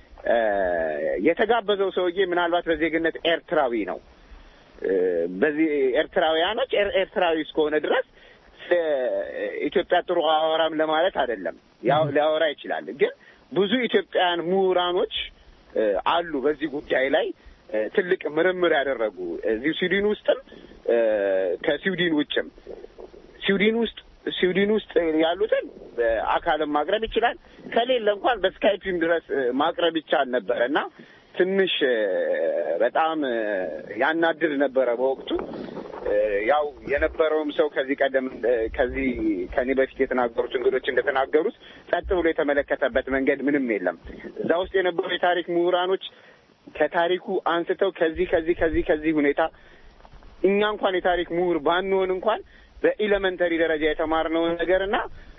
የተጋበዘው ሰውዬ ምናልባት በዜግነት ኤርትራዊ ነው። በዚህ ኤርትራውያኖች ኤርትራዊ እስከሆነ ድረስ ኢትዮጵያ ጥሩ አወራም ለማለት አይደለም። ያው ሊያወራ ይችላል። ግን ብዙ ኢትዮጵያውያን ምሁራኖች አሉ በዚህ ጉዳይ ላይ ትልቅ ምርምር ያደረጉ እዚሁ ስዊድን ውስጥም ከስዊድን ውጭም ስዊድን ውስጥ ስዊድን ውስጥ ያሉትን አካልም ማቅረብ ይችላል። ከሌለ እንኳን በስካይፒም ድረስ ማቅረብ ይቻል ነበረ እና ትንሽ በጣም ያናድድ ነበረ በወቅቱ። ያው የነበረውም ሰው ከዚህ ቀደም ከዚህ ከኔ በፊት የተናገሩት እንግዶች እንደተናገሩት ጸጥ ብሎ የተመለከተበት መንገድ ምንም የለም። እዛ ውስጥ የነበሩ የታሪክ ምሁራኖች ከታሪኩ አንስተው ከዚህ ከዚህ ከዚህ ከዚህ ሁኔታ እኛ እንኳን የታሪክ ምሁር ባንሆን እንኳን በኢሌመንተሪ ደረጃ የተማርነውን ነገርና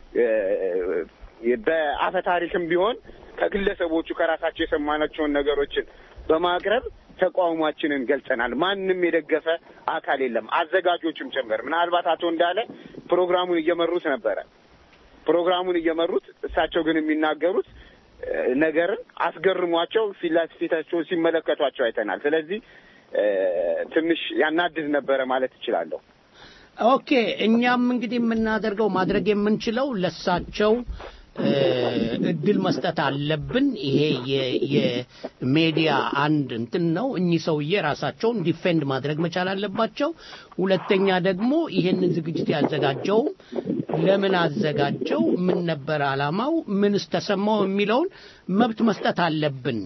በአፈ ታሪክም ቢሆን ከግለሰቦቹ ከራሳቸው የሰማናቸውን ነገሮችን በማቅረብ ተቃውሟችንን ገልጸናል። ማንም የደገፈ አካል የለም፣ አዘጋጆቹም ጭምር። ምናልባት አቶ እንዳለ ፕሮግራሙን እየመሩት ነበረ። ፕሮግራሙን እየመሩት እሳቸው ግን የሚናገሩት ነገርን አስገርሟቸው ፊት ለፊታቸውን ሲመለከቷቸው አይተናል። ስለዚህ ትንሽ ያናድድ ነበረ ማለት እችላለሁ። ኦኬ እኛም እንግዲህ የምናደርገው ማድረግ የምንችለው ለሳቸው እድል መስጠት አለብን። ይሄ የሜዲያ አንድ እንትን ነው። እኚህ ሰውዬ ራሳቸውን ዲፌንድ ማድረግ መቻል አለባቸው። ሁለተኛ ደግሞ ይሄንን ዝግጅት ያዘጋጀው ለምን አዘጋጀው፣ ምን ነበር አላማው፣ ምንስ ተሰማው የሚለውን መብት መስጠት አለብን።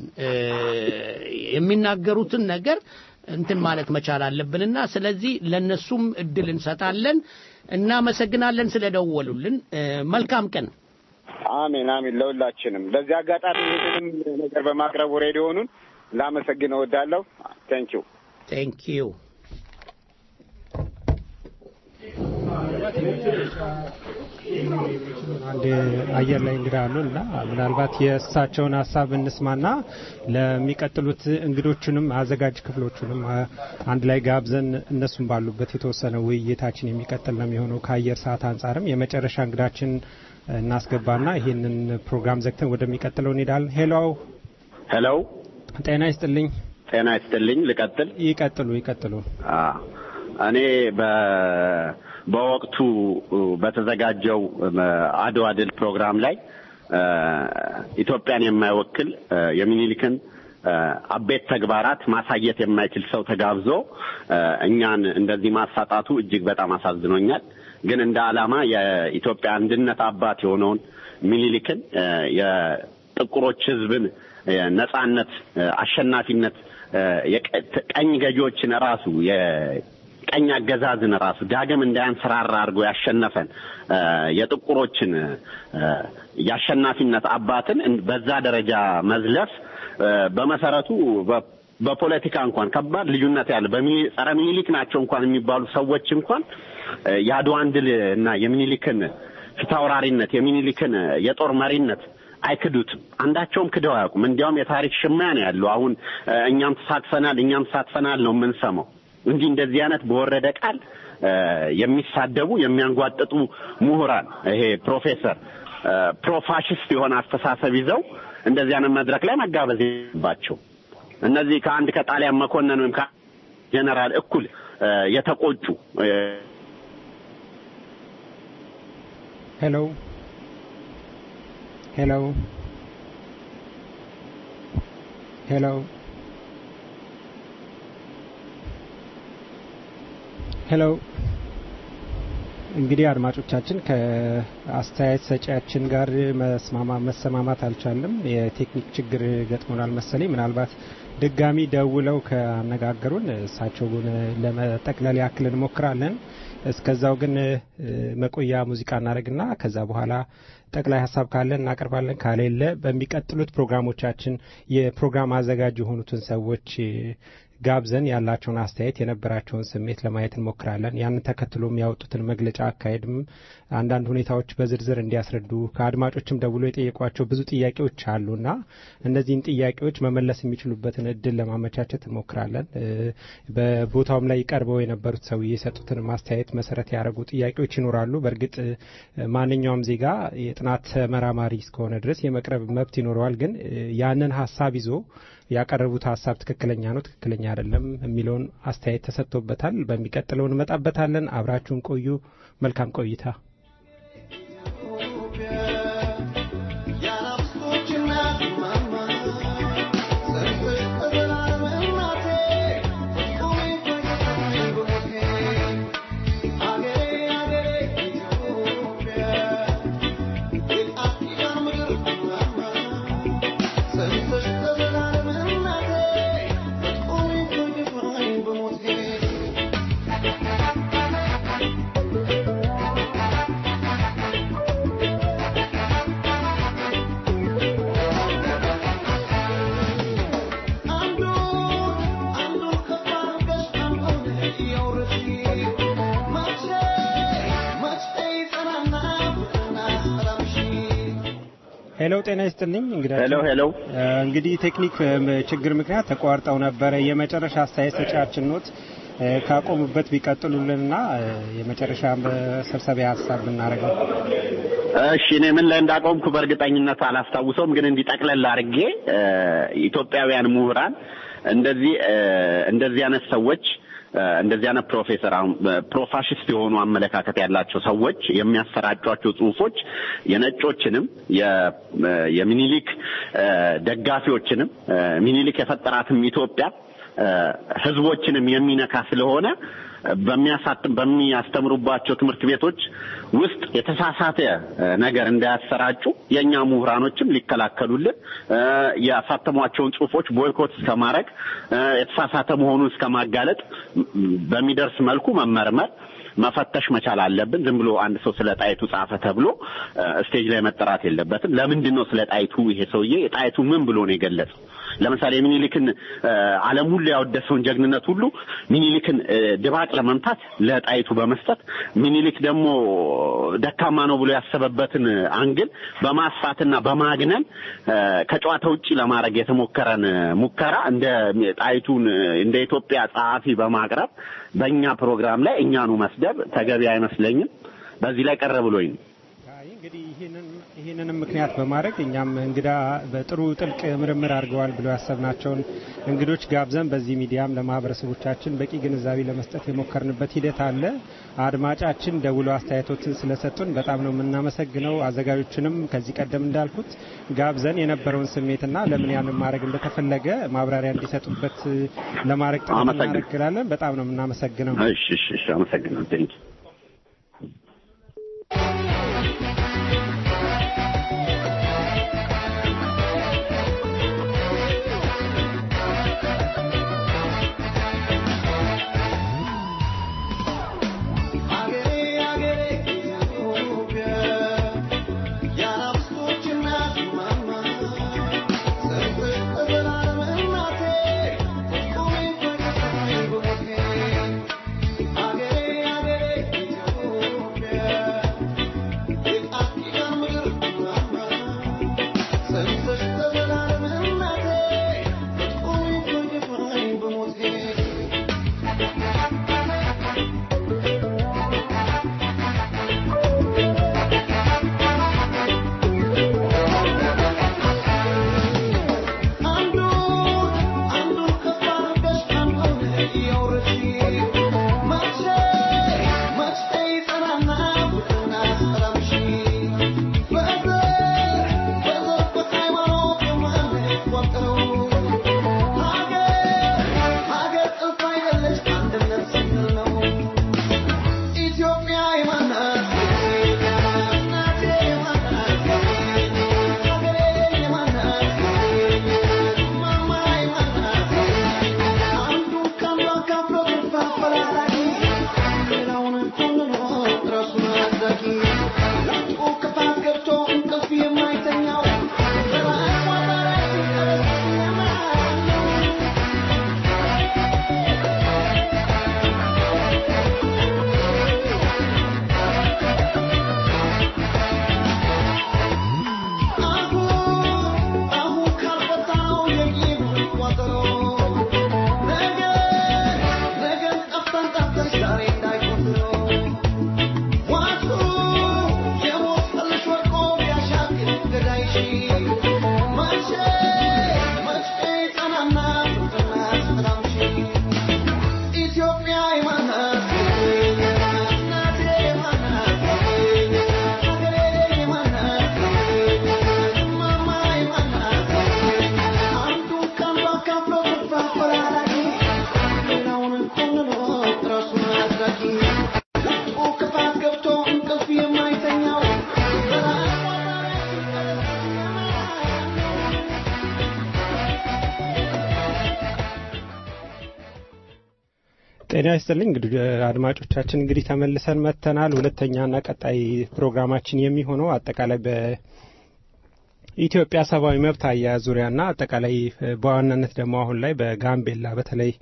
የሚናገሩትን ነገር እንትን ማለት መቻል አለብንና ስለዚህ ለነሱም እድል እንሰጣለን። እናመሰግናለን ስለደወሉልን። መልካም ቀን። አሜን አሜን። ለሁላችንም በዚህ አጋጣሚ ይህንንም ነገር በማቅረቡ ሬዲዮኑን ላመሰግን እወዳለሁ። ቴንክ ዩ ቴንክ ዩ። አንድ አየር ላይ እንግዳ አሉን እና ምናልባት የእሳቸውን ሀሳብ እንስማና ለሚቀጥሉት እንግዶቹንም አዘጋጅ ክፍሎቹንም አንድ ላይ ጋብዘን እነሱም ባሉበት የተወሰነ ውይይታችን የሚቀጥል ነው የሚሆነው። ከአየር ሰዓት አንጻርም የመጨረሻ እንግዳችን እናስገባና ይህንን ፕሮግራም ዘግተን ወደሚቀጥለው እንሄዳለን። ሄሎ ሄሎ፣ ጤና ይስጥልኝ። ጤና ይስጥልኝ። ልቀጥል? ይቀጥሉ ይቀጥሉ። እኔ በወቅቱ በተዘጋጀው አድዋ ድል ፕሮግራም ላይ ኢትዮጵያን የማይወክል የሚኒሊክን አቤት ተግባራት ማሳየት የማይችል ሰው ተጋብዞ እኛን እንደዚህ ማሳጣቱ እጅግ በጣም አሳዝኖኛል። ግን እንደ ዓላማ የኢትዮጵያ አንድነት አባት የሆነውን ሚኒሊክን የጥቁሮች ሕዝብን ነጻነት፣ አሸናፊነት ቀኝ ገዢዎችን ራሱ የቀኝ አገዛዝን ራሱ ዳግም እንዳያንሰራራ አድርጎ ያሸነፈን የጥቁሮችን የአሸናፊነት አባትን በዛ ደረጃ መዝለፍ በመሰረቱ በፖለቲካ እንኳን ከባድ ልዩነት ያለ ጸረ ሚኒሊክ ናቸው እንኳን የሚባሉ ሰዎች እንኳን የአድዋን ድል እና የሚኒሊክን ፊታውራሪነት የሚኒሊክን የጦር መሪነት አይክዱትም። አንዳቸውም ክደው አያውቁም። እንዲያውም የታሪክ ሽማያ ነው ያለው። አሁን እኛም ተሳትፈናል፣ እኛም ተሳትፈናል ነው የምንሰማው። እንዲህ እንደዚህ አይነት በወረደ ቃል የሚሳደቡ የሚያንጓጥጡ ምሁራን ይሄ ፕሮፌሰር ፕሮፋሽስት የሆነ አስተሳሰብ ይዘው እንደዚህ አይነት መድረክ ላይ መጋበዝ የለባቸው። እነዚህ ከአንድ ከጣሊያን መኮንን ወይም ጀነራል እኩል የተቆጩ ሄሎ ሄሎ ሄሎ ሄሎ እንግዲህ አድማጮቻችን ከአስተያየት ሰጪያችን ጋር መስማማ መሰማማት አልቻለም። የቴክኒክ ችግር ገጥሞናል መሰለኝ። ምናልባት ድጋሚ ደውለው ካነጋገሩን እሳቸውን ለመጠቅለል ያክል እንሞክራለን። እስከዛው ግን መቆያ ሙዚቃ እናደርግና ከዛ በኋላ ጠቅላይ ሀሳብ ካለ እናቀርባለን። ካሌለ በሚቀጥሉት ፕሮግራሞቻችን የፕሮግራም አዘጋጅ የሆኑትን ሰዎች ጋብዘን ያላቸውን አስተያየት የነበራቸውን ስሜት ለማየት እንሞክራለን። ያንን ተከትሎ የሚያወጡትን መግለጫ አካሄድም አንዳንድ ሁኔታዎች በዝርዝር እንዲያስረዱ ከአድማጮችም ደውሎ የጠየቋቸው ብዙ ጥያቄዎች አሉና እነዚህን ጥያቄዎች መመለስ የሚችሉበትን እድል ለማመቻቸት እንሞክራለን። በቦታውም ላይ ቀርበው የነበሩት ሰውዬ የሰጡትን ማስተያየት መሰረት ያደረጉ ጥያቄዎች ይኖራሉ። በእርግጥ ማንኛውም ዜጋ የጥናት ተመራማሪ እስከሆነ ድረስ የመቅረብ መብት ይኖረዋል። ግን ያንን ሀሳብ ይዞ ያቀረቡት ሀሳብ ትክክለኛ ነው፣ ትክክለኛ አይደለም የሚለውን አስተያየት ተሰጥቶበታል። በሚቀጥለው እንመጣበታለን። አብራችሁን ቆዩ። መልካም ቆይታ። ሄሎ ጤና ይስጥልኝ። እንግዲህ ሄሎ ሄሎ። እንግዲህ ቴክኒክ ችግር ምክንያት ተቋርጠው ነበረ። የመጨረሻ አስተያየት ሰጫችን ኖት ካቆሙበት ቢቀጥሉልንና የመጨረሻ መሰብሰቢያ ሀሳብ ብናደርገው። እሺ እኔ ምን ላይ እንዳቆምኩ በእርግጠኝነት አላስታውሰውም፣ ግን እንዲጠቅለል አድርጌ ኢትዮጵያውያን ምሁራን እንደዚህ እንደዚህ አይነት ሰዎች እንደዚህ አይነት ፕሮፌሰር አሁን ፕሮፋሽስት የሆኑ አመለካከት ያላቸው ሰዎች የሚያሰራጯቸው ጽሁፎች የነጮችንም የሚኒሊክ ደጋፊዎችንም ሚኒሊክ የፈጠራትም ኢትዮጵያ ህዝቦችንም የሚነካ ስለሆነ በሚያሳትም በሚያስተምሩባቸው ትምህርት ቤቶች ውስጥ የተሳሳተ ነገር እንዳያሰራጩ የእኛ ምሁራኖችም ሊከላከሉልን ያሳተሟቸውን ጽሁፎች ቦይኮት እስከማድረግ የተሳሳተ መሆኑን እስከማጋለጥ በሚደርስ መልኩ መመርመር መፈተሽ መቻል አለብን። ዝም ብሎ አንድ ሰው ስለ ጣይቱ ጻፈ ተብሎ ስቴጅ ላይ መጠራት የለበትም። ለምንድን ነው ስለ ጣይቱ ይሄ ሰውዬ ጣይቱ ምን ብሎ ነው የገለጸው? ለምሳሌ ሚኒሊክን ዓለም ሁሉ ያወደሰውን ጀግንነት ሁሉ ሚኒሊክን ድባቅ ለመምታት ለጣይቱ በመስጠት ሚኒሊክ ደግሞ ደካማ ነው ብሎ ያሰበበትን አንግል በማስፋትና በማግነን ከጨዋታ ውጪ ለማድረግ የተሞከረን ሙከራ እንደ ጣይቱን እንደ ኢትዮጵያ ጸሐፊ በማቅረብ በእኛ ፕሮግራም ላይ እኛኑ መስደብ ተገቢ አይመስለኝም። በዚህ ላይ ቀረ ብሎኝ ነው። እንግዲህ ይህንንም ምክንያት በማድረግ እኛም እንግዳ በጥሩ ጥልቅ ምርምር አድርገዋል ብሎ ያሰብናቸውን እንግዶች ጋብዘን በዚህ ሚዲያም ለማህበረሰቦቻችን በቂ ግንዛቤ ለመስጠት የሞከርንበት ሂደት አለ። አድማጫችን ደውሎ አስተያየቶችን ስለሰጡን በጣም ነው የምናመሰግነው። አዘጋጆችንም ከዚህ ቀደም እንዳልኩት ጋብዘን የነበረውን ስሜትና ለምን ያንን ማድረግ እንደተፈለገ ማብራሪያ እንዲሰጡበት ለማድረግ ጥረት እናደርጋለን። በጣም ነው የምናመሰግነው። እሺ፣ እሺ፣ እሺ። አመሰግናለሁ። ቴንኪው ጤና ይስጥልኝ እንግዲህ አድማጮቻችን እንግዲህ ተመልሰን መጥተናል። ሁለተኛና ቀጣይ ፕሮግራማችን የሚሆነው አጠቃላይ በኢትዮጵያ ሰብአዊ መብት አያያዝ ዙሪያና አጠቃላይ በዋናነት ደግሞ አሁን ላይ በጋምቤላ በተለይ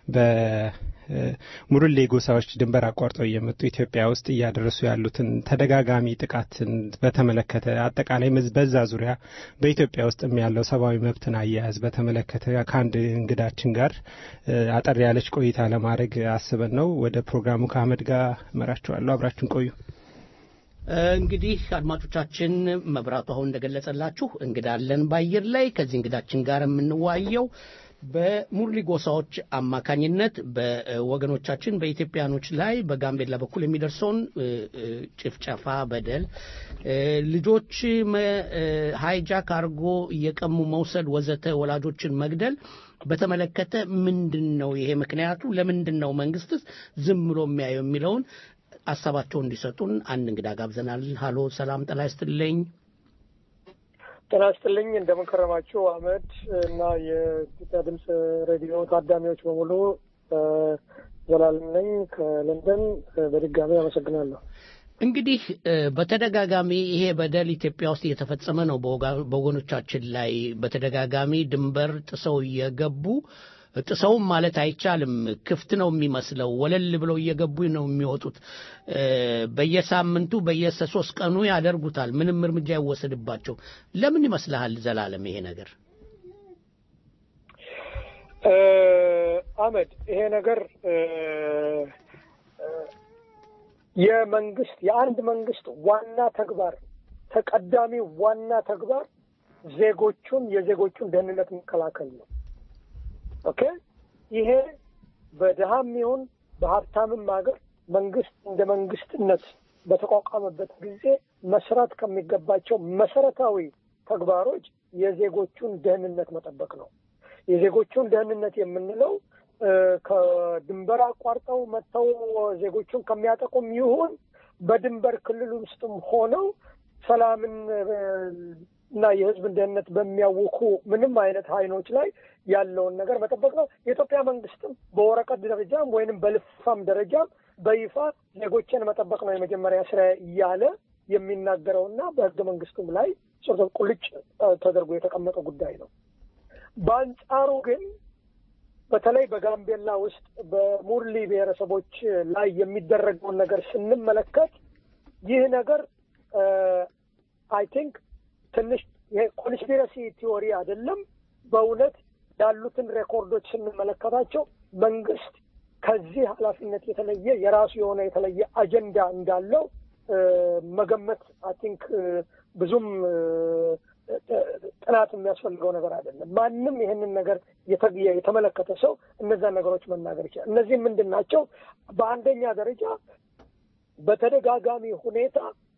በሙርሌ ጎሳዎች ድንበር አቋርጠው እየመጡ ኢትዮጵያ ውስጥ እያደረሱ ያሉትን ተደጋጋሚ ጥቃትን በተመለከተ አጠቃላይ በዛ ዙሪያ በኢትዮጵያ ውስጥም ያለው ሰብአዊ መብትን አያያዝ በተመለከተ ከአንድ እንግዳችን ጋር አጠር ያለች ቆይታ ለማድረግ አስበን ነው። ወደ ፕሮግራሙ ከአህመድ ጋር እመራችኋለሁ። አብራችን ቆዩ። እንግዲህ አድማጮቻችን መብራቱ አሁን እንደገለጸላችሁ እንግዳለን በአየር ላይ ከዚህ እንግዳችን ጋር የምንዋየው በሙርሊ ጎሳዎች አማካኝነት በወገኖቻችን በኢትዮጵያኖች ላይ በጋምቤላ በኩል የሚደርሰውን እ፣ እ፣ ጭፍጨፋ፣ በደል እ፣ ልጆች መ- እ፣ ሃይጃክ አድርጎ እየቀሙ መውሰድ፣ ወዘተ ወላጆችን መግደል በተመለከተ ምንድን ነው ይሄ ምክንያቱ? ለምንድን ነው መንግስትስ ዝም ብሎ የሚያየው የሚለውን ሀሳባቸውን እንዲሰጡን አንድ እንግዳ ጋብዘናል። ሀሎ፣ ሰላም ጤና ይስጥልኝ። ጤና ይስጥልኝ እንደምን ከረማችሁ አህመድ እና የኢትዮጵያ ድምፅ ሬዲዮ ታዳሚዎች በሙሉ እ፣ ዘላለም ነኝ ከለንደን እ፣ በድጋሚ አመሰግናለሁ። እንግዲህ እ፣ በተደጋጋሚ ይሄ በደል ኢትዮጵያ ውስጥ እየተፈጸመ ነው። በወጋ- በወገኖቻችን ላይ በተደጋጋሚ ድንበር ጥሰው እየገቡ ጥሰውም ማለት አይቻልም፣ ክፍት ነው የሚመስለው። ወለል ብለው እየገቡ ነው የሚወጡት። እ፣ በየሳምንቱ በየሶስት ቀኑ ያደርጉታል። ምንም እርምጃ ይወሰድባቸው። ለምን ይመስልሃል ዘላለም ይሄ ነገር? እ፣ አህመድ ይሄ ነገር እ፣ እ፣ የመንግስት የአንድ መንግስት ዋና ተግባር ተቀዳሚ ዋና ተግባር ዜጎቹን የዜጎቹን ደህንነት መከላከል ነው። ኦኬ ይሄ በድሃም ይሁን በሀብታምም ሀገር መንግስት እንደ መንግስትነት በተቋቋመበት ጊዜ መስራት ከሚገባቸው መሰረታዊ ተግባሮች የዜጎቹን ደህንነት መጠበቅ ነው። የዜጎቹን ደህንነት የምንለው እ፣ ከድንበር አቋርጠው መጥተው ዜጎቹን ከሚያጠቁም ይሁን በድንበር ክልል ውስጥም ሆነው ሰላምን እ፣ እና የህዝብን ደህንነት በሚያውኩ ምንም አይነት ኃይሎች ላይ ያለውን ነገር መጠበቅ ነው። የኢትዮጵያ መንግስትም በወረቀት ደረጃም ወይንም በልፋም ደረጃም በይፋ ዜጎችን መጠበቅ ነው የመጀመሪያ ስራ እያለ የሚናገረውና በህገ መንግስቱም ላይ ጽርቶ ቁልጭ እ፣ ተደርጎ የተቀመጠ ጉዳይ ነው። በአንጻሩ ግን በተለይ በጋምቤላ ውስጥ በሙርሊ ብሔረሰቦች ላይ የሚደረገውን ነገር ስንመለከት ይህ ነገር አይ ቲንክ ትንሽ የኮንስፒረሲ ቲዎሪ አይደለም። በእውነት ያሉትን ሬኮርዶች ስንመለከታቸው መንግስት ከዚህ ኃላፊነት የተለየ የራሱ የሆነ የተለየ አጀንዳ እንዳለው እ፣ መገመት አይ ቲንክ ብዙም እ፣ እ፣ ጥናት የሚያስፈልገው ነገር አይደለም። ማንም ይህንን ነገር የተ- የተመለከተ ሰው እነዛን ነገሮች መናገር ይችላል። እነዚህ ምንድን ናቸው? በአንደኛ ደረጃ በተደጋጋሚ ሁኔታ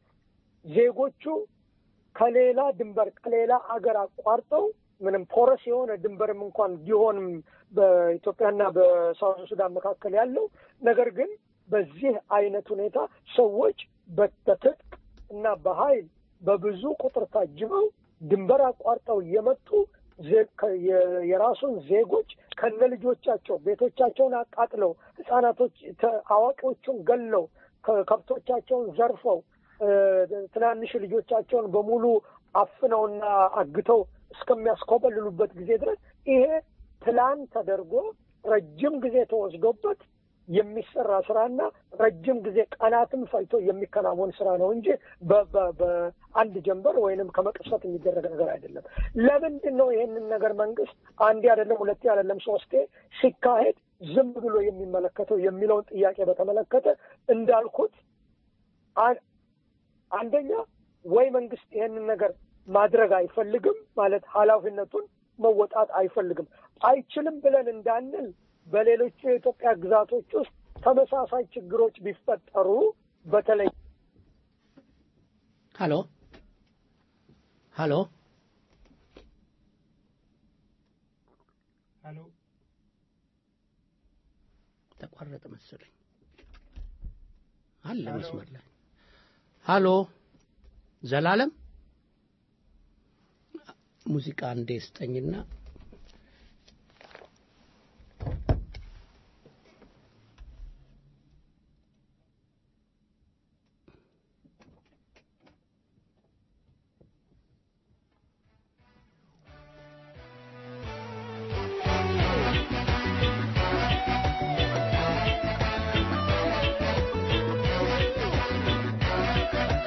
ዜጎቹ ከሌላ ድንበር ከሌላ አገር አቋርጠው ምንም ፖረስ የሆነ ድንበርም እንኳን ቢሆንም በኢትዮጵያና በሳውዝ ሱዳን መካከል ያለው ነገር ግን በዚህ አይነት ሁኔታ ሰዎች በትጥቅ እና በኃይል በብዙ ቁጥር ታጅበው ድንበር አቋርጠው እየመጡ ዜ- ከ- የ- የራሱን ዜጎች ከነ ልጆቻቸው ቤቶቻቸውን አቃጥለው ህጻናቶች ተ- አዋቂዎቹን ገለው ከ- ከብቶቻቸውን ዘርፈው እ፣ ትናንሽ ልጆቻቸውን በሙሉ አፍነውና አግተው እስከሚያስኮበልሉበት ጊዜ ድረስ ይሄ ፕላን ተደርጎ ረጅም ጊዜ ተወስዶበት የሚሰራ ስራና ረጅም ጊዜ ቀናትም ፈጅቶ የሚከናወን ስራ ነው እንጂ በ- በ- በአንድ ጀንበር ወይንም ከመቅሰት የሚደረግ ነገር አይደለም። ለምንድን ነው ይሄንን ነገር መንግስት አንዴ አይደለም ሁለቴ አይደለም ሶስቴ ሲካሄድ ዝም ብሎ የሚመለከተው የሚለውን ጥያቄ በተመለከተ እንዳልኩት አ- አንደኛ ወይ መንግስት ይሄንን ነገር ማድረግ አይፈልግም ማለት ኃላፊነቱን መወጣት አይፈልግም። አይችልም ብለን እንዳንል በሌሎቹ የኢትዮጵያ ግዛቶች ውስጥ ተመሳሳይ ችግሮች ቢፈጠሩ በተለይ ሀሎ ሀሎ ሀሎ ተቋረጠ መሰለኝ። አለ መስመር ላይ ሀሎ ዘላለም ሙዚቃ እንዴ ስጠኝና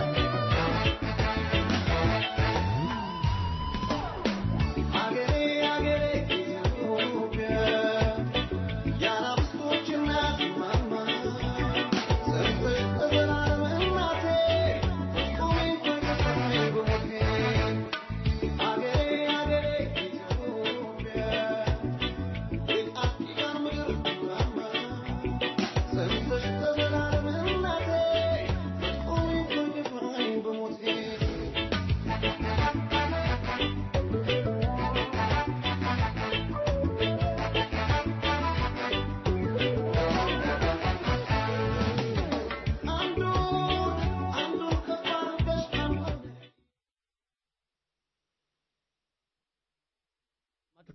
አገሬ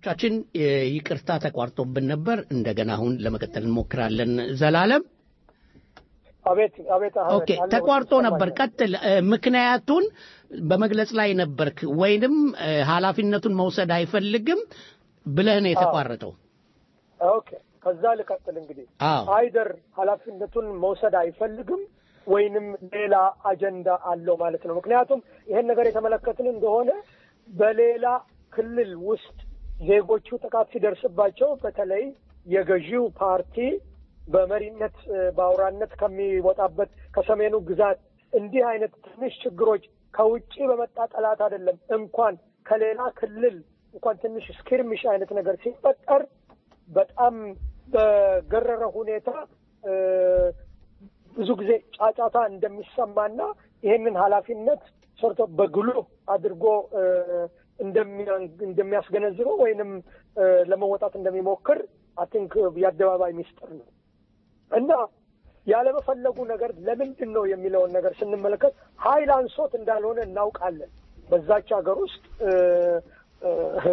አድማጮቻችን ይቅርታ ተቋርጦብን ነበር። እንደገና አሁን ለመቀጠል እንሞክራለን። ዘላለም አቤት አቤት አህመድ፣ ኦኬ፣ አለሁ፣ ተቋርጦ ነበር። ይሰማኛል። ቀጥል። እ፣ ምክንያቱን በመግለጽ ላይ ነበርክ ወይንም እ፣ ኃላፊነቱን መውሰድ አይፈልግም ብለህ ነው የተቋረጠው። ኦኬ ከዛ ልቀጥል እንግዲህ አዎ አይደር ኃላፊነቱን መውሰድ አይፈልግም ወይንም ሌላ አጀንዳ አለው ማለት ነው። ምክንያቱም ይሄን ነገር የተመለከትን እንደሆነ በሌላ ክልል ውስጥ ዜጎቹ ጥቃት ሲደርስባቸው በተለይ የገዢው ፓርቲ በመሪነት እ፣ በአውራነት ከሚወጣበት ከሰሜኑ ግዛት እንዲህ አይነት ትንሽ ችግሮች ከውጭ በመጣ ጠላት አይደለም እንኳን ከሌላ ክልል እንኳን ትንሽ ስኪርሚሽ አይነት ነገር ሲፈጠር በጣም በገረረ ሁኔታ እ፣ ብዙ ጊዜ ጫጫታ እንደሚሰማና ይህንን ኃላፊነት ሰርቶ በግሉ አድርጎ እ፣ እንደሚያ- እንደሚያስገነዝበው ወይንም እ፣ ለመወጣት እንደሚሞክር አይ ቲንክ የአደባባይ ሚስጥር ነው እና ያለመፈለጉ ነገር ለምንድን ነው የሚለውን ነገር ስንመለከት ኃይል አንሶት እንዳልሆነ እናውቃለን። በዛች ሀገር ውስጥ እ፣ እ፣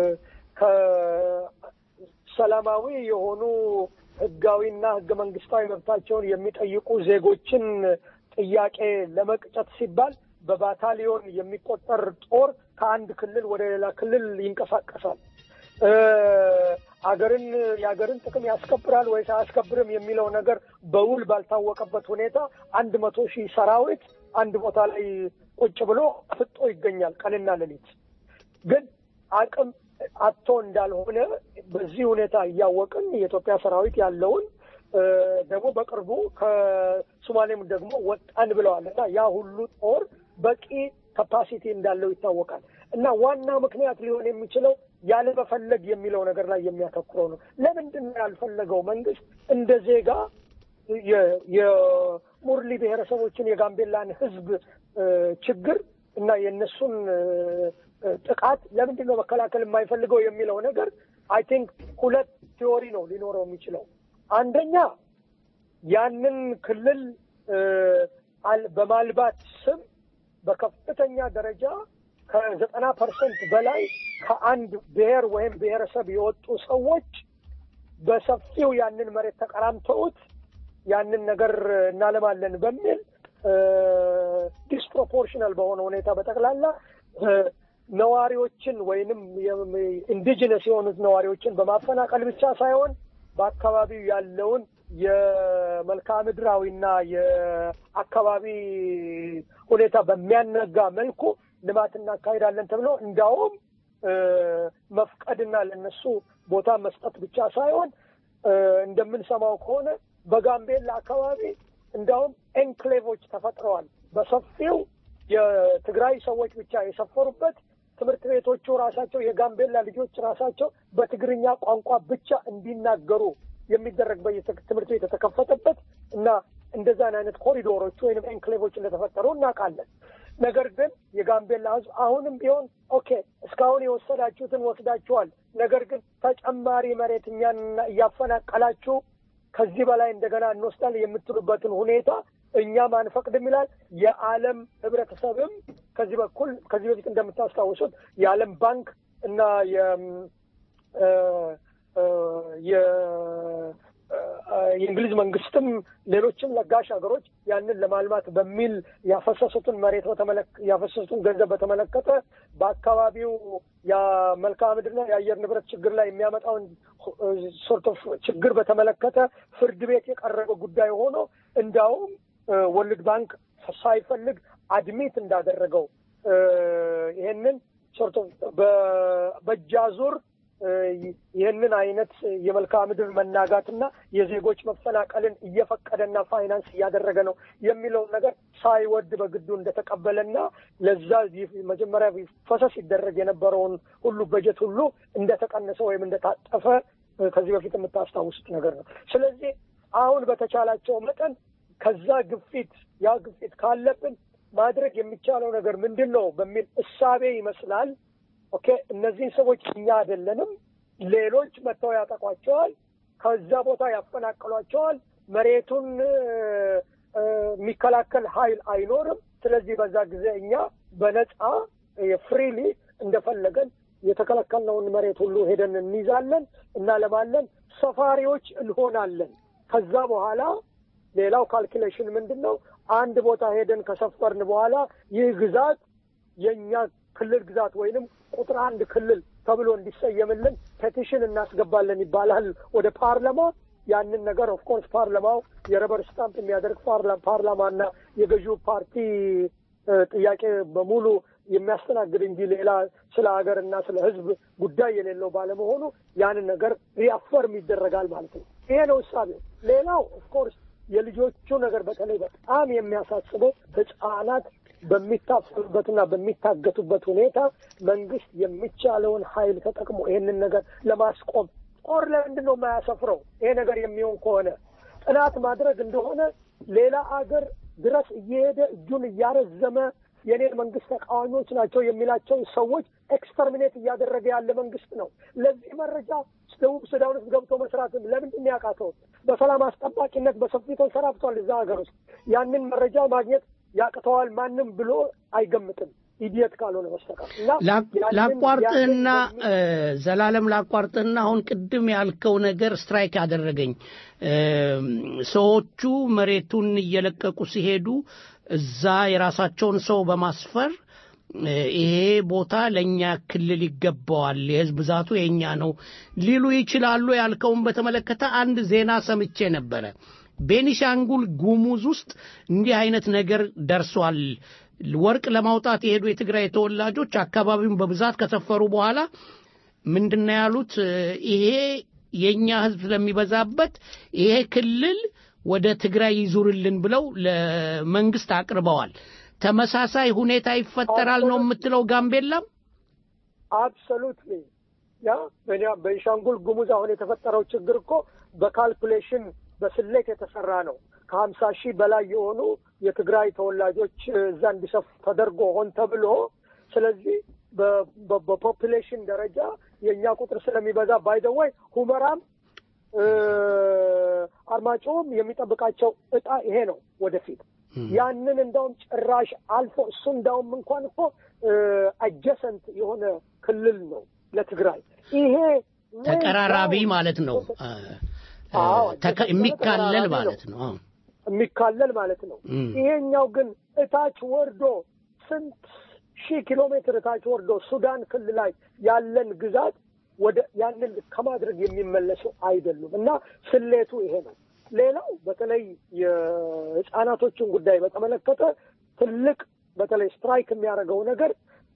ከሰላማዊ የሆኑ ህጋዊና ህገ መንግስታዊ መብታቸውን የሚጠይቁ ዜጎችን ጥያቄ ለመቅጨት ሲባል በባታሊዮን የሚቆጠር ጦር ከአንድ ክልል ወደ ሌላ ክልል ይንቀሳቀሳል። እ፣ አገርን የአገርን ጥቅም ያስከብራል ወይስ አያስከብርም የሚለው ነገር በውል ባልታወቀበት ሁኔታ አንድ መቶ ሺህ ሰራዊት አንድ ቦታ ላይ ቁጭ ብሎ ፍጦ ይገኛል ቀንና ሌሊት። ግን አቅም አጥቶ እንዳልሆነ በዚህ ሁኔታ እያወቅን የኢትዮጵያ ሰራዊት ያለውን እ፣ ደግሞ በቅርቡ ከሶማሌም ደግሞ ወጣን ብለዋል እና ያ ሁሉ ጦር በቂ ካፓሲቲ እንዳለው ይታወቃል። እና ዋና ምክንያት ሊሆን የሚችለው ያለመፈለግ የሚለው ነገር ላይ የሚያተኩረው ነው። ለምንድን ነው ያልፈለገው መንግስት እንደ ዜጋ የ- የሙርሊ ብሔረሰቦችን የጋምቤላን ህዝብ እ፣ ችግር እና የእነሱን እ፣ እ፣ ጥቃት ለምንድን ነው መከላከል የማይፈልገው የሚለው ነገር አይ ቲንክ ሁለት ቲዎሪ ነው ሊኖረው የሚችለው። አንደኛ ያንን ክልል እ፣ አል- በማልባት ስም በከፍተኛ ደረጃ ከዘጠና ፐርሰንት በላይ ከአንድ ብሔር ወይም ብሔረሰብ የወጡ ሰዎች በሰፊው ያንን መሬት ተቀራምተውት ያንን ነገር እናለማለን በሚል ዲስፕሮፖርሽናል በሆነ ሁኔታ በጠቅላላ እ፣ ነዋሪዎችን ወይንም ኢንዲጂነስ የሆኑት ነዋሪዎችን በማፈናቀል ብቻ ሳይሆን በአካባቢው ያለውን የመልክዓ ምድራዊና የአካባቢ ሁኔታ በሚያነጋ መልኩ ልማት እናካሄዳለን ተብሎ እንዲያውም እ፣ መፍቀድና ለነሱ ቦታ መስጠት ብቻ ሳይሆን እ፣ እንደምንሰማው ከሆነ በጋምቤላ አካባቢ እንዲያውም ኤንክሌቮች ተፈጥረዋል። በሰፊው የትግራይ ሰዎች ብቻ የሰፈሩበት ትምህርት ቤቶቹ ራሳቸው የጋምቤላ ልጆች ራሳቸው በትግርኛ ቋንቋ ብቻ እንዲናገሩ የሚደረግበት የት- ትምህርት ቤት የተከፈተበት እና እንደዛን አይነት ኮሪዶሮች ወይንም ኤንክሌቮች እንደተፈጠሩ እናውቃለን። ነገር ግን የጋምቤላ ሕዝብ አሁንም ቢሆን ኦኬ እስካሁን የወሰዳችሁትን ወስዳችኋል፣ ነገር ግን ተጨማሪ መሬት እኛን እያፈናቀላችሁ ከዚህ በላይ እንደገና እንወስዳለን የምትሉበትን ሁኔታ እኛም አንፈቅድም ይላል። የዓለም ህብረተሰብም ከዚህ በኩል ከዚህ በፊት እንደምታስታውሱት የዓለም ባንክ እና የ እ፣ እ፣ የ- እ፣ የእንግሊዝ መንግስትም ሌሎችም ለጋሽ ሀገሮች ያንን ለማልማት በሚል ያፈሰሱትን መሬት በተመለከ ያፈሰሱትን ገንዘብ በተመለከተ በአካባቢው የመልክዓ ምድርና የአየር ንብረት ችግር ላይ የሚያመጣውን ሶርት ኦፍ ችግር በተመለከተ ፍርድ ቤት የቀረበ ጉዳይ ሆኖ እንዲያውም ወርልድ ባንክ ሳይፈልግ አድሚት እንዳደረገው እ፣ ይሄንን ሶርት ኦፍ በእጃዙር እ፣ ይህንን አይነት የመልክዓ ምድር መናጋትና የዜጎች መፈናቀልን እየፈቀደና ፋይናንስ እያደረገ ነው የሚለውን ነገር ሳይወድ በግዱ እንደተቀበለና ለዛ ይህ መጀመሪያ ፈሰስ ይደረግ የነበረውን ሁሉ በጀት ሁሉ እንደተቀነሰ ወይም እንደታጠፈ እ፣ ከዚህ በፊት የምታስታውሱት ነገር ነው። ስለዚህ አሁን በተቻላቸው መጠን ከዛ ግፊት ያ ግፊት ካለብን ማድረግ የሚቻለው ነገር ምንድን ነው በሚል እሳቤ ይመስላል ኦኬ እነዚህን ሰዎች እኛ አይደለንም፣ ሌሎች መጥተው ያጠቋቸዋል፣ ከዛ ቦታ ያፈናቅሏቸዋል፣ መሬቱን እ፣ እ፣ የሚከላከል ኃይል አይኖርም። ስለዚህ በዛ ጊዜ እኛ በነፃ ፍሪሊ እንደፈለገን የተከለከልነውን መሬት ሁሉ ሄደን እንይዛለን፣ እናለማለን፣ ሰፋሪዎች እንሆናለን። ከዛ በኋላ ሌላው ካልኩሌሽን ምንድን ነው? አንድ ቦታ ሄደን ከሰፈርን በኋላ ይህ ግዛት የእኛ ክልል ግዛት ወይንም ቁጥር አንድ ክልል ተብሎ እንዲሰየምልን ፔቲሽን እናስገባለን ይባላል ወደ ፓርላማ። ያንን ነገር ኦፍኮርስ ፓርላማው የረበር ስታምፕ የሚያደርግ ፓርላማና የገዢው ፓርቲ ጥያቄ በሙሉ የሚያስተናግድ እንጂ ሌላ ስለ ሀገርና ስለ ሕዝብ ጉዳይ የሌለው ባለመሆኑ ያንን ነገር ሪአፈርም ይደረጋል ማለት ነው። ይሄ ነው እሳቤው። ሌላው ኦፍኮርስ የልጆቹ ነገር በተለይ በጣም የሚያሳስበው ህጻናት በሚታፈሉበትና በሚታገቱበት ሁኔታ መንግስት የሚቻለውን ኃይል ተጠቅሞ ይህንን ነገር ለማስቆም ጦር ለምንድን ነው የማያሰፍረው? ይሄ ነገር የሚሆን ከሆነ ጥናት ማድረግ እንደሆነ ሌላ አገር ድረስ እየሄደ እጁን እያረዘመ የኔን መንግስት ተቃዋሚዎች ናቸው የሚላቸውን ሰዎች ኤክስተርሚኔት እያደረገ ያለ መንግስት ነው። ለዚህ መረጃ ደቡብ ሱዳን ውስጥ ገብቶ መስራትም ለምንድን ያቃተው? በሰላም አስጠባቂነት በሰፊው ተንሰራፍቷል እዛ ሀገር ውስጥ ያንን መረጃ ማግኘት ያቅተዋል ማንም ብሎ አይገምትም ኢዲየት ካልሆነ በስተቀር እና ላቋርጥህና ዘላለም ላቋርጥህና አሁን ቅድም ያልከው ነገር ስትራይክ ያደረገኝ ሰዎቹ መሬቱን እየለቀቁ ሲሄዱ እዛ የራሳቸውን ሰው በማስፈር ይሄ ቦታ ለእኛ ክልል ይገባዋል፣ የህዝብ ብዛቱ የእኛ ነው ሊሉ ይችላሉ ያልከውን በተመለከተ አንድ ዜና ሰምቼ ነበረ። ቤኒሻንጉል ጉሙዝ ውስጥ እንዲህ አይነት ነገር ደርሷል። ወርቅ ለማውጣት የሄዱ የትግራይ ተወላጆች አካባቢውን በብዛት ከሰፈሩ በኋላ ምንድነው ያሉት? ይሄ የእኛ ህዝብ ስለሚበዛበት ይሄ ክልል ወደ ትግራይ ይዙርልን ብለው ለመንግስት አቅርበዋል። ተመሳሳይ ሁኔታ ይፈጠራል ነው የምትለው ጋምቤላም? አብሶሉትሊ ያ በቤንሻንጉል ጉሙዝ አሁን የተፈጠረው ችግር እኮ በካልኩሌሽን በስሌት የተሰራ ነው። ከሀምሳ ሺህ በላይ የሆኑ የትግራይ ተወላጆች እዛ እንዲሰፉ ተደርጎ ሆን ተብሎ ስለዚህ በፖፕሌሽን ደረጃ የእኛ ቁጥር ስለሚበዛ ባይደወይ ሁመራም አርማጭሆም የሚጠብቃቸው እጣ ይሄ ነው ወደፊት ያንን እንዳውም ጭራሽ አልፎ እሱ እንዳውም እንኳን እኮ አጀሰንት የሆነ ክልል ነው ለትግራይ ይሄ ተቀራራቢ ማለት ነው የሚካለል ማለት ነው የሚካለል ማለት ነው ይሄኛው ግን እታች ወርዶ ስንት ሺህ ኪሎ ሜትር እታች ወርዶ ሱዳን ክልል ላይ ያለን ግዛት ወደ ያንን ከማድረግ የሚመለሱ አይደሉም እና ስሌቱ ይሄ ነው ሌላው በተለይ የህፃናቶችን ጉዳይ በተመለከተ ትልቅ በተለይ ስትራይክ የሚያደርገው ነገር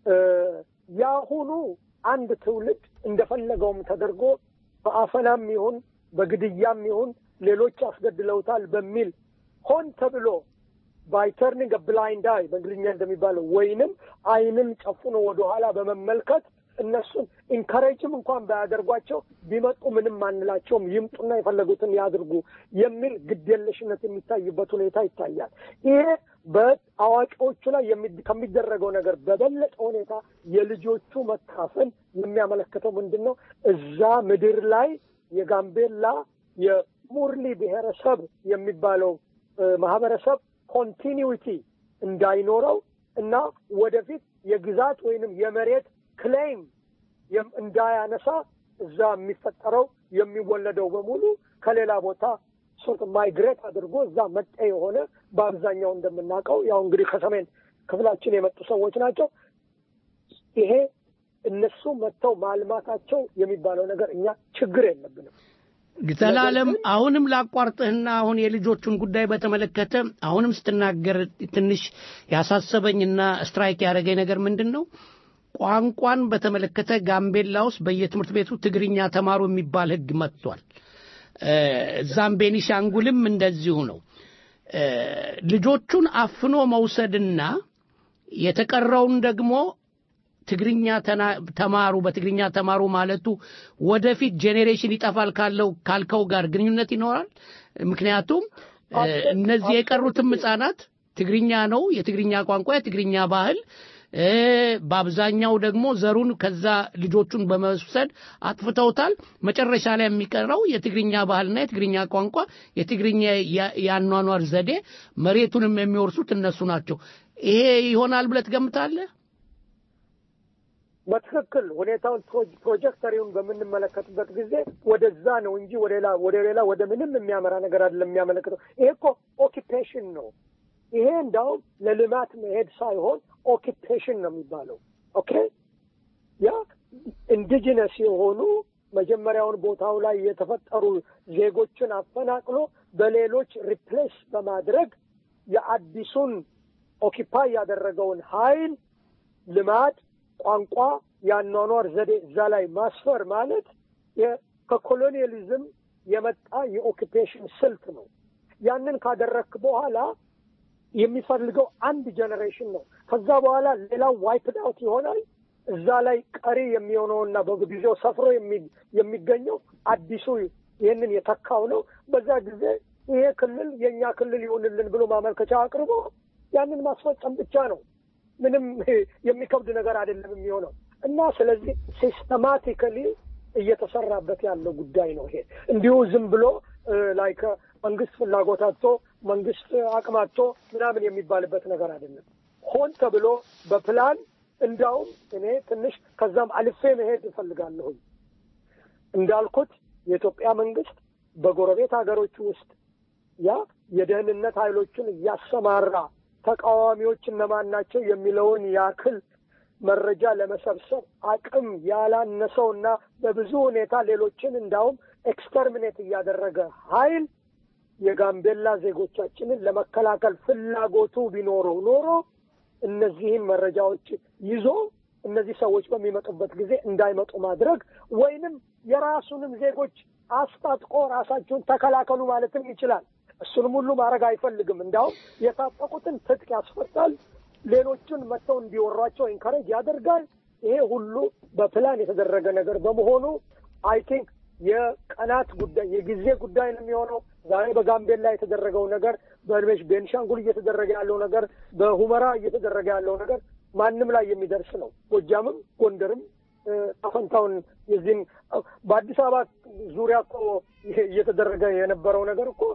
የአሁኑ አንድ ትውልድ እንደፈለገውም ተደርጎ በአፈናም ይሁን በግድያም ይሁን ሌሎች አስገድለውታል በሚል ሆን ተብሎ ባይ ተርኒንግ ብላይንድ አይ በእንግሊዝኛ እንደሚባለው ወይንም አይንን ጨፍኖ ወደኋላ በመመልከት እነሱን ኢንካሬጅም እንኳን ባያደርጓቸው ቢመጡ ምንም አንላቸውም፣ ይምጡና የፈለጉትን ያድርጉ የሚል ግዴለሽነት የሚታይበት ሁኔታ ይታያል። ይሄ በአዋቂዎቹ ላይ ከሚደረገው ነገር በበለጠ ሁኔታ የልጆቹ መካፈል የሚያመለክተው ምንድን ነው? እዛ ምድር ላይ የጋምቤላ የሙርሊ ብሔረሰብ የሚባለው ማህበረሰብ ኮንቲኒዊቲ እንዳይኖረው እና ወደፊት የግዛት ወይንም የመሬት ክሌም እንዳያነሳ እዛ የሚፈጠረው የሚወለደው በሙሉ ከሌላ ቦታ ሶርት ማይግሬት አድርጎ እዛ መጤ የሆነ በአብዛኛው እንደምናውቀው ያው እንግዲህ ከሰሜን ክፍላችን የመጡ ሰዎች ናቸው። ይሄ እነሱ መጥተው ማልማታቸው የሚባለው ነገር እኛ ችግር የለብንም። ዘላለም አሁንም ላቋርጥህና አሁን የልጆቹን ጉዳይ በተመለከተ አሁንም ስትናገር ትንሽ ያሳሰበኝና ስትራይክ ያደረገኝ ነገር ምንድን ነው? ቋንቋን በተመለከተ ጋምቤላ ውስጥ በየትምህርት ቤቱ ትግርኛ ተማሩ የሚባል ሕግ መጥቷል። እዛም ቤኒሻንጉልም እንደዚሁ ነው። ልጆቹን አፍኖ መውሰድና የተቀረውን ደግሞ ትግርኛ ተማሩ በትግርኛ ተማሩ ማለቱ ወደፊት ጄኔሬሽን ይጠፋል ካለው ካልከው ጋር ግንኙነት ይኖራል። ምክንያቱም እነዚህ የቀሩትም ህጻናት ትግርኛ ነው የትግርኛ ቋንቋ የትግርኛ ባህል በአብዛኛው ደግሞ ዘሩን ከዛ ልጆቹን በመውሰድ አጥፍተውታል። መጨረሻ ላይ የሚቀረው የትግርኛ ባህልና የትግርኛ ቋንቋ የትግርኛ የአኗኗር ዘዴ መሬቱንም የሚወርሱት እነሱ ናቸው። ይሄ ይሆናል ብለህ ትገምታለህ? በትክክል ሁኔታውን ፕሮጀክተሪውን በምንመለከትበት ጊዜ ወደዛ ነው እንጂ ወደ ሌላ ወደ ሌላ ወደ ምንም የሚያመራ ነገር አይደለም የሚያመለክተው። ይሄ እኮ ኦኪፔሽን ነው። ይሄ እንዳውም ለልማት መሄድ ሳይሆን ኦኪፔሽን ነው የሚባለው። ኦኬ ያ ኢንዲጂነስ የሆኑ መጀመሪያውን ቦታው ላይ የተፈጠሩ ዜጎችን አፈናቅሎ በሌሎች ሪፕሌስ በማድረግ የአዲሱን ኦኪፓይ ያደረገውን ኃይል ልማድ፣ ቋንቋ፣ የአኗኗር ዘዴ እዛ ላይ ማስፈር ማለት ከኮሎኒያሊዝም የመጣ የኦኪፔሽን ስልት ነው። ያንን ካደረክ በኋላ የሚፈልገው አንድ ጀኔሬሽን ነው። ከዛ በኋላ ሌላው ዋይፕድ አውት ይሆናል። እዛ ላይ ቀሪ የሚሆነውና በጊዜው ሰፍሮ የሚገኘው አዲሱ ይህንን የተካው ነው። በዛ ጊዜ ይሄ ክልል የእኛ ክልል ይሁንልን ብሎ ማመልከቻ አቅርቦ ያንን ማስፈጸም ብቻ ነው። ምንም የሚከብድ ነገር አይደለም የሚሆነው እና ስለዚህ ሲስተማቲካሊ እየተሰራበት ያለው ጉዳይ ነው። ይሄ እንዲሁ ዝም ብሎ ላይ መንግስት ፍላጎት አጥቶ መንግስት አቅም አጥቶ ምናምን የሚባልበት ነገር አይደለም። ሆን ተብሎ በፕላን እንዳውም እኔ ትንሽ ከዛም አልፌ መሄድ እፈልጋለሁኝ። እንዳልኩት የኢትዮጵያ መንግስት በጎረቤት ሀገሮች ውስጥ ያ የደህንነት ኃይሎችን እያሰማራ ተቃዋሚዎች እነማን ናቸው የሚለውን ያክል መረጃ ለመሰብሰብ አቅም ያላነሰውና በብዙ ሁኔታ ሌሎችን እንዳውም ኤክስተርሚኔት እያደረገ ኃይል የጋምቤላ ዜጎቻችንን ለመከላከል ፍላጎቱ ቢኖረው ኖሮ እነዚህን መረጃዎች ይዞ እነዚህ ሰዎች በሚመጡበት ጊዜ እንዳይመጡ ማድረግ ወይንም የራሱንም ዜጎች አስታጥቆ ራሳችሁን ተከላከሉ ማለትም ይችላል። እሱንም ሁሉ ማድረግ አይፈልግም። እንዲያውም የታጠቁትን ትጥቅ ያስፈታል። ሌሎቹን መጥተው እንዲወሯቸው ኢንካሬጅ ያደርጋል። ይሄ ሁሉ በፕላን የተደረገ ነገር በመሆኑ አይ ቲንክ የቀናት ጉዳይ የጊዜ ጉዳይ ነው የሚሆነው። ዛሬ በጋምቤላ የተደረገው ነገር፣ በቤንሽ ቤንሻንጉል እየተደረገ ያለው ነገር፣ በሁመራ እየተደረገ ያለው ነገር ማንም ላይ የሚደርስ ነው። ጎጃምም ጎንደርም አፈንታውን የዚህን በአዲስ አበባ ዙሪያ እኮ እየተደረገ የነበረው ነገር እኮ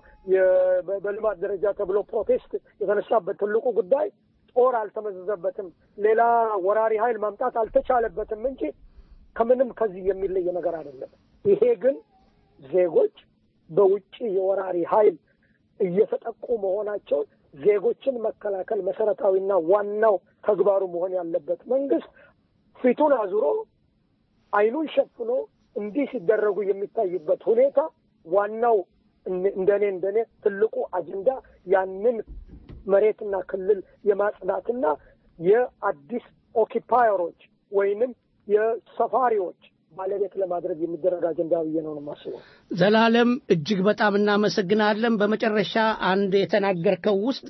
በልማት ደረጃ ተብሎ ፕሮቴስት የተነሳበት ትልቁ ጉዳይ ጦር አልተመዘዘበትም፣ ሌላ ወራሪ ኃይል ማምጣት አልተቻለበትም እንጂ ከምንም ከዚህ የሚለየ ነገር አይደለም። ይሄ ግን ዜጎች በውጭ የወራሪ ኃይል እየተጠቁ መሆናቸውን ዜጎችን መከላከል መሰረታዊና ዋናው ተግባሩ መሆን ያለበት መንግስት ፊቱን አዙሮ አይኑን ሸፍኖ እንዲህ ሲደረጉ የሚታይበት ሁኔታ ዋናው እንደኔ እንደኔ ትልቁ አጀንዳ ያንን መሬትና ክልል የማጽዳትና የአዲስ ኦኪፓየሮች ወይንም የሰፋሪዎች ባለቤት ለማድረግ የሚደረግ አጀንዳ ብዬ ነው የማስበው። ዘላለም እጅግ በጣም እናመሰግናለን። በመጨረሻ አንድ የተናገርከው ውስጥ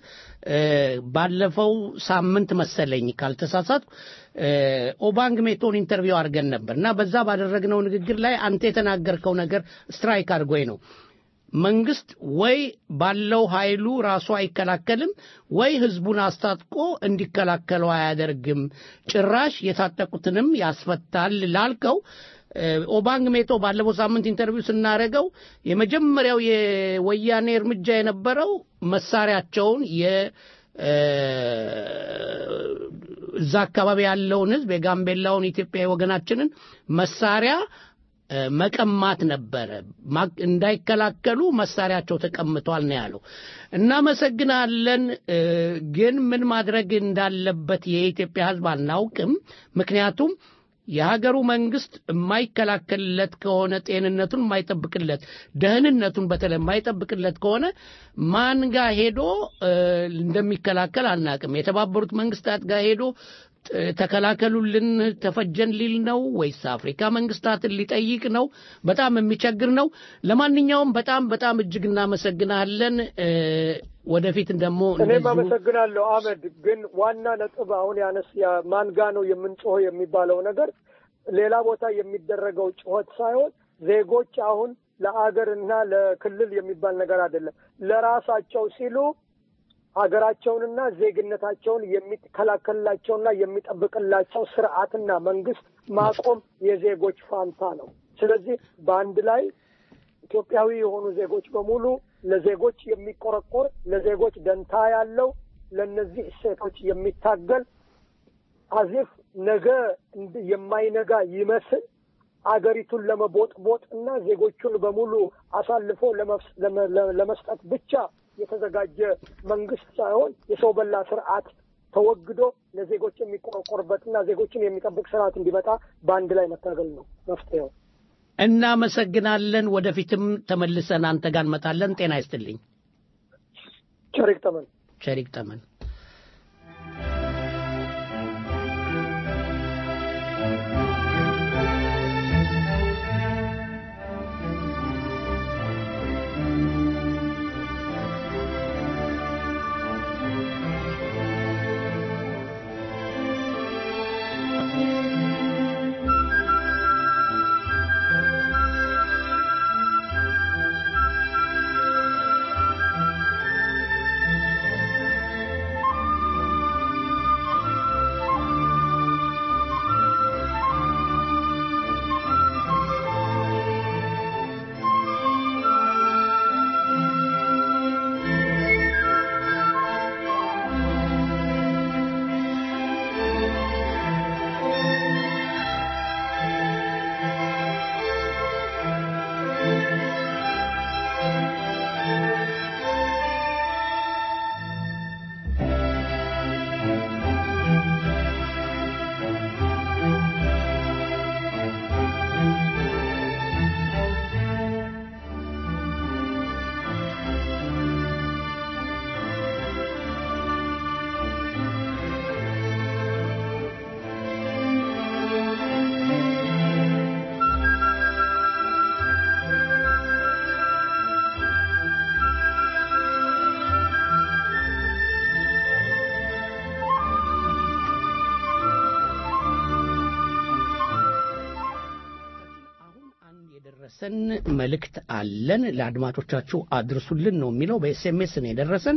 ባለፈው ሳምንት መሰለኝ ካልተሳሳትኩ ኦባንግ ሜቶን ኢንተርቪው አድርገን ነበር እና በዛ ባደረግነው ንግግር ላይ አንተ የተናገርከው ነገር ስትራይክ አድርጎኝ ነው መንግስት ወይ ባለው ኃይሉ ራሱ አይከላከልም ወይ ህዝቡን አስታጥቆ እንዲከላከለው አያደርግም፣ ጭራሽ የታጠቁትንም ያስፈታል ላልከው ኦባንግ ሜቶ ባለፈው ሳምንት ኢንተርቪው ስናደረገው የመጀመሪያው የወያኔ እርምጃ የነበረው መሳሪያቸውን የ እዛ አካባቢ ያለውን ህዝብ የጋምቤላውን ኢትዮጵያዊ ወገናችንን መሳሪያ መቀማት ነበረ። እንዳይከላከሉ መሳሪያቸው ተቀምጧል ነው ያለው። እናመሰግናለን። ግን ምን ማድረግ እንዳለበት የኢትዮጵያ ህዝብ አናውቅም። ምክንያቱም የሀገሩ መንግስት የማይከላከልለት ከሆነ ጤንነቱን የማይጠብቅለት ደህንነቱን በተለይ የማይጠብቅለት ከሆነ ማን ጋር ሄዶ እንደሚከላከል አናቅም። የተባበሩት መንግስታት ጋር ሄዶ ተከላከሉልን ተፈጀን ሊል ነው ወይስ አፍሪካ መንግስታትን ሊጠይቅ ነው? በጣም የሚቸግር ነው። ለማንኛውም በጣም በጣም እጅግ እናመሰግናለን። ወደፊት ደግሞ እኔም አመሰግናለሁ አህመድ። ግን ዋና ነጥብ አሁን ያነስ ማን ጋ ነው የምንጮኸው የሚባለው ነገር ሌላ ቦታ የሚደረገው ጩኸት ሳይሆን ዜጎች አሁን ለአገርና ለክልል የሚባል ነገር አይደለም ለራሳቸው ሲሉ ሀገራቸውንና ዜግነታቸውን የሚከላከልላቸውና የሚጠብቅላቸው ስርዓትና መንግስት ማቆም የዜጎች ፋንታ ነው። ስለዚህ በአንድ ላይ ኢትዮጵያዊ የሆኑ ዜጎች በሙሉ ለዜጎች የሚቆረቆር ለዜጎች ደንታ ያለው ለእነዚህ እሴቶች የሚታገል አዚፍ ነገ የማይነጋ ይመስል አገሪቱን ለመቦጥቦጥ እና ዜጎቹን በሙሉ አሳልፎ ለመስጠት ብቻ የተዘጋጀ መንግስት ሳይሆን የሰው በላ ስርዓት ተወግዶ ለዜጎች የሚቆረቆርበትና ዜጎችን የሚጠብቅ ስርዓት እንዲመጣ በአንድ ላይ መታገል ነው መፍትሄው። እናመሰግናለን። ወደፊትም ተመልሰን አንተ ጋር እንመጣለን። ጤና ይስጥልኝ። ቸሪክ ጠመን ቸሪክ ጠመን የደረሰን መልእክት አለን። ለአድማጮቻችሁ አድርሱልን ነው የሚለው። በኤስኤምኤስ ነው የደረሰን።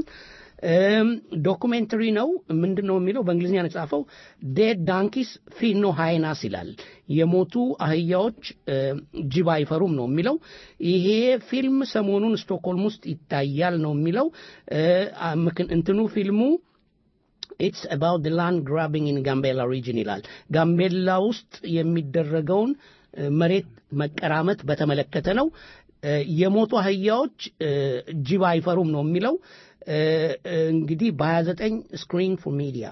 ዶኩሜንተሪ ነው። ምንድን ነው የሚለው? በእንግሊዝኛ ነው የጻፈው። ዴድ ዳንኪስ ፊኖ ሃይናስ ይላል። የሞቱ አህያዎች ጅብ አይፈሩም ነው የሚለው። ይሄ ፊልም ሰሞኑን ስቶክሆልም ውስጥ ይታያል ነው የሚለው። እንትኑ ፊልሙ ኢትስ አባውት ድ ላንድ ግራቢንግ ኢን ጋምቤላ ሪጅን ይላል። ጋምቤላ ውስጥ የሚደረገውን መሬት መቀራመት በተመለከተ ነው። የሞቱ አህያዎች ጅብ አይፈሩም ነው የሚለው። እንግዲህ በ29 ስክሪን ፎር ሚዲያ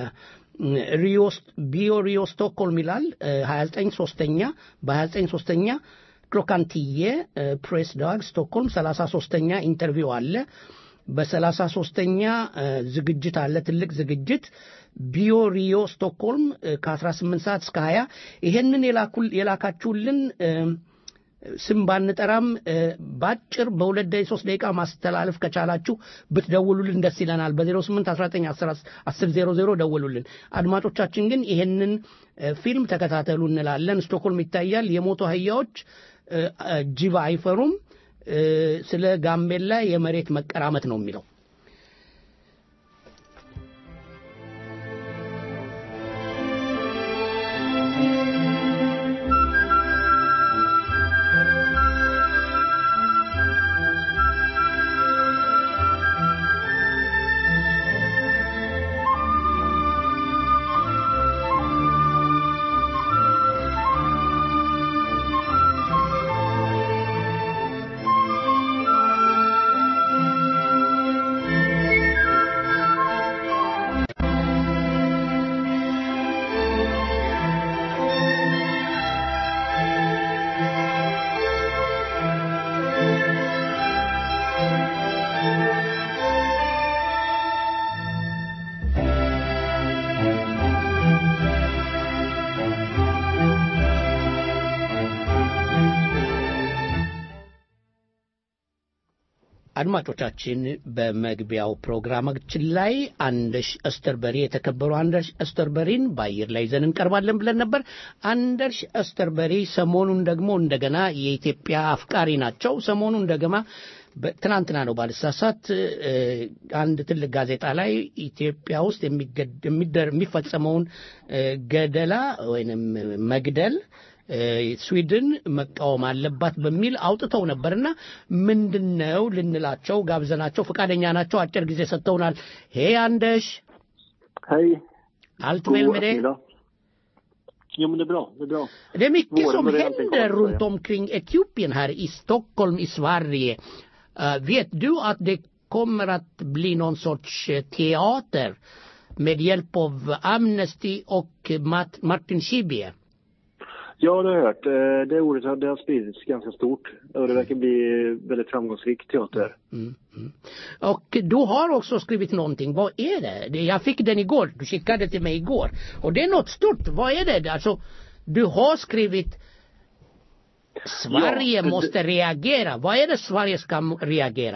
ቢዮ ሪዮ ስቶክሆልም ይላል 29 ሶስተኛ በ29 ሶስተኛ ክሎካንትዬ ፕሬስ ዳግ ስቶክሆልም 33ኛ ኢንተርቪው አለ። በሰላሳ ሶስተኛ ዝግጅት አለ ትልቅ ዝግጅት ቢዮ ሪዮ ስቶክሆልም ከ18 ሰዓት እስከ 20 ይሄንን የላካችሁልን ስም ባንጠራም በአጭር በሁለት ደቂቃ ሶስት ደቂቃ ማስተላለፍ ከቻላችሁ ብትደውሉልን ደስ ይለናል። በ08 19 10 00 ደውሉልን። አድማጮቻችን ግን ይሄንን ፊልም ተከታተሉ እንላለን። ስቶክሆልም ይታያል። የሞቱ አህያዎች ጅብ አይፈሩም። ስለ ጋምቤላ የመሬት መቀራመት ነው የሚለው። አድማጮቻችን በመግቢያው ፕሮግራማችን ላይ አንደሽ እስተርበሪ የተከበሩ አንደርሽ እስተርበሪን በአየር ላይ ይዘን እንቀርባለን ብለን ነበር። አንደርሽ እስተርበሪ ሰሞኑን ደግሞ እንደገና የኢትዮጵያ አፍቃሪ ናቸው። ሰሞኑን እንደገና ትናንትና ነው ባልሳሳት አንድ ትልቅ ጋዜጣ ላይ ኢትዮጵያ ውስጥ የሚፈጸመውን ገደላ ወይንም መግደል ስዊድን መቃወም አለባት በሚል አውጥተው ነበርና ምንድን ነው ልንላቸው ጋብዘናቸው ፈቃደኛ ናቸው። አጭር ጊዜ ሰጥተውናል። ሄ አንደሽ Hej. allt väl med dig? Jo, men det är bra. Det är bra. Det är mycket Våren som börjar alltid händer komma, runt omkring Etiopien här i Stockholm i Sverige. Eh, vet du att det kommer att bli någon sorts eh, teater med hjälp av Amnesty och Mat- Martin Schibbye? Ja, det har jag hört. Eh, Det ordet har, det har spridits ganska stort. Och det verkar bli väldigt framgångsrik teater. Och du har också skrivit någonting. Vad är det? det? Jag fick den igår. Du skickade till mig igår. Och det är något stort. Vad är det? Alltså, du har skrivit Sverige Ja, det- måste reagera. Vad är det Sverige ska m- reagera?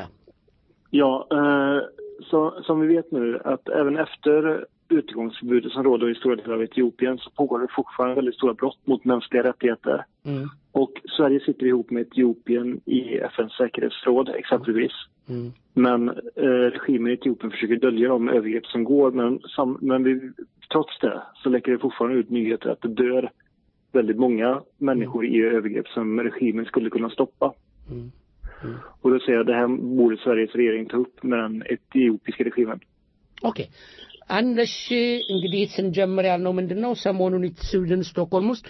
Ja, eh, så, som vi vet nu att även efter utegångsförbudet som råder i stora delar av Etiopien så pågår det fortfarande väldigt stora brott mot mänskliga rättigheter. Mm. Och Sverige sitter ihop med Etiopien i FNs säkerhetsråd exempelvis. Mm. Men eh, regimen i Etiopien försöker dölja de övergrepp som går. Men, sam, men vi, trots det så läcker det fortfarande ut nyheter att det dör väldigt många människor i övergrepp som regimen skulle kunna stoppa. Mm. Och då säger jag det här borde Sveriges regering ta upp med den etiopiska regimen. ኦኬ አንደሽ እንግዲህ ስንጀምር ያልነው ምንድን ነው ሰሞኑን ስዊድን ስቶክሆልም ውስጥ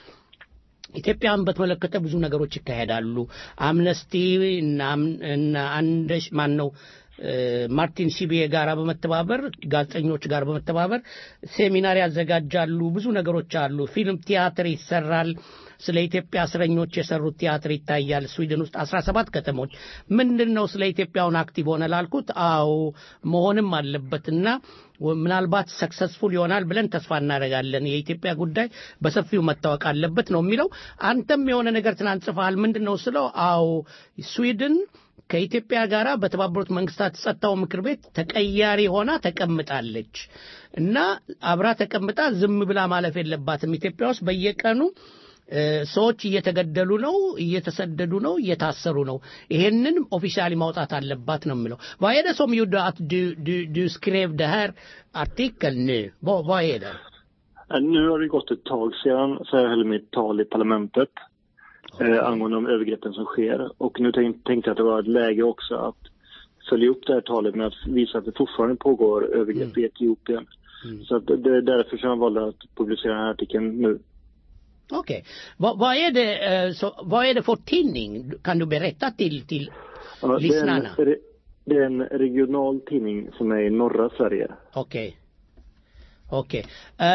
ኢትዮጵያን በተመለከተ ብዙ ነገሮች ይካሄዳሉ አምነስቲ እና እና አንደሽ ማን ነው እ፣ ማርቲን ሺቢዬ ጋር በመተባበር ጋዜጠኞች ጋር በመተባበር ሴሚናር ያዘጋጃሉ ብዙ ነገሮች አሉ ፊልም ቲያትር ይሰራል ስለ ኢትዮጵያ እስረኞች የሰሩት ቲያትር ይታያል ስዊድን ውስጥ አስራ ሰባት ከተሞች ምንድን ነው ስለ ኢትዮጵያውን አክቲቭ ሆነ ላልኩት አዎ መሆንም አለበትና ወ- ምናልባት ሰክሰስፉል ይሆናል ብለን ተስፋ እናደርጋለን የኢትዮጵያ ጉዳይ በሰፊው መታወቅ አለበት ነው የሚለው አንተም የሆነ ነገር ትናንት ጽፈሃል ምንድን ነው ስለው አዎ ስዊድን ከኢትዮጵያ ጋር በተባበሩት መንግስታት ጸጥታው ምክር ቤት ተቀያሪ ሆና ተቀምጣለች እና አብራ ተቀምጣ ዝም ብላ ማለፍ የለባትም ኢትዮጵያ ውስጥ በየቀኑ እ፣ ሰዎች እየተገደሉ ነው እየተሰደዱ ነው እየታሰሩ ነው ይሄንን ኦፊሻሊ ማውጣት አለባት ነው የምለው vad är det som gjorde att du, du, du skrev det här artikeln nu vad, vad är det Eh, Nu har det gått ett tag sedan så jag höll mitt tal i parlamentet eh, angående de övergreppen som sker. Och nu tänk, tänkte jag att det var ett läge också att följa upp det här talet med att visa att det fortfarande pågår övergrepp i Etiopien. Så att det är därför som jag valde att publicera den här artikeln nu. Okej. Vad, vad, är det, eh, så, vad är det för tidning? Kan du berätta till, till Ja, det, är en, lyssnarna? re- det är en regional tidning som är i norra Sverige. ኦኬ ኦኬ እ፣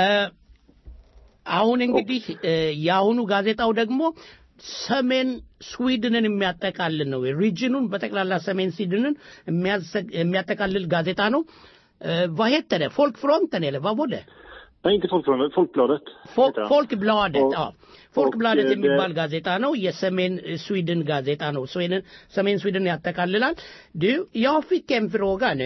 አሁን እንግዲህ እ፣ የአሁኑ ጋዜጣው ደግሞ ሰሜን ስዊድንን የሚያጠቃልል ነው ሪጅኑን በጠቅላላ ሰሜን ስዊድንን የሚያዘ- የሚያጠቃልል ጋዜጣ ነው እ፣ vad heter det folkfronten eller vad var det Nej, inte Folkbladet, Folkbladet. Fol- heter han. Folkbladet Och- ja ፎልክብላደት och, eh, የሚባል det- ጋዜጣ ነው የሰሜን ስዊድን ጋዜጣ ነው ስዊድን ሰሜን ስዊድን ያጠቃልላል du jag fick en fråga nu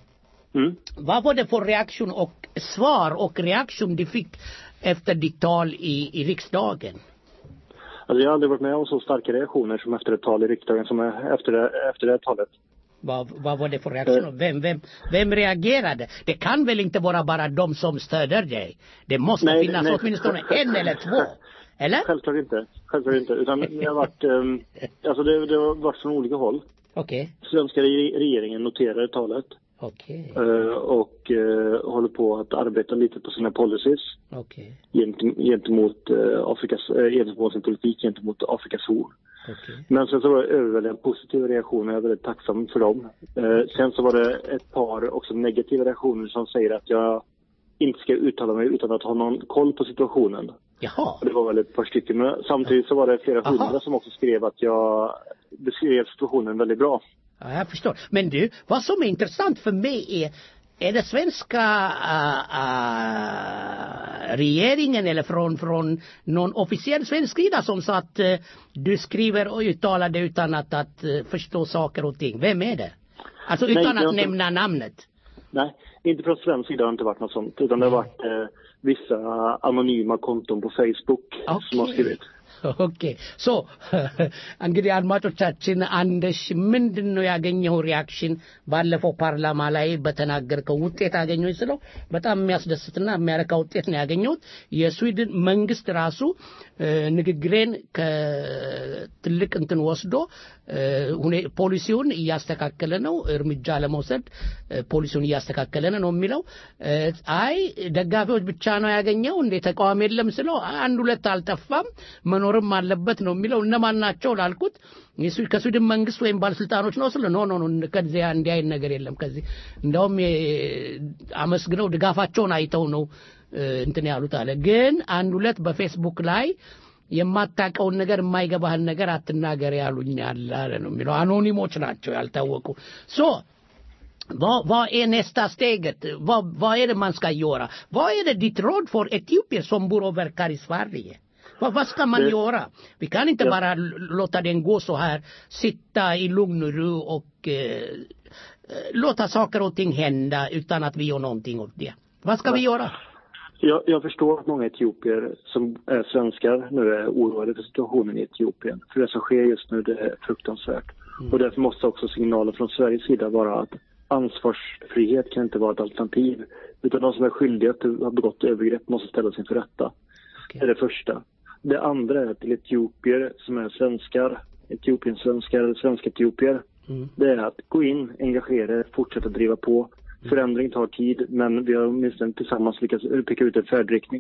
vad var det för reaktion och svar och reaktion du fick efter ditt tal i, i riksdagen Alltså, jag har aldrig varit med om så starka reaktioner som efter ett tal i riksdagen som är efter det, efter det här talet. vad, vad var det för reaktion vem, vem, vem reagerade det kan väl inte vara bara de som stöder dig det måste Nej, finnas nej. åtminstone en eller två eller Självklart inte. Självklart inte. Utan det har varit, um, alltså det, det har varit från olika håll. okej Svenska re- regeringen noterar talet okej eh, och eh, håller på att arbeta lite på sina policies okej gent- gentemot, uh, Afrikas, uh, gentemot sin politik gentemot Afrikas horn. okej Men sen så var det överväldigande positiva reaktioner. Jag är väldigt tacksam för dem. Eh, sen så var det ett par också negativa reaktioner som säger att jag inte ska uttala mig utan att ha någon koll på situationen. Jaha. Och det var väl ett par stycken. Men samtidigt så var det flera Aha. hundra som också skrev att jag beskrev situationen väldigt bra. Ja, jag förstår. Men du, vad som är intressant för mig är, är det svenska äh, äh, regeringen eller från, från någon officiell svensk sida som sa att äh, du skriver och uttalar det utan att, att äh, förstå saker och ting? Vem är det? Alltså Nej, utan det har att inte- nämna namnet. Nej, inte från svensk sida har det inte varit något sånt. Utan det har varit eh, vissa anonyma konton på Facebook som har skrivit. ኦኬ ሶ እንግዲህ አድማጮቻችን አንደሽ ምንድን ነው ያገኘው ሪያክሽን ባለፈው ፓርላማ ላይ በተናገርከው ውጤት አገኘሁኝ ስለው በጣም የሚያስደስትና የሚያረካ ውጤት ነው ያገኘሁት የስዊድን መንግስት ራሱ እ፣ ንግግሬን ከትልቅ እንትን ወስዶ ፖሊሲውን እያስተካከለ ነው፣ እርምጃ ለመውሰድ ፖሊሲውን እያስተካከለ ነው የሚለው። አይ ደጋፊዎች ብቻ ነው ያገኘው እንዴ ተቃዋሚ የለም ስለው አንድ ሁለት አልጠፋም መኖርም አለበት ነው የሚለው። እነማን ናቸው ላልኩት ከስዊድን መንግስት ወይም ባለስልጣኖች ነው ስለ ኖ ኖ ኖ ከዚያ እንዲህ አይነት ነገር የለም ከዚህ እንደውም አመስግነው ድጋፋቸውን አይተው ነው እንትን ያሉት አለ። ግን አንድ ሁለት በፌስቡክ ላይ የማታውቀውን ነገር የማይገባህን ነገር አትናገር ያሉኛል አለ ነው የሚለው። አኖኒሞች ናቸው ያልታወቁ ሶ Vad, vad är nästa steget? Vad, vad är det man ska göra? Vad är det ditt råd för etiopier som bor och verkar i Sverige? Vad, vad ska man Det- göra? Vi kan inte Ja. bara l- låta den gå så här, sitta i lugn och ro och eh, eh, låta saker och ting hända utan att vi gör någonting åt det. Vad ska vi göra? Jag, jag förstår att många etiopier som är svenskar nu är oroade för situationen i Etiopien. För det som sker just nu det är fruktansvärt. Och därför måste också signalen från Sveriges sida vara att ansvarsfrihet kan inte vara ett alternativ. Utan de som är skyldiga till att ha begått övergrepp måste ställas inför rätta. Det är det första. Det andra är till etiopier som är svenskar, Etiopien-svenskar eller svenska etiopier. Det är att gå in, engagera er, fortsätta driva på. Förändring tar tid, men vi har åtminstone tillsammans lyckats peka ut en färdriktning.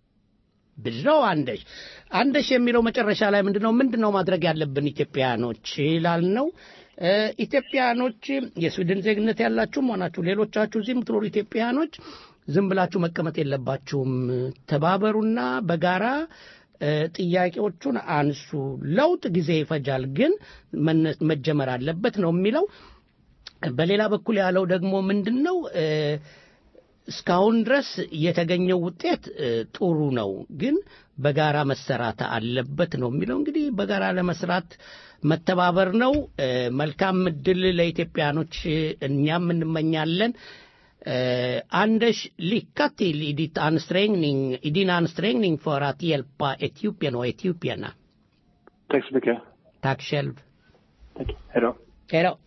ብለው አንደሽ አንደሽ የሚለው መጨረሻ ላይ ምንድን ነው ምንድን ነው ማድረግ ያለብን ኢትዮጵያኖች ይላል ነው እ፣ ኢትዮጵያኖች የስዊድን ዜግነት ያላችሁም ሆናችሁ ሌሎቻችሁ እዚህ የምትኖሩ ኢትዮጵያኖች ዝም ብላችሁ መቀመጥ የለባችሁም ተባበሩና በጋራ እ፣ ጥያቄዎቹን አንሱ ለውጥ ጊዜ ይፈጃል ግን መነ- መጀመር አለበት ነው የሚለው በሌላ በኩል ያለው ደግሞ ምንድን ነው እ፣ እስካሁን ድረስ የተገኘው ውጤት እ፣ ጥሩ ነው፣ ግን በጋራ መሰራት አለበት ነው የሚለው። እንግዲህ በጋራ ለመስራት መተባበር ነው። እ፣ መልካም እድል ለኢትዮጵያኖች እኛም እንመኛለን። Eh, Anders, lycka till i, ditt ansträngning, i din ansträngning för att hjälpa Etiopien och etiopierna. Tack så mycket. Tack själv. Tack. Hej då. Hej då.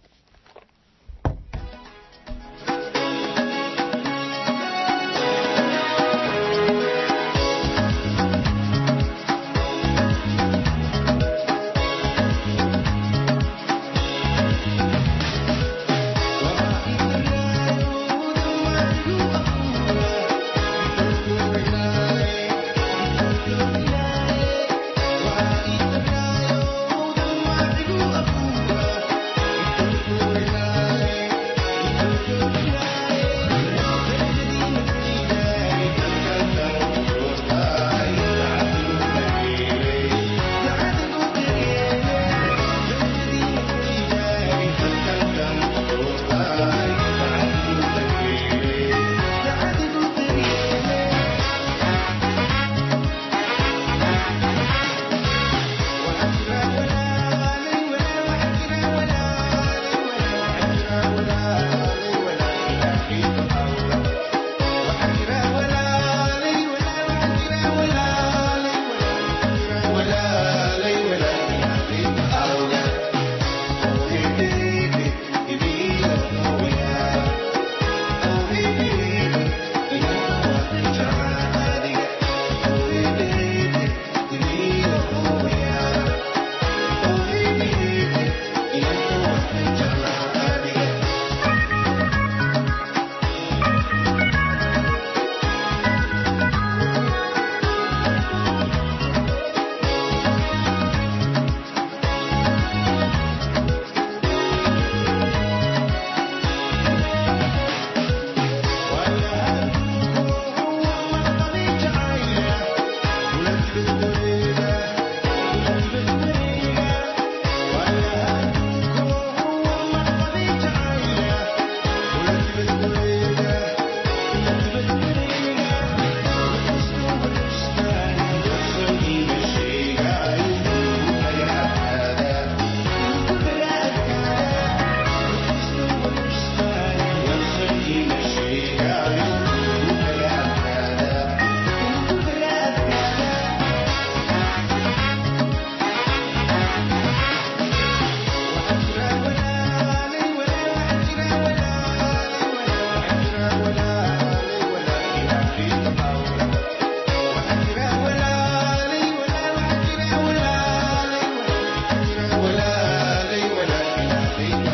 Thank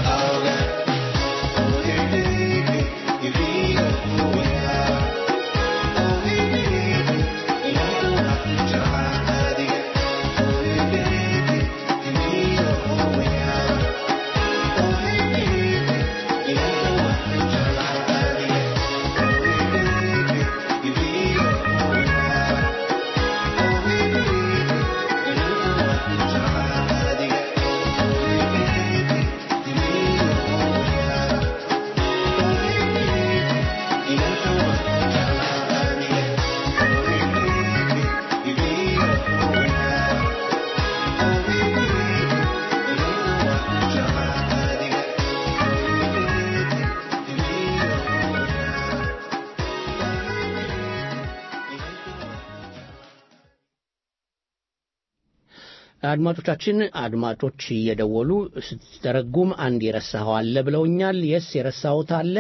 አድማጮቻችን አድማጮች እየደወሉ ስትተረጉም አንድ የረሳኸው አለ ብለውኛል። የስ የረሳሁት አለ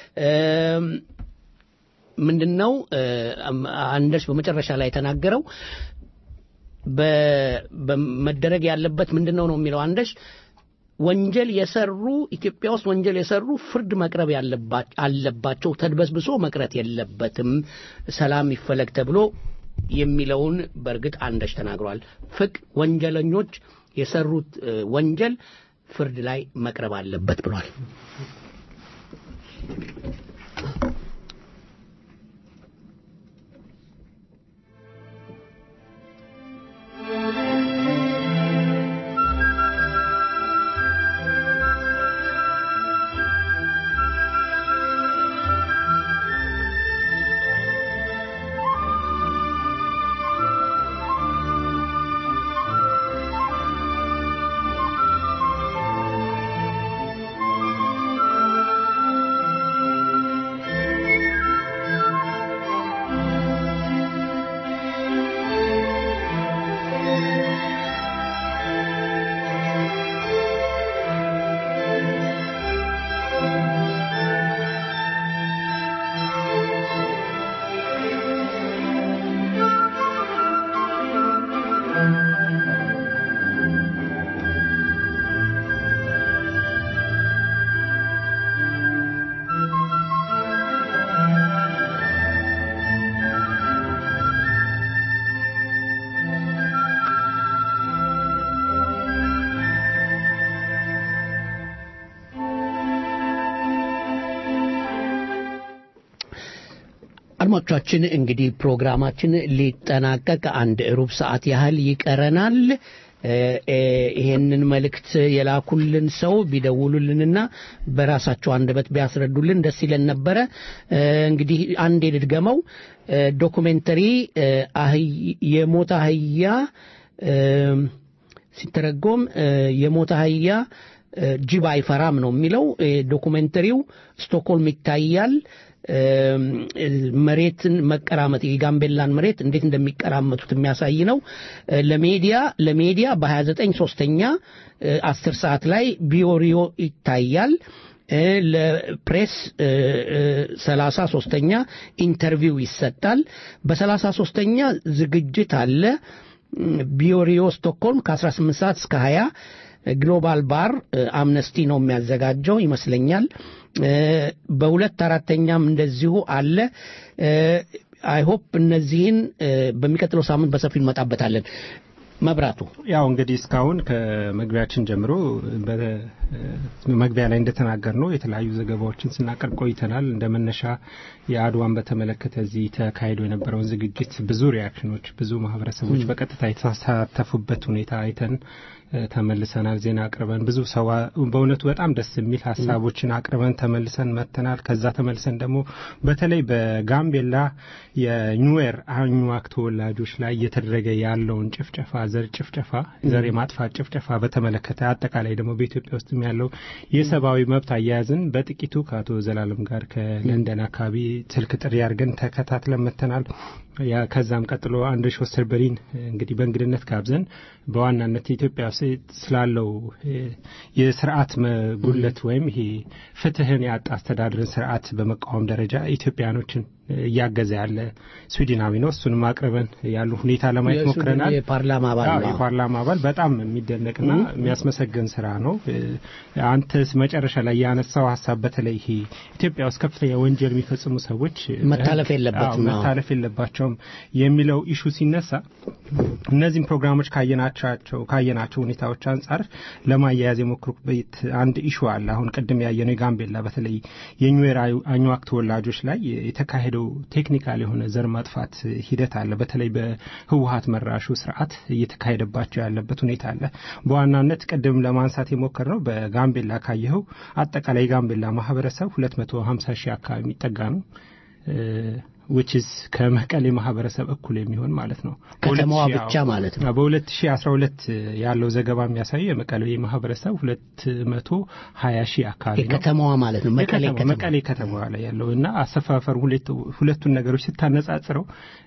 ምንድን ነው አንደርስ በመጨረሻ ላይ የተናገረው በመደረግ ያለበት ምንድን ነው ነው የሚለው አንደሽ ወንጀል የሰሩ ኢትዮጵያ ውስጥ ወንጀል የሰሩ ፍርድ መቅረብ አለባቸው፣ ተድበስብሶ መቅረት የለበትም፣ ሰላም ይፈለግ ተብሎ የሚለውን በእርግጥ አንደሽ ተናግሯል። ፍቅ ወንጀለኞች የሰሩት ወንጀል ፍርድ ላይ መቅረብ አለበት ብሏል። አድማጮቻችን እንግዲህ ፕሮግራማችን ሊጠናቀቅ አንድ ሩብ ሰዓት ያህል ይቀረናል። ይሄንን መልእክት የላኩልን ሰው ቢደውሉልንና በራሳቸው አንደበት ቢያስረዱልን ደስ ይለን ነበረ። እንግዲህ አንዴ ልድገመው። ዶኩሜንተሪ የሞት አህያ ሲተረጎም የሞት አህያ ጅብ አይፈራም ነው የሚለው። ዶኩሜንተሪው ስቶክሆልም ይታያል። መሬትን መቀራመጥ የጋምቤላን መሬት እንዴት እንደሚቀራመቱት የሚያሳይ ነው። ለሜዲያ ለሜዲያ በ29 ሶስተኛ 10 ሰዓት ላይ ቢዮሪዮ ይታያል። ለፕሬስ ሰላሳ ሶስተኛ ኢንተርቪው ይሰጣል። በሰላሳ ሶስተኛ ዝግጅት አለ። ቢዮሪዮ ስቶክሆልም ከ18 ሰዓት እስከ 20 ግሎባል ባር አምነስቲ ነው የሚያዘጋጀው ይመስለኛል። በሁለት አራተኛም እንደዚሁ አለ። አይሆፕ እነዚህን በሚቀጥለው ሳምንት በሰፊው እንመጣበታለን። መብራቱ ያው እንግዲህ እስካሁን ከመግቢያችን ጀምሮ መግቢያ ላይ እንደተናገር ነው የተለያዩ ዘገባዎችን ስናቀርብ ቆይተናል። እንደ መነሻ የአድዋን በተመለከተ እዚህ ተካሂዶ የነበረውን ዝግጅት ብዙ ሪያክሽኖች፣ ብዙ ማህበረሰቦች በቀጥታ የተሳተፉበት ሁኔታ አይተን ተመልሰናል። ዜና አቅርበን ብዙ ሰው በእውነቱ በጣም ደስ የሚል ሀሳቦችን አቅርበን ተመልሰን መጥተናል። ከዛ ተመልሰን ደግሞ በተለይ በጋምቤላ የኒዌር አኝዋክ ተወላጆች ላይ እየተደረገ ያለውን ጭፍጨፋ፣ ዘር ጭፍጨፋ፣ ዘር የማጥፋት ጭፍጨፋ በተመለከተ አጠቃላይ ደግሞ በኢትዮጵያ ውስጥ ያለው የሰብአዊ መብት አያያዝን በጥቂቱ ከአቶ ዘላለም ጋር ከለንደን አካባቢ ስልክ ጥሪ አድርገን ተከታትለን መጥተናል። ከዛም ቀጥሎ አንድሪሽ ወስተርበሪን እንግዲህ በእንግድነት ጋብዘን በዋናነት ኢትዮጵያ ስላለው የስርዓት ጉድለት ወይም ይሄ ፍትህን ያጣ አስተዳደርን ስርዓት በመቃወም ደረጃ ኢትዮጵያኖችን እያገዘ ያለ ስዊድናዊ ነው። እሱንም አቅርበን ያሉ ሁኔታ ለማየት የስዊድን ሞክረናል። የፓርላማ አባል አዎ፣ ነው። የፓርላማ አባል በጣም የሚደነቅና የሚያስመሰገን ስራ ነው። እ፣ አንተስ መጨረሻ ላይ ያነሳው ሀሳብ በተለይ ይሄ ኢትዮጵያ ውስጥ ከፍተኛ ወንጀል የሚፈጽሙ ሰዎች እ፣ መታለፍ በህግ- የለበትም፣ አዎ፣ አዎ። መታለፍ የለባቸውም የሚለው ኢሹ ሲነሳ እነዚህም ፕሮግራሞች ካየናቸው ካየናቸው ሁኔታዎች አንጻር ለማያያዝ የሞክሩበት አንድ ኢሹ አለ። አሁን ቅድም ያየነው የጋምቤላ በተለይ የኒዌር አኝዋክ ተወላጆች ላይ የተካሄደው ቴክኒካል የሆነ ዘር ማጥፋት ሂደት አለ። በተለይ በህወሀት መራሹ ስርዓት እየተካሄደባቸው ያለበት ሁኔታ አለ። በዋናነት ቅድም ለማንሳት የሞከርነው በጋምቤላ ካየኸው አጠቃላይ የጋምቤላ ማህበረሰብ 250 ሺህ አካባቢ የሚጠጋ ነው። ዊችዝ ከመቀሌ ማህበረሰብ እኩል የሚሆን ማለት ነው። ከተማዋ በሁለት ሺህ- ብቻ ማለት ነው። በ2012 ያለው ዘገባ የሚያሳየው የመቀሌ ማህበረሰብ 220 ሺህ አካባቢ ነው። የከተማዋ ማለት ነው። መቀሌ የከተማ- ከተማ መቀሌ ከተማዋ ላይ ያለው እና አሰፋፈሩ ሁለት- ሁለቱን ነገሮች ስታነጻጽረው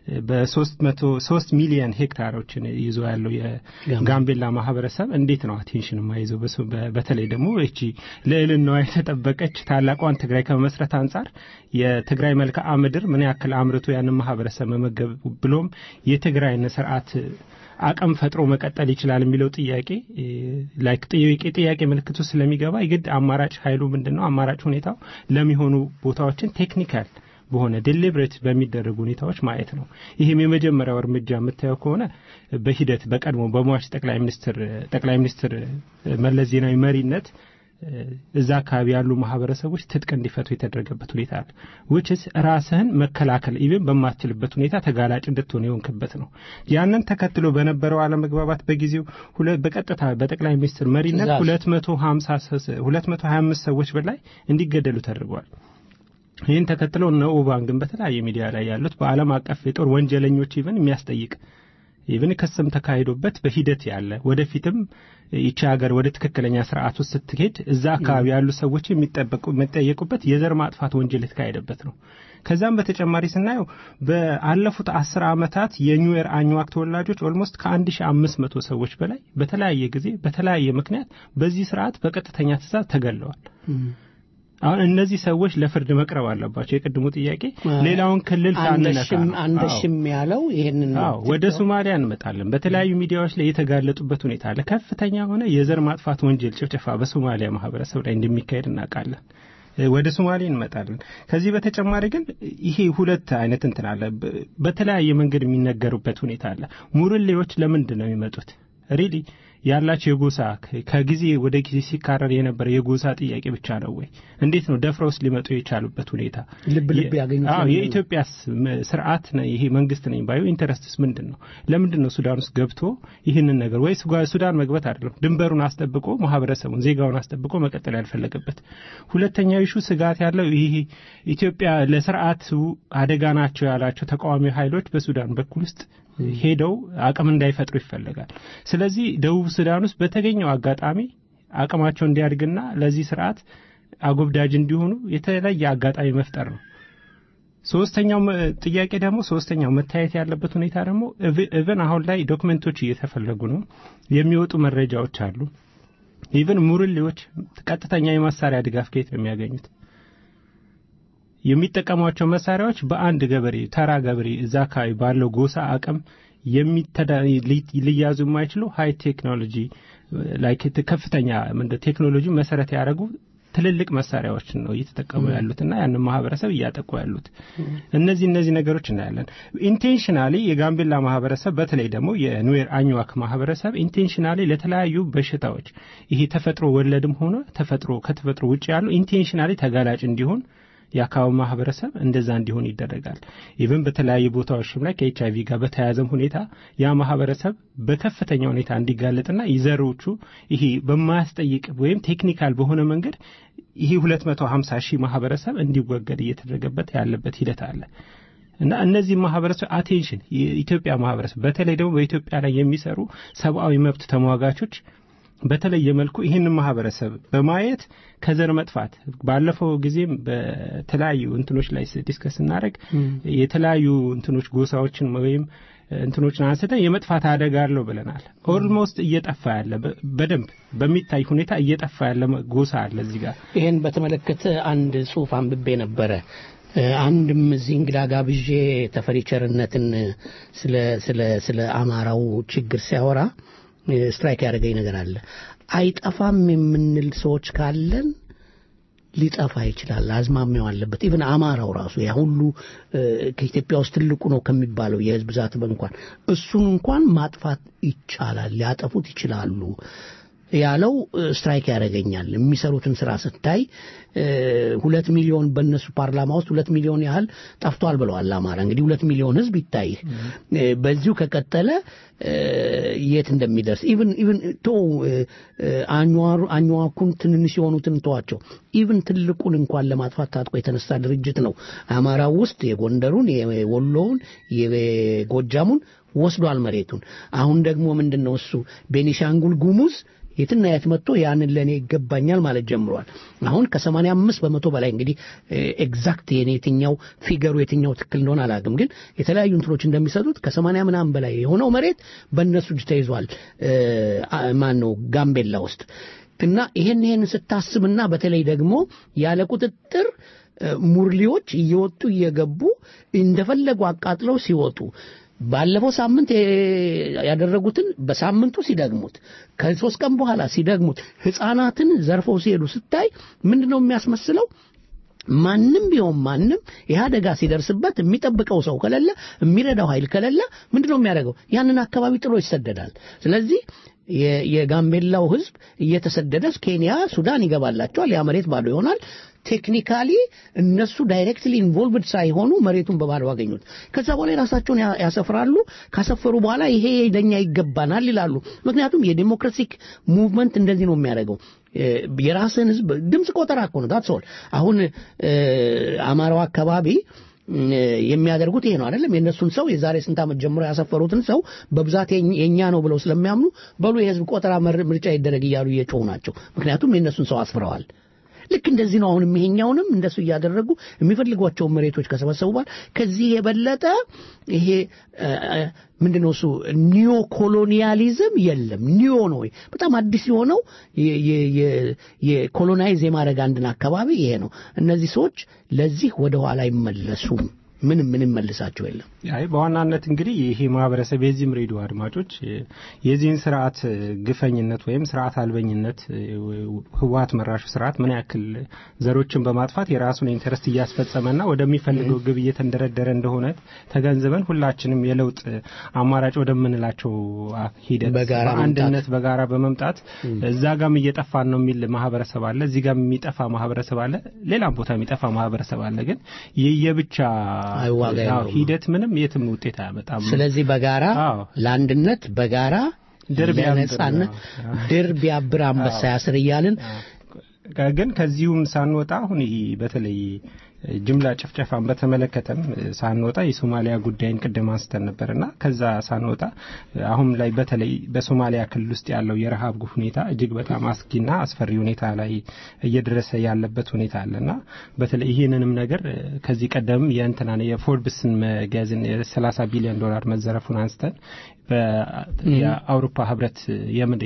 በ3 ሚሊዮን ሄክታሮችን ይዞ ያለው የጋምቤላ ማህበረሰብ እንዴት ነው አቴንሽን የማይዘው? በሱ- በ- በተለይ ደግሞ እቺ ልዕልናዋ የተጠበቀች ታላቋን ትግራይ ከመመስረት አንጻር የትግራይ መልክዓ ምድር ምን ያክል አምርቶ ያንን ማህበረሰብ መመገብ ብሎም የትግራይን ስርዓት አቅም ፈጥሮ መቀጠል ይችላል የሚለው ጥያቄ እ፣ ላይክ ጥያቄ ጥያቄ ምልክቱ ስለሚገባ የግድ አማራጭ ኃይሉ ምንድን ነው? አማራጭ ሁኔታው ለሚሆኑ ቦታዎችን ቴክኒካል በሆነ ዴሊብሬት በሚደረጉ ሁኔታዎች ማየት ነው። ይህም የመጀመሪያው እርምጃ የምታየው ከሆነ በሂደት በቀድሞ በሟች ጠቅላይ ሚኒስትር ጠቅላይ ሚኒስትር መለስ ዜናዊ መሪነት እ፣ እዛ አካባቢ ያሉ ማህበረሰቦች ትጥቅ እንዲፈቱ የተደረገበት ሁኔታ አለ። ውችስ ራስህን መከላከል ኢቭን በማትችልበት ሁኔታ ተጋላጭ እንድትሆን የሆንክበት ነው። ያንን ተከትሎ በነበረው አለመግባባት በጊዜው ሁለ- በቀጥታ በጠቅላይ ሚኒስትር መሪነት ትእዛዝ 250 225 ሰዎች በላይ እንዲገደሉ ተደርገዋል። ይህን ተከትለው እነ ኦባንግን በተለያየ ሚዲያ ላይ ያሉት በዓለም አቀፍ የጦር ወንጀለኞች ኢቭን የሚያስጠይቅ ኢቭን ክስም ተካሂዶበት በሂደት ያለ ወደፊትም ይቺ ሀገር ወደ ትክክለኛ ስርዓት ውስጥ ስትሄድ እዛ አካባቢ ያሉ ሰዎች የሚጠበቁ የሚጠየቁበት የዘር ማጥፋት ወንጀል የተካሄደበት ነው። ከዛም በተጨማሪ ስናየው በአለፉት አስር ዓመታት የኒዌር አኝዋክ ተወላጆች ኦልሞስት ከአንድ ሺ አምስት መቶ ሰዎች በላይ በተለያየ ጊዜ በተለያየ ምክንያት በዚህ ስርዓት በቀጥተኛ ትእዛዝ ተገለዋል። አሁን እነዚህ ሰዎች ለፍርድ መቅረብ አለባቸው። የቅድሙ ጥያቄ ሌላውን ክልል ሳንነካ አንደሽም ነው። አንደሽም ያለው ይሄንን ነው። አዎ ወደ ሶማሊያ እንመጣለን። በተለያዩ ሚዲያዎች ላይ የተጋለጡበት ሁኔታ አለ። ከፍተኛ የሆነ የዘር ማጥፋት ወንጀል ጭፍጨፋ በሶማሊያ ማህበረሰብ ላይ እንደሚካሄድ እናውቃለን። እ፣ ወደ ሶማሌ እንመጣለን። ከዚህ በተጨማሪ ግን ይሄ ሁለት አይነት እንትን አለ። በ- በተለያየ መንገድ የሚነገሩበት ሁኔታ አለ። ሙርሌዎች ለምንድን ነው የሚመጡት? ሪሊ ያላቸው የጎሳ ከ- ከጊዜ ወደ ጊዜ ሲካረር የነበረ የጎሳ ጥያቄ ብቻ ነው ወይ? እንዴት ነው ደፍረውስ ሊመጡ የቻሉበት ሁኔታ? ልብ ልብ የ- ያገኙት አዎ ለምንድን ነው? የኢትዮጵያስ ም- ስርዓት ነው ይሄ መንግስት ነኝ ባዩ ኢንተረስትስ ምንድን ነው? ለምንድን ነው ሱዳን ውስጥ ገብቶ ይህንን ነገር ወይ ሱጋ- ሱዳን መግባት አይደለም ድንበሩን አስጠብቆ ማህበረሰቡን ዜጋውን አስጠብቆ መቀጠል ያልፈለገበት። ሁለተኛው ኢሹ ስጋት ያለው ይሄ ኢትዮጵያ ለስርዓቱ አደጋ ናቸው ያላቸው ተቃዋሚ ኃይሎች በሱዳን በኩል ውስጥ ሄደው አቅም እንዳይፈጥሩ ይፈለጋል። ስለዚህ ደቡብ ሱዳን ውስጥ በተገኘው አጋጣሚ አቅማቸው እንዲያድግና ለዚህ ስርዓት አጎብዳጅ እንዲሆኑ የተለየ አጋጣሚ መፍጠር ነው። ሶስተኛው መ- ጥያቄ ደግሞ ሶስተኛው መታየት ያለበት ሁኔታ ደግሞ ኢቨን አሁን ላይ ዶክመንቶች እየተፈለጉ ነው። የሚወጡ መረጃዎች አሉ። ኢቨን ሙርሌዎች ቀጥተኛ የመሳሪያ ድጋፍ ከየት ነው የሚያገኙት? የሚጠቀሟቸው መሳሪያዎች በአንድ ገበሬ ተራ ገበሬ እዛ አካባቢ ባለው ጎሳ አቅም የሚተዳ- ሊ- ሊያዙ የማይችሉ ሀይ ቴክኖሎጂ ላይክ ከፍተኛ ምንድን ቴክኖሎጂ መሰረት ያደረጉ ትልልቅ መሳሪያዎችን ነው እየተጠቀሙ ያሉትና ያንን ማህበረሰብ እያጠቁ ያሉት። እነዚህ እነዚህ ነገሮች እናያለን። ኢንቴንሽናሊ የጋምቤላ ማህበረሰብ በተለይ ደግሞ የኑዌር አኝዋክ ማህበረሰብ ኢንቴንሽናሊ ለተለያዩ በሽታዎች ይሄ ተፈጥሮ ወለድም ሆነ ተፈጥሮ ከተፈጥሮ ውጭ ያሉ ኢንቴንሽናሊ ተጋላጭ እንዲሆን የአካባቢ ማህበረሰብ እንደዛ እንዲሆን ይደረጋል። ኢቨን በተለያዩ ቦታዎችም ላይ ከኤች አይቪ ጋር በተያያዘም ሁኔታ ያ ማህበረሰብ በከፍተኛ ሁኔታ እንዲጋለጥና ይዘሮቹ ይሄ በማያስጠይቅ ወይም ቴክኒካል በሆነ መንገድ ይሄ 250 ሺህ ማህበረሰብ እንዲወገድ እየተደረገበት ያለበት ሂደት አለ። እና እነዚህ ማህበረሰብ አቴንሽን የኢትዮጵያ ማህበረሰብ በተለይ ደግሞ በኢትዮጵያ ላይ የሚሰሩ ሰብአዊ መብት ተሟጋቾች በተለየ መልኩ ይህንን ማህበረሰብ በማየት ከዘር መጥፋት ባለፈው ጊዜም በተለያዩ እንትኖች ላይ ዲስከስ ስናደርግ የተለያዩ እንትኖች ጎሳዎችን ወይም እንትኖችን አንስተን የመጥፋት አደጋ አለው ብለናል። ኦልሞስት እየጠፋ ያለ በ- በደንብ በሚታይ ሁኔታ እየጠፋ ያለ ጎሳ አለ እዚህ ጋር ይህን በተመለከተ አንድ ጽሁፍ አንብቤ ነበረ። አንድም እዚህ እንግዳ ጋብዤ ተፈሪ ቸርነትን ስለ ስለ ስለ አማራው ችግር ሲያወራ ስትራይክ ያደረገኝ ነገር አለ። አይጠፋም የምንል ሰዎች ካለን ሊጠፋ ይችላል። አዝማሚያው አለበት። ኢቭን አማራው ራሱ ያ ሁሉ ከኢትዮጵያ ውስጥ ትልቁ ነው ከሚባለው የህዝብ ብዛት እንኳን እሱን እንኳን ማጥፋት ይቻላል፣ ሊያጠፉት ይችላሉ ያለው ስትራይክ ያደርገኛል። የሚሰሩትን ስራ ስታይ ሁለት ሚሊዮን በእነሱ ፓርላማ ውስጥ ሁለት ሚሊዮን ያህል ጠፍቷል ብለዋል። አማራ እንግዲህ ሁለት ሚሊዮን ህዝብ ይታይህ። በዚሁ ከቀጠለ የት እንደሚደርስ ኢቭን ኢቭን ቶ አኝዋኩን ትንንሽ የሆኑትን ተዋቸው። ኢቭን ትልቁን እንኳን ለማጥፋት ታጥቆ የተነሳ ድርጅት ነው። አማራው ውስጥ የጎንደሩን፣ የወሎውን፣ የጎጃሙን ወስዷል መሬቱን። አሁን ደግሞ ምንድን ነው እሱ ቤኒሻንጉል ጉሙዝ የትና የት መጥቶ ያንን ለእኔ ይገባኛል ማለት ጀምሯል። አሁን ከሰማንያ አምስት በመቶ በላይ እንግዲህ ኤግዛክት የኔ የትኛው ፊገሩ የትኛው ትክክል እንደሆነ አላውቅም፣ ግን የተለያዩ እንትኖች እንደሚሰጡት ከሰማንያ ምናምን በላይ የሆነው መሬት በእነሱ እጅ ተይዟል። ማን ነው ጋምቤላ ውስጥ እና ይሄን ይሄን ስታስብና በተለይ ደግሞ ያለ ቁጥጥር ሙርሊዎች እየወጡ እየገቡ እንደፈለጉ አቃጥለው ሲወጡ ባለፈው ሳምንት ያደረጉትን በሳምንቱ ሲደግሙት ከሶስት ቀን በኋላ ሲደግሙት ህፃናትን ዘርፈው ሲሄዱ ስታይ ምንድን ነው የሚያስመስለው? ማንም ቢሆን ማንም ይህ አደጋ ሲደርስበት የሚጠብቀው ሰው ከሌለ የሚረዳው ኃይል ከሌለ ምንድን ነው የሚያደርገው? ያንን አካባቢ ጥሎ ይሰደዳል። ስለዚህ የጋምቤላው ህዝብ እየተሰደደ ኬንያ፣ ሱዳን ይገባላቸዋል። ያ መሬት ባዶ ይሆናል። ቴክኒካሊ እነሱ ዳይሬክትሊ ኢንቮልቭድ ሳይሆኑ መሬቱን በባዶ አገኙት። ከዛ በኋላ የራሳቸውን ያሰፍራሉ። ካሰፈሩ በኋላ ይሄ ለኛ ይገባናል ይላሉ። ምክንያቱም የዴሞክራቲክ ሙቭመንት እንደዚህ ነው የሚያደርገው። የራስን ህዝብ ድምፅ ቆጠራ እኮ ነው ዳትስ ኦል። አሁን አማራው አካባቢ የሚያደርጉት ይሄ ነው አይደለም። የእነሱን ሰው የዛሬ ስንት ዓመት ጀምሮ ያሰፈሩትን ሰው በብዛት የኛ ነው ብለው ስለሚያምኑ በሉ የህዝብ ቆጠራ ምርጫ ይደረግ እያሉ እየጮሁ ናቸው። ምክንያቱም የእነሱን ሰው አስፍረዋል። ልክ እንደዚህ ነው። አሁንም ይሄኛውንም እንደሱ እያደረጉ የሚፈልጓቸውን መሬቶች ከሰበሰቡ በኋላ ከዚህ የበለጠ ይሄ ምንድነው እሱ ኒዮ ኮሎኒያሊዝም የለም። ኒዮ ነው በጣም አዲስ የሆነው የኮሎናይዝ የማድረግ አንድን አካባቢ ይሄ ነው። እነዚህ ሰዎች ለዚህ ወደ ኋላ አይመለሱም። ምንም ምንም መልሳቸው የለም። አይ በዋናነት እንግዲህ ይሄ ማህበረሰብ የዚህም ሬዲዮ አድማጮች የዚህን ስርዓት ግፈኝነት ወይም ስርዓት አልበኝነት ህወሀት መራሹ ስርዓት ምን ያክል ዘሮችን በማጥፋት የራሱን ኢንተረስት እያስፈጸመና ወደሚፈልገው ግብ እየተንደረደረ እንደሆነ ተገንዝበን ሁላችንም የለውጥ አማራጭ ወደምንላቸው ሂደት በአንድነት በጋራ በመምጣት እዛ ጋም እየጠፋን ነው የሚል ማህበረሰብ አለ፣ እዚህ ጋም የሚጠፋ ማህበረሰብ አለ፣ ሌላም ቦታ የሚጠፋ ማህበረሰብ አለ። ግን የየብቻ ሂደት ምንም የትም ውጤት አያመጣም። ስለዚህ በጋራ ለአንድነት በጋራ ለነጻነት ድር ቢያብር አንበሳ ያስር እያልን ግን ከዚሁም ሳንወጣ አሁን ይሄ በተለይ ጅምላ ጭፍጨፋን በተመለከተም ሳንወጣ የሶማሊያ ጉዳይን ቅድም አንስተን ነበርና ከዛ ሳንወጣ አሁን ላይ በተለይ በሶማሊያ ክልል ውስጥ ያለው የረሃብ ሁኔታ እጅግ በጣም አስጊና አስፈሪ ሁኔታ ላይ እየደረሰ ያለበት ሁኔታ አለና በተለይ ይህንንም ነገር ከዚህ ቀደም የእንትና የፎርብስን መጋዘን የሰላሳ ቢሊዮን ዶላር መዘረፉን አንስተን የአውሮፓ ህብረት የምድ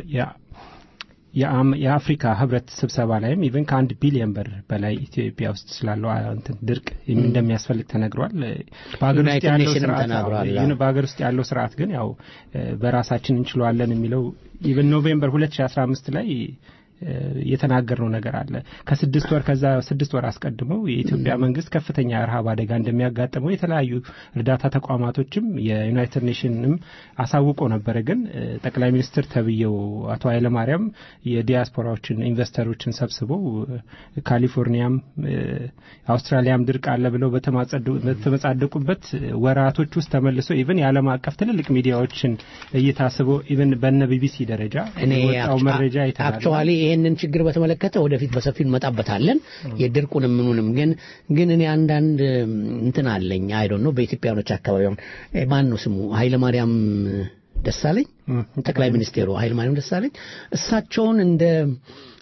የአፍሪካ ህብረት ስብሰባ ላይም ኢቨን ከአንድ ቢሊዮን ብር በላይ ኢትዮጵያ ውስጥ ስላለው እንትን ድርቅ እንደሚያስፈልግ ተነግሯል። በሀገር ውስጥ ያለው ስርዓት በሀገር ውስጥ ያለው ስርዓት ግን ያው በራሳችን እንችለዋለን የሚለው ኢቨን ኖቬምበር 2015 ላይ የተናገርነው ነገር አለ። ከስድስት ወር ከዛ ስድስት ወር አስቀድሞ የኢትዮጵያ መንግስት ከፍተኛ ረሃብ አደጋ እንደሚያጋጥመው የተለያዩ እርዳታ ተቋማቶችም የዩናይትድ ኔሽንም አሳውቆ ነበረ። ግን ጠቅላይ ሚኒስትር ተብዬው አቶ ኃይለማርያም የዲያስፖራዎችን ኢንቨስተሮችን ሰብስበው ካሊፎርኒያም አውስትራሊያም ድርቅ አለ ብለው በተመጻደቁበት ወራቶች ውስጥ ተመልሶ ኢቨን የዓለም አቀፍ ትልልቅ ሚዲያዎችን እይታስቦ ኢቨን በነ ቢቢሲ ደረጃ የወጣው መረጃ አክቹዋሊ ይህንን ችግር በተመለከተ ወደፊት በሰፊ እንመጣበታለን። የድርቁንም ምኑንም ግን ግን እኔ አንዳንድ እንትን አለኝ አይዶ ነው በኢትዮጵያኖች አካባቢ ማን ነው ስሙ ኃይለማርያም ደሳለኝ ጠቅላይ ሚኒስቴሩ ኃይለማርያም ደሳለኝ እሳቸውን እንደ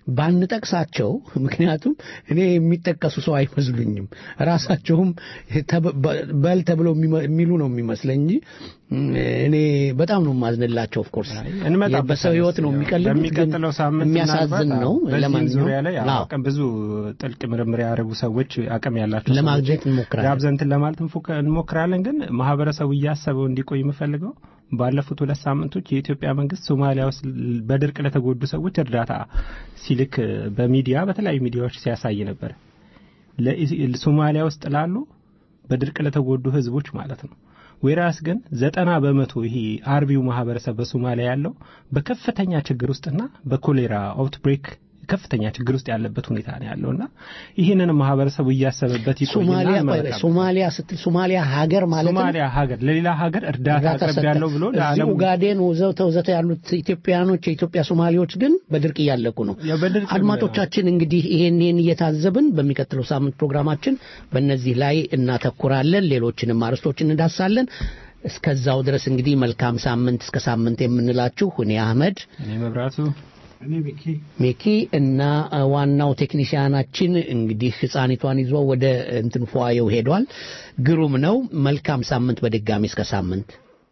ባንጠቅሳቸው ምክንያቱም እኔ የሚጠቀሱ ሰው አይመስሉኝም ራሳቸውም በል ተብለው የሚሉ ነው የሚመስለኝ እንጂ እኔ በጣም ነው የማዝንላቸው ኦፍኮርስ በሰው ህይወት ነው የሚቀልዱት በሚቀጥለው ሳምንት የሚያሳዝን ነው በዚህም ዙሪያ ላይ አቅም ብዙ ጥልቅ ምርምር ያደረጉ ሰዎች አቅም ያላቸው ለማግኘት እንሞክራለን ጋብዘንትን ለማለት እንሞክራለን ግን ማህበረሰቡ እያሰበው እንዲቆይ የምፈልገው ባለፉት ሁለት ሳምንቶች የኢትዮጵያ መንግስት ሶማሊያ ውስጥ በድርቅ ለተጎዱ ሰዎች እርዳታ ሲልክ በሚዲያ በተለያዩ ሚዲያዎች ሲያሳይ ነበር ሶማሊያ ውስጥ ላሉ በድርቅ ለተጎዱ ህዝቦች ማለት ነው ዌራስ ግን ዘጠና በመቶ ይሄ አርቢው ማህበረሰብ በሶማሊያ ያለው በከፍተኛ ችግር ውስጥና በኮሌራ አውትብሬክ ከፍተኛ ችግር ውስጥ ያለበት ሁኔታ ነው ያለውና ይህንን ማህበረሰቡ እያሰበበት ሶማሊያ ስትል ሶማሊያ ሀገር ማለት ሶማሊያ ሀገር ለሌላ ሀገር እርዳታ አቅርብ ያለው ብሎ ለዓለም ኡጋዴን ወዘተ ወዘተ ያሉት ኢትዮጵያኖች የኢትዮጵያ ሶማሌዎች ግን በድርቅ እያለቁ ነው አድማጮቻችን እንግዲህ ይሄን ይሄን እየታዘብን በሚቀጥለው ሳምንት ፕሮግራማችን በእነዚህ ላይ እናተኩራለን ሌሎችንም አርስቶች እንዳሳለን እስከዛው ድረስ እንግዲህ መልካም ሳምንት እስከ ሳምንት የምንላችሁ እኔ አህመድ እኔ መብራቱ ሚኪ እና ዋናው ቴክኒሽያናችን እንግዲህ ህፃኒቷን ይዞ ወደ እንትን ፏየው ሄዷል ግሩም ነው መልካም ሳምንት በድጋሚ እስከ ሳምንት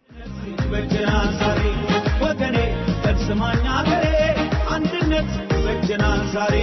ወገኔ ተስማኛ ገሬ አንድነት በጀናል ዛሬ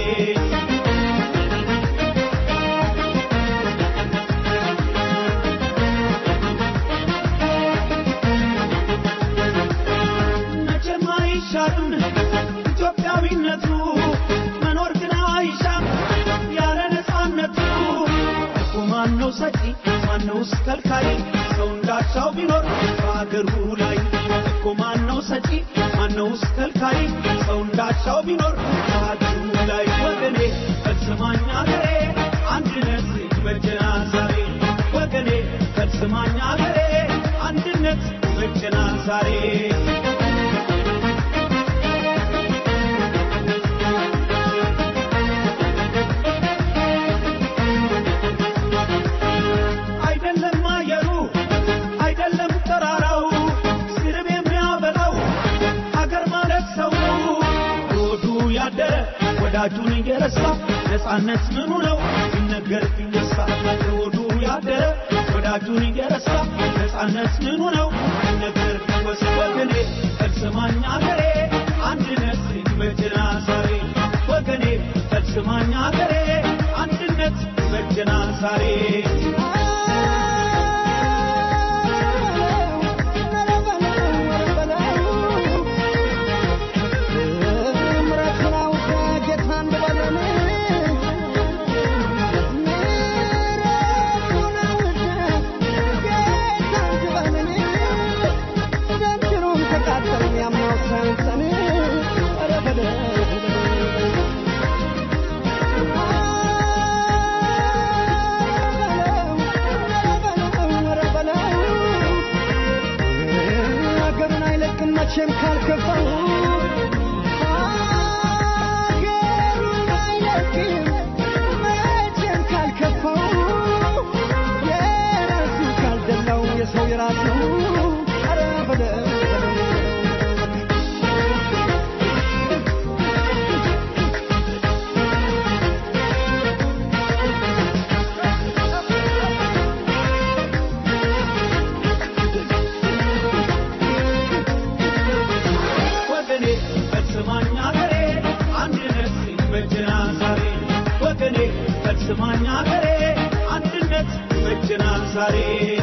መቼም አይሻርም ኢትዮጵያዊነቱ መኖር ግን አይሻም ያለ ነፃነቱ እኮ ማነው ሰጪ ማነውስ ከልካይ ሰው እንዳሻው ቢኖር በአገሩ ላይ እኮ ማነው ሰጪ ማነውስ ከልካይ ሰው እንዳሻው ቢኖር በአገሩ ላይ ወገኔ ፈጽማኝ አገሬ አንድነት ይበጀናል ዛሬ ወገኔ ፈጽማኝ አገሬ አንድነት ይበጀናል ዛሬ አይደለም አየሩ አይደለም ተራራው ስርብ የሚያበላው ሀገር ማለት ሰው ሮዱ ያደረ ወዳጁን እየረሳ ነፃነት ምኑ ነው ሲነገር ቢነሳ ሮዱ ያደረ ወዳጁን እየረሳ ነፃነት ምኑ ነው ሲነገር ቢወስ ወገኔ ፈጽማኝ አገሬ አንድነት ይበጀና ዛሬ ወገኔ ፈጽማኝ አገሬ አንድነት ይበጀና ዛሬ መቼም ካልከፋው ሀገሩን አይለቅም መቼም ካልከፋው የራሱ ካልደላው የሰው የራሱ ኧረ በለው ወገኔ ፈጽማኝ አገሬ አንድነት ይበጀና ዛሬ ወገኔ ፈጽማኝ አገሬ አንድነት ይበጀና ዛሬ